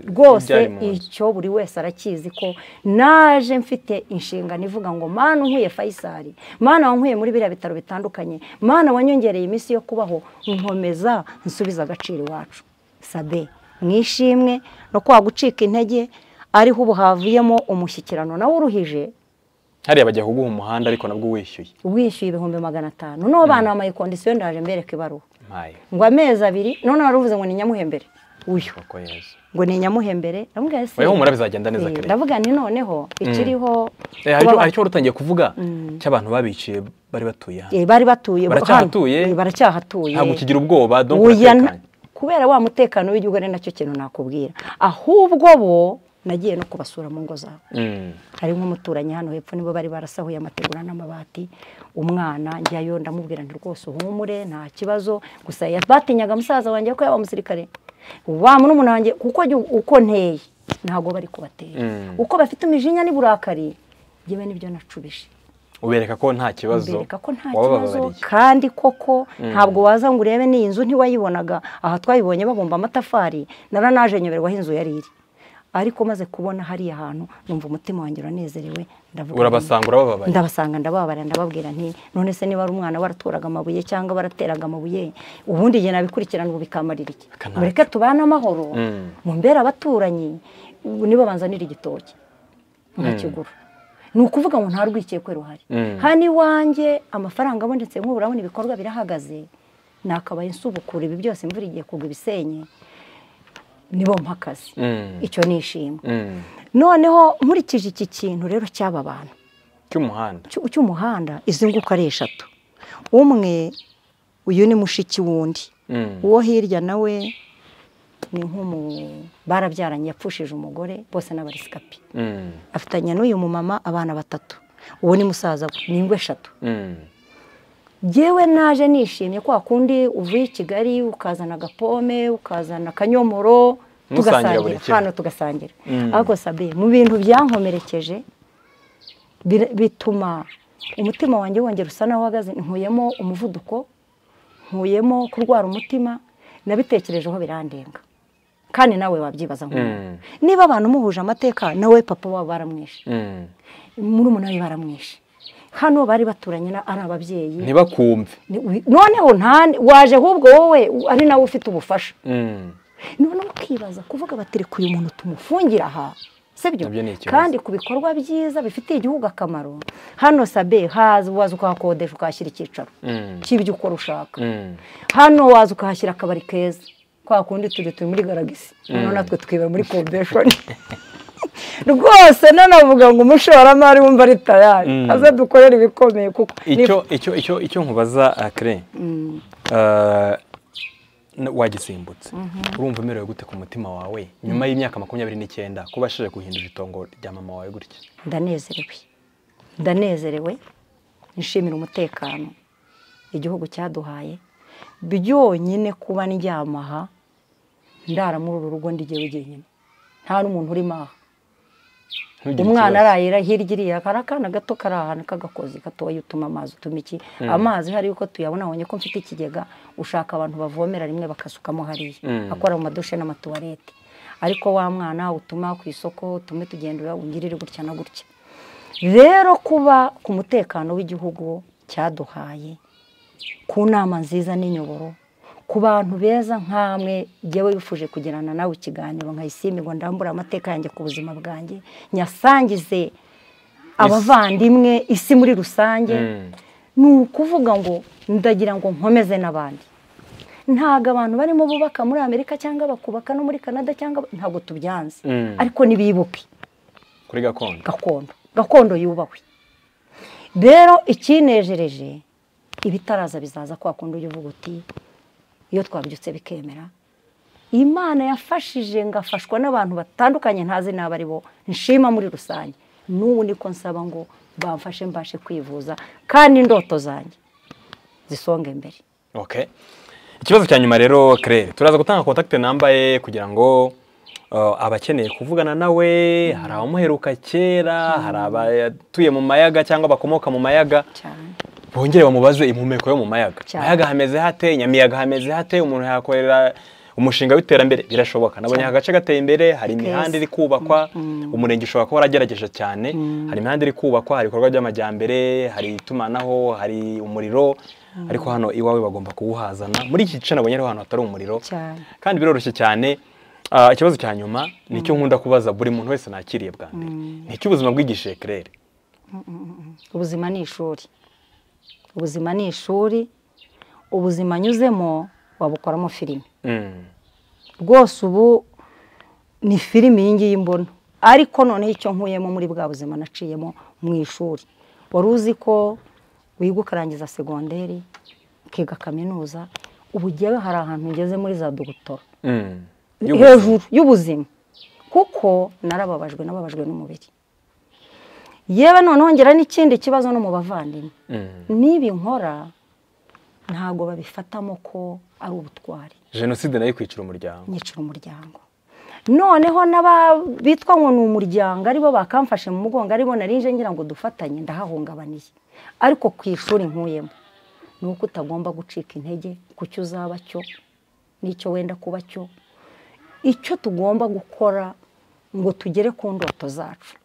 [SPEAKER 1] rwose icyo buri wese arakizi ko naje mfite inshingano ivuga ngo mana unkuye fayisari mana wankuye muri biriya bitaro bitandukanye mana wanyongereye iminsi yo kubaho nkomeza nsubiza agaciro iwacu sabe mwishimwe no kwa gucika intege ariho ubu havuyemo umushyikirano nawe uruhije
[SPEAKER 2] hariya bajya kuguha umuhanda ariko nabwo wishyuye
[SPEAKER 1] wishyuye ibihumbi magana atanu noneho bana bamaye kondisiyo ndaje mbereka ibaruwa ngo amezi abiri noneho wari ngo ni nyamuhembere uyu ngo ni nyamuhembere ndamubwira ese
[SPEAKER 2] wihumura bizagenda neza kare
[SPEAKER 1] ndavuga ni noneho ikiriho
[SPEAKER 2] hari icyo utangiye kuvuga cy'abantu babiciye bari batuye hano
[SPEAKER 1] bari batuye
[SPEAKER 2] baracyahatuye
[SPEAKER 1] baracyahatuye
[SPEAKER 2] ntabwo ukigira ubwoba donko uratekanye
[SPEAKER 1] kubera wa mutekano w'igihugu ari nacyo kintu nakubwira ahubwo bo nagiye no kubasura mu ngo zabo hari nk'umuturanyi hano hepfo nibo bari barasahuye amategura n'amabati umwana njyayo ndamubwira nti rwose uhumure nta kibazo gusa batinyaga musaza wanjye ko yaba umusirikare wa murumuna wanjye kuko uko nteye ntabwo bari kubatera uko bafite imijinya n'uburakari yewe nibyo nacubije
[SPEAKER 2] ubereka ko nta kibazo
[SPEAKER 1] ubereka ko nta kibazo kandi koko ntabwo waza ngo urebe n'iyi nzu ntiwayibonaga aha twayibonye babumba amatafari naranaje nyoberwa aho inzu yari iri ariko maze kubona hariya hantu numva umutima wanjye uranezerewe
[SPEAKER 2] urabasanga urababaye
[SPEAKER 1] ndabasanga ndababarira ndababwira nti none se niba ari umwana baraturaga amabuye cyangwa barateraga amabuye ubundi igihe nabikurikirana ubu bikamarira iki mureke tubane amahoro mumbere abaturanyi nibo banzanira igitoki nkakigura ni ukuvuga ngo nta rwikekwe ruhari hano iwanjye amafaranga abonetse nk'ubu urabona ibikorwa birahagaze nakabaye insubukura ibi byose imvura igiye kugwa ibisenyi nibo mpakazi icyo ni ishimwe noneho nkurikije iki kintu rero cy'aba bantu
[SPEAKER 2] cy'umuhanda
[SPEAKER 1] cy'umuhanda izi nguko ari eshatu umwe uyu ni mushiki wundi uwo hirya nawe ni nk'umu barabyaranye yapfushije umugore bose n'abarisikapi afitanye n'uyu mumama abana batatu uwo ni musaza we ni ingo eshatu yewe naje nishimye kwa kundi uvuye i kigali ukazana agapome ukazana akanyomoro tugasangira hano tugasangira ariko sabe mu bintu byankomerekeje bituma umutima wanjye wongera usa naho uhagaze nkuyemo umuvuduko nkuyemo kurwara umutima nabitekerejeho birandenga kandi nawe wabyibaza nk'umuntu niba abantu muhuje amateka nawe papa wabo baramwishe murumuna we baramwishe hano bari baturanye ari ababyeyi
[SPEAKER 2] ntibakumve
[SPEAKER 1] noneho waje ahubwo wowe ari nawe ufite ubufasha noneho ukibaza kuvuga bati reka uyu muntu tumufungira aha
[SPEAKER 3] sibyo kandi ku bikorwa byiza bifitiye igihugu akamaro hano sabe haza waza ukahakodesha ukahashyira icyicaro cy'ibyo ukora ushaka hano waza ukahashyira akabari keza kwa kundi turi turi muri garagisi noneho natwe twibera muri komveshoni rwose nanavuga ngo umushoramari wumva ari tayari aze dukorere ibikomeye kuko
[SPEAKER 2] icyo nkubaza akire wagisimbutse urumva umerewe gute ku mutima wawe nyuma y'imyaka makumyabiri n'icyenda kuba ashije guhindura itongo rya mama wawe gutya
[SPEAKER 1] ndanezerewe ndanezerewe nishimira umutekano igihugu cyaduhaye byonyine kuba ndyamaha ndara muri uru rugo ndigeye wenyine nta n'umuntu urimo aha umwana arayira hirya iriya hari akana gato kari ahantu k'agakozi gatoya utuma amazi utuma iki amazi hari yuko tuyabona abonye ko mfite ikigega ushaka abantu bavomera rimwe bakasukamo hariya akora mu madushe n'amatuwarete ariko wa mwana utuma ku isoko utume tugenda ungirire gutya na gutya rero kuba ku mutekano w'igihugu cyaduhaye ku nama nziza n'inyoboro ku bantu beza nk'amwe ngewe wifuje kugirana nawe ikiganiro ngo ndambure amateka yanjye ku buzima bwanjye nyasangize abavandimwe isi muri rusange ni ukuvuga ngo ndagira ngo nkomeze n'abandi ntabwo abantu barimo bubaka muri amerika cyangwa bakubaka no muri canada cyangwa ntabwo tubyanze ariko ntibibuke
[SPEAKER 2] kuri gakondo
[SPEAKER 1] gakondo gakondo yubahwe rero ikinejereje ibitaraza bizaza kwa kundi ujya uvuga uti iyo twabyutse bikemera imana yafashije ngafashwa n'abantu batandukanye ntazi n'abo ari bo nshima muri rusange n'ubu niko nsaba ngo bamfashe mbashe kwivuza kandi indoto zanjye zisonga imbere
[SPEAKER 2] ikibazo cya nyuma rero kerere turaza gutanga kontakiti nambaye kugira ngo abakeneye kuvugana nawe hari abamuheruka kera hari abatuye mu mayaga cyangwa bakomoka mu mayaga bongere bamubaze impumeko yo mu mayaga mayaga hameze hate nyamiyaga hameze hate umuntu yakorera umushinga w'iterambere birashoboka nabonye aka gace gateye imbere hari imihanda iri kubakwa umurenge ushobora kuba waragerageje cyane hari imihanda iri kubakwa hari ibikorwa by'amajyambere hari itumanaho hari umuriro ariko hano iwawe bagomba kuwuhazana muri iki gice nabonye ariho ahantu hatari umuriro kandi biroroshye cyane ikibazo cya nyuma nicyo nkunda kubaza buri muntu wese nakiriye bwa mbere ni icy'ubuzima bw'igishije kerere
[SPEAKER 1] ubuzima ni ishuri ubuzima ni ishuri ubuzima anyuzemo wabukoramo filime rwose ubu ni filime iyi ngiyi mbona ariko noneho icyo nkuyemo muri bwa buzima naciyemo mu ishuri wari uzi ko wiga ukarangiza segonderi ukiga kaminuza ubu ugewe hari ahantu ugeze muri za dogutora hejuru y'ubuzima kuko narababajwe n'ababajwe n'umubiri yewe noneho ngira n'ikindi kibazo no mu bavandimwe niba inkora ntabwo babifatamo ko ari ubutwari
[SPEAKER 2] jenoside nayo kwicira umuryango
[SPEAKER 1] nyicira umuryango noneho bitwa ngo ni umuryango aribo bakamfashe mu mugongo aribo narinje ngira ngo dufatanye ndahahungabaniye ariko ku ishuri nkuyemo ni uko utagomba gucika intege ku cyo uzaba cyo n'icyo wenda kuba cyo icyo tugomba gukora ngo tugere ku ndoto zacu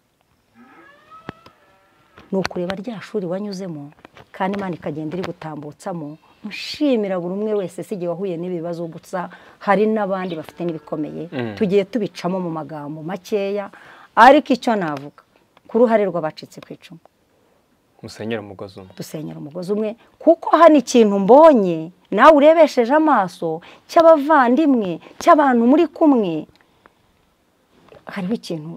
[SPEAKER 1] ni ukureba rya shuri wanyuzemo kandi imana ikagenda iri gutambutsamo nshimira buri umwe wese si igihe wahuye n'ibibazo gusa hari n'abandi bafite n'ibikomeye tugiye tubicamo mu magambo makeya ariko icyo navuga ku ruhare rw'abacitse ku icumu
[SPEAKER 2] dusenyera umugozi umwe
[SPEAKER 1] dusenyera umugozi umwe kuko hano ikintu mbonye nawe urebesheje amaso cy'abavandimwe cy'abantu muri kumwe hariho ikintu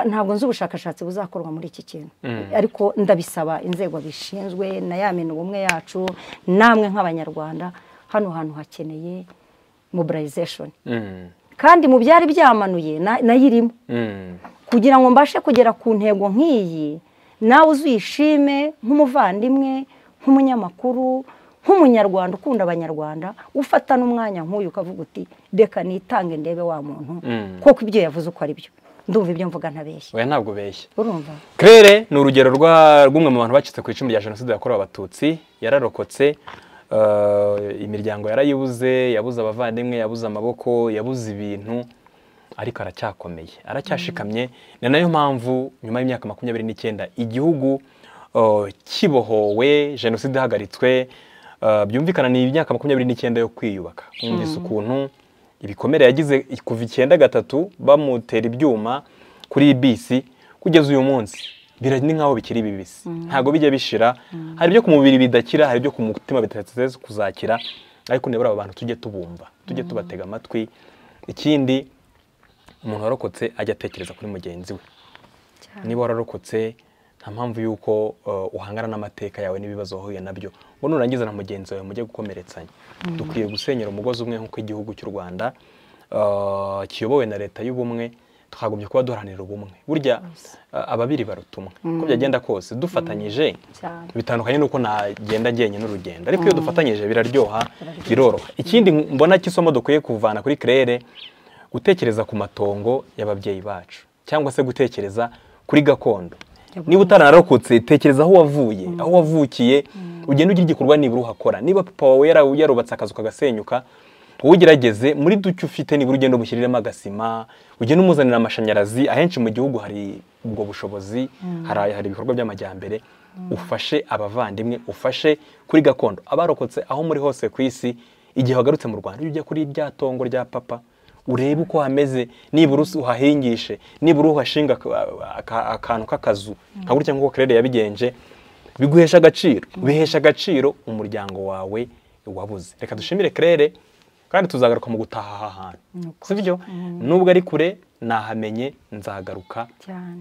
[SPEAKER 1] ntabwo nzi ubushakashatsi buzakorwa muri iki kintu ariko ndabisaba inzego bishinzwe na ya mintu ubumwe yacu namwe nk'abanyarwanda hano hantu hakeneye mobilization kandi mu byari byamanuye nayo irimo kugira ngo mbashe kugera ku ntego nk'iyi nawe uzishime nk'umuvandimwe nk'umunyamakuru nk'umunyarwanda ukunda abanyarwanda ufata n'umwanya nk'uyu ukavuga uti reka nitange ndebe wa muntu kuko ibyo yavuze uko ari byo ndumva ibyo mvuga ntabeshya
[SPEAKER 2] we ntabwo ubeshya
[SPEAKER 1] urumva
[SPEAKER 2] kerere ni urugero rw'umwe mu bantu bacitse ku icumu rya jenoside yakorewe abatutsi yararokotse imiryango yarayibuze yabuze abavandimwe yabuze amaboko yabuze ibintu ariko aracyakomeye aracyashikamye ni nayo mpamvu nyuma y'imyaka makumyabiri n'icyenda igihugu kibohowe jenoside ihagaritswe byumvikana ni imyaka makumyabiri n'icyenda yo kwiyubaka mwumvise ukuntu ibikomere yagize kuva icyenda gatatu bamutera ibyuma kuri iyi bisi kugeza uyu munsi birari nk'aho bikiri bibisi ntabwo bijya bishira hari ibyo ku mubiri bidakira hari ibyo ku mutima bidateze kuzakira ariko nibura aba bantu tujye tubumva tujye tubatega amatwi ikindi umuntu warokotse ajya atekereza kuri mugenzi we niba wararokotse nta mpamvu y'uko uhangana n'amateka yawe n'ibibazo wahuye nabyo ngo nurangiza na mugenzi wawe mujye gukomeretsanya dukwiye gusenyera umugozi umwe nk'uko igihugu cy'u rwanda kiyobowe na leta y'ubumwe twagumye kuba duharanira ubumwe burya ababiri baruta umwe uko byagenda kose dufatanyije bitandukanye n'uko nagenda njyenyine n'urugendo ariko iyo dufatanyije biraryoha biroroha ikindi mbona cy'isomo dukwiye kuvana kuri kerere gutekereza ku matongo y'ababyeyi bacu cyangwa se gutekereza kuri gakondo niba utaranarokotse tekereza aho wavuye aho wavukiye ugenda ugira igikorwa nibura uhakora niba papa wawe yarubatse akazu kagasenyuka wowe ugerageze muri duke ufite nibura ugenda umushyiriremo agasima ugenda umuzanira amashanyarazi ahenshi mu gihugu hari ubwo bushobozi hari ibikorwa by'amajyambere ufashe abavandimwe ufashe kuri gakondo abarokotse aho muri hose ku isi igihe wagarutse mu rwanda ujya kuri rya tongo rya papa urebe uko hameze nibura uhahingishe nibura uhashinga akantu k'akazu nka gutya nk'uko kerere yabigenje biguhesha agaciro bihesha agaciro umuryango wawe wabuze reka dushimire kerere kandi tuzagaruka mu gutaha aha hantu si byo nubwo ari kure nahamenye nzagaruka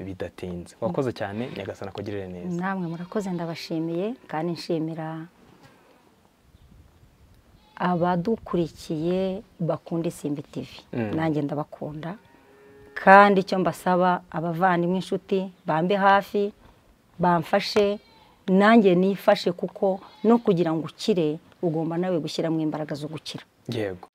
[SPEAKER 2] bidatinze wakoze cyane nyagasana kugirire neza
[SPEAKER 1] namwe murakoze ndabashimiye kandi nshimira abadukurikiye bakunda isimbi tivi nanjye ndabakunda kandi icyo mbasaba abavandimwe inshuti bambe hafi bamfashe nanjye nifashe kuko no kugira ngo ukire ugomba nawe gushyiramo imbaraga zo gukira
[SPEAKER 2] yego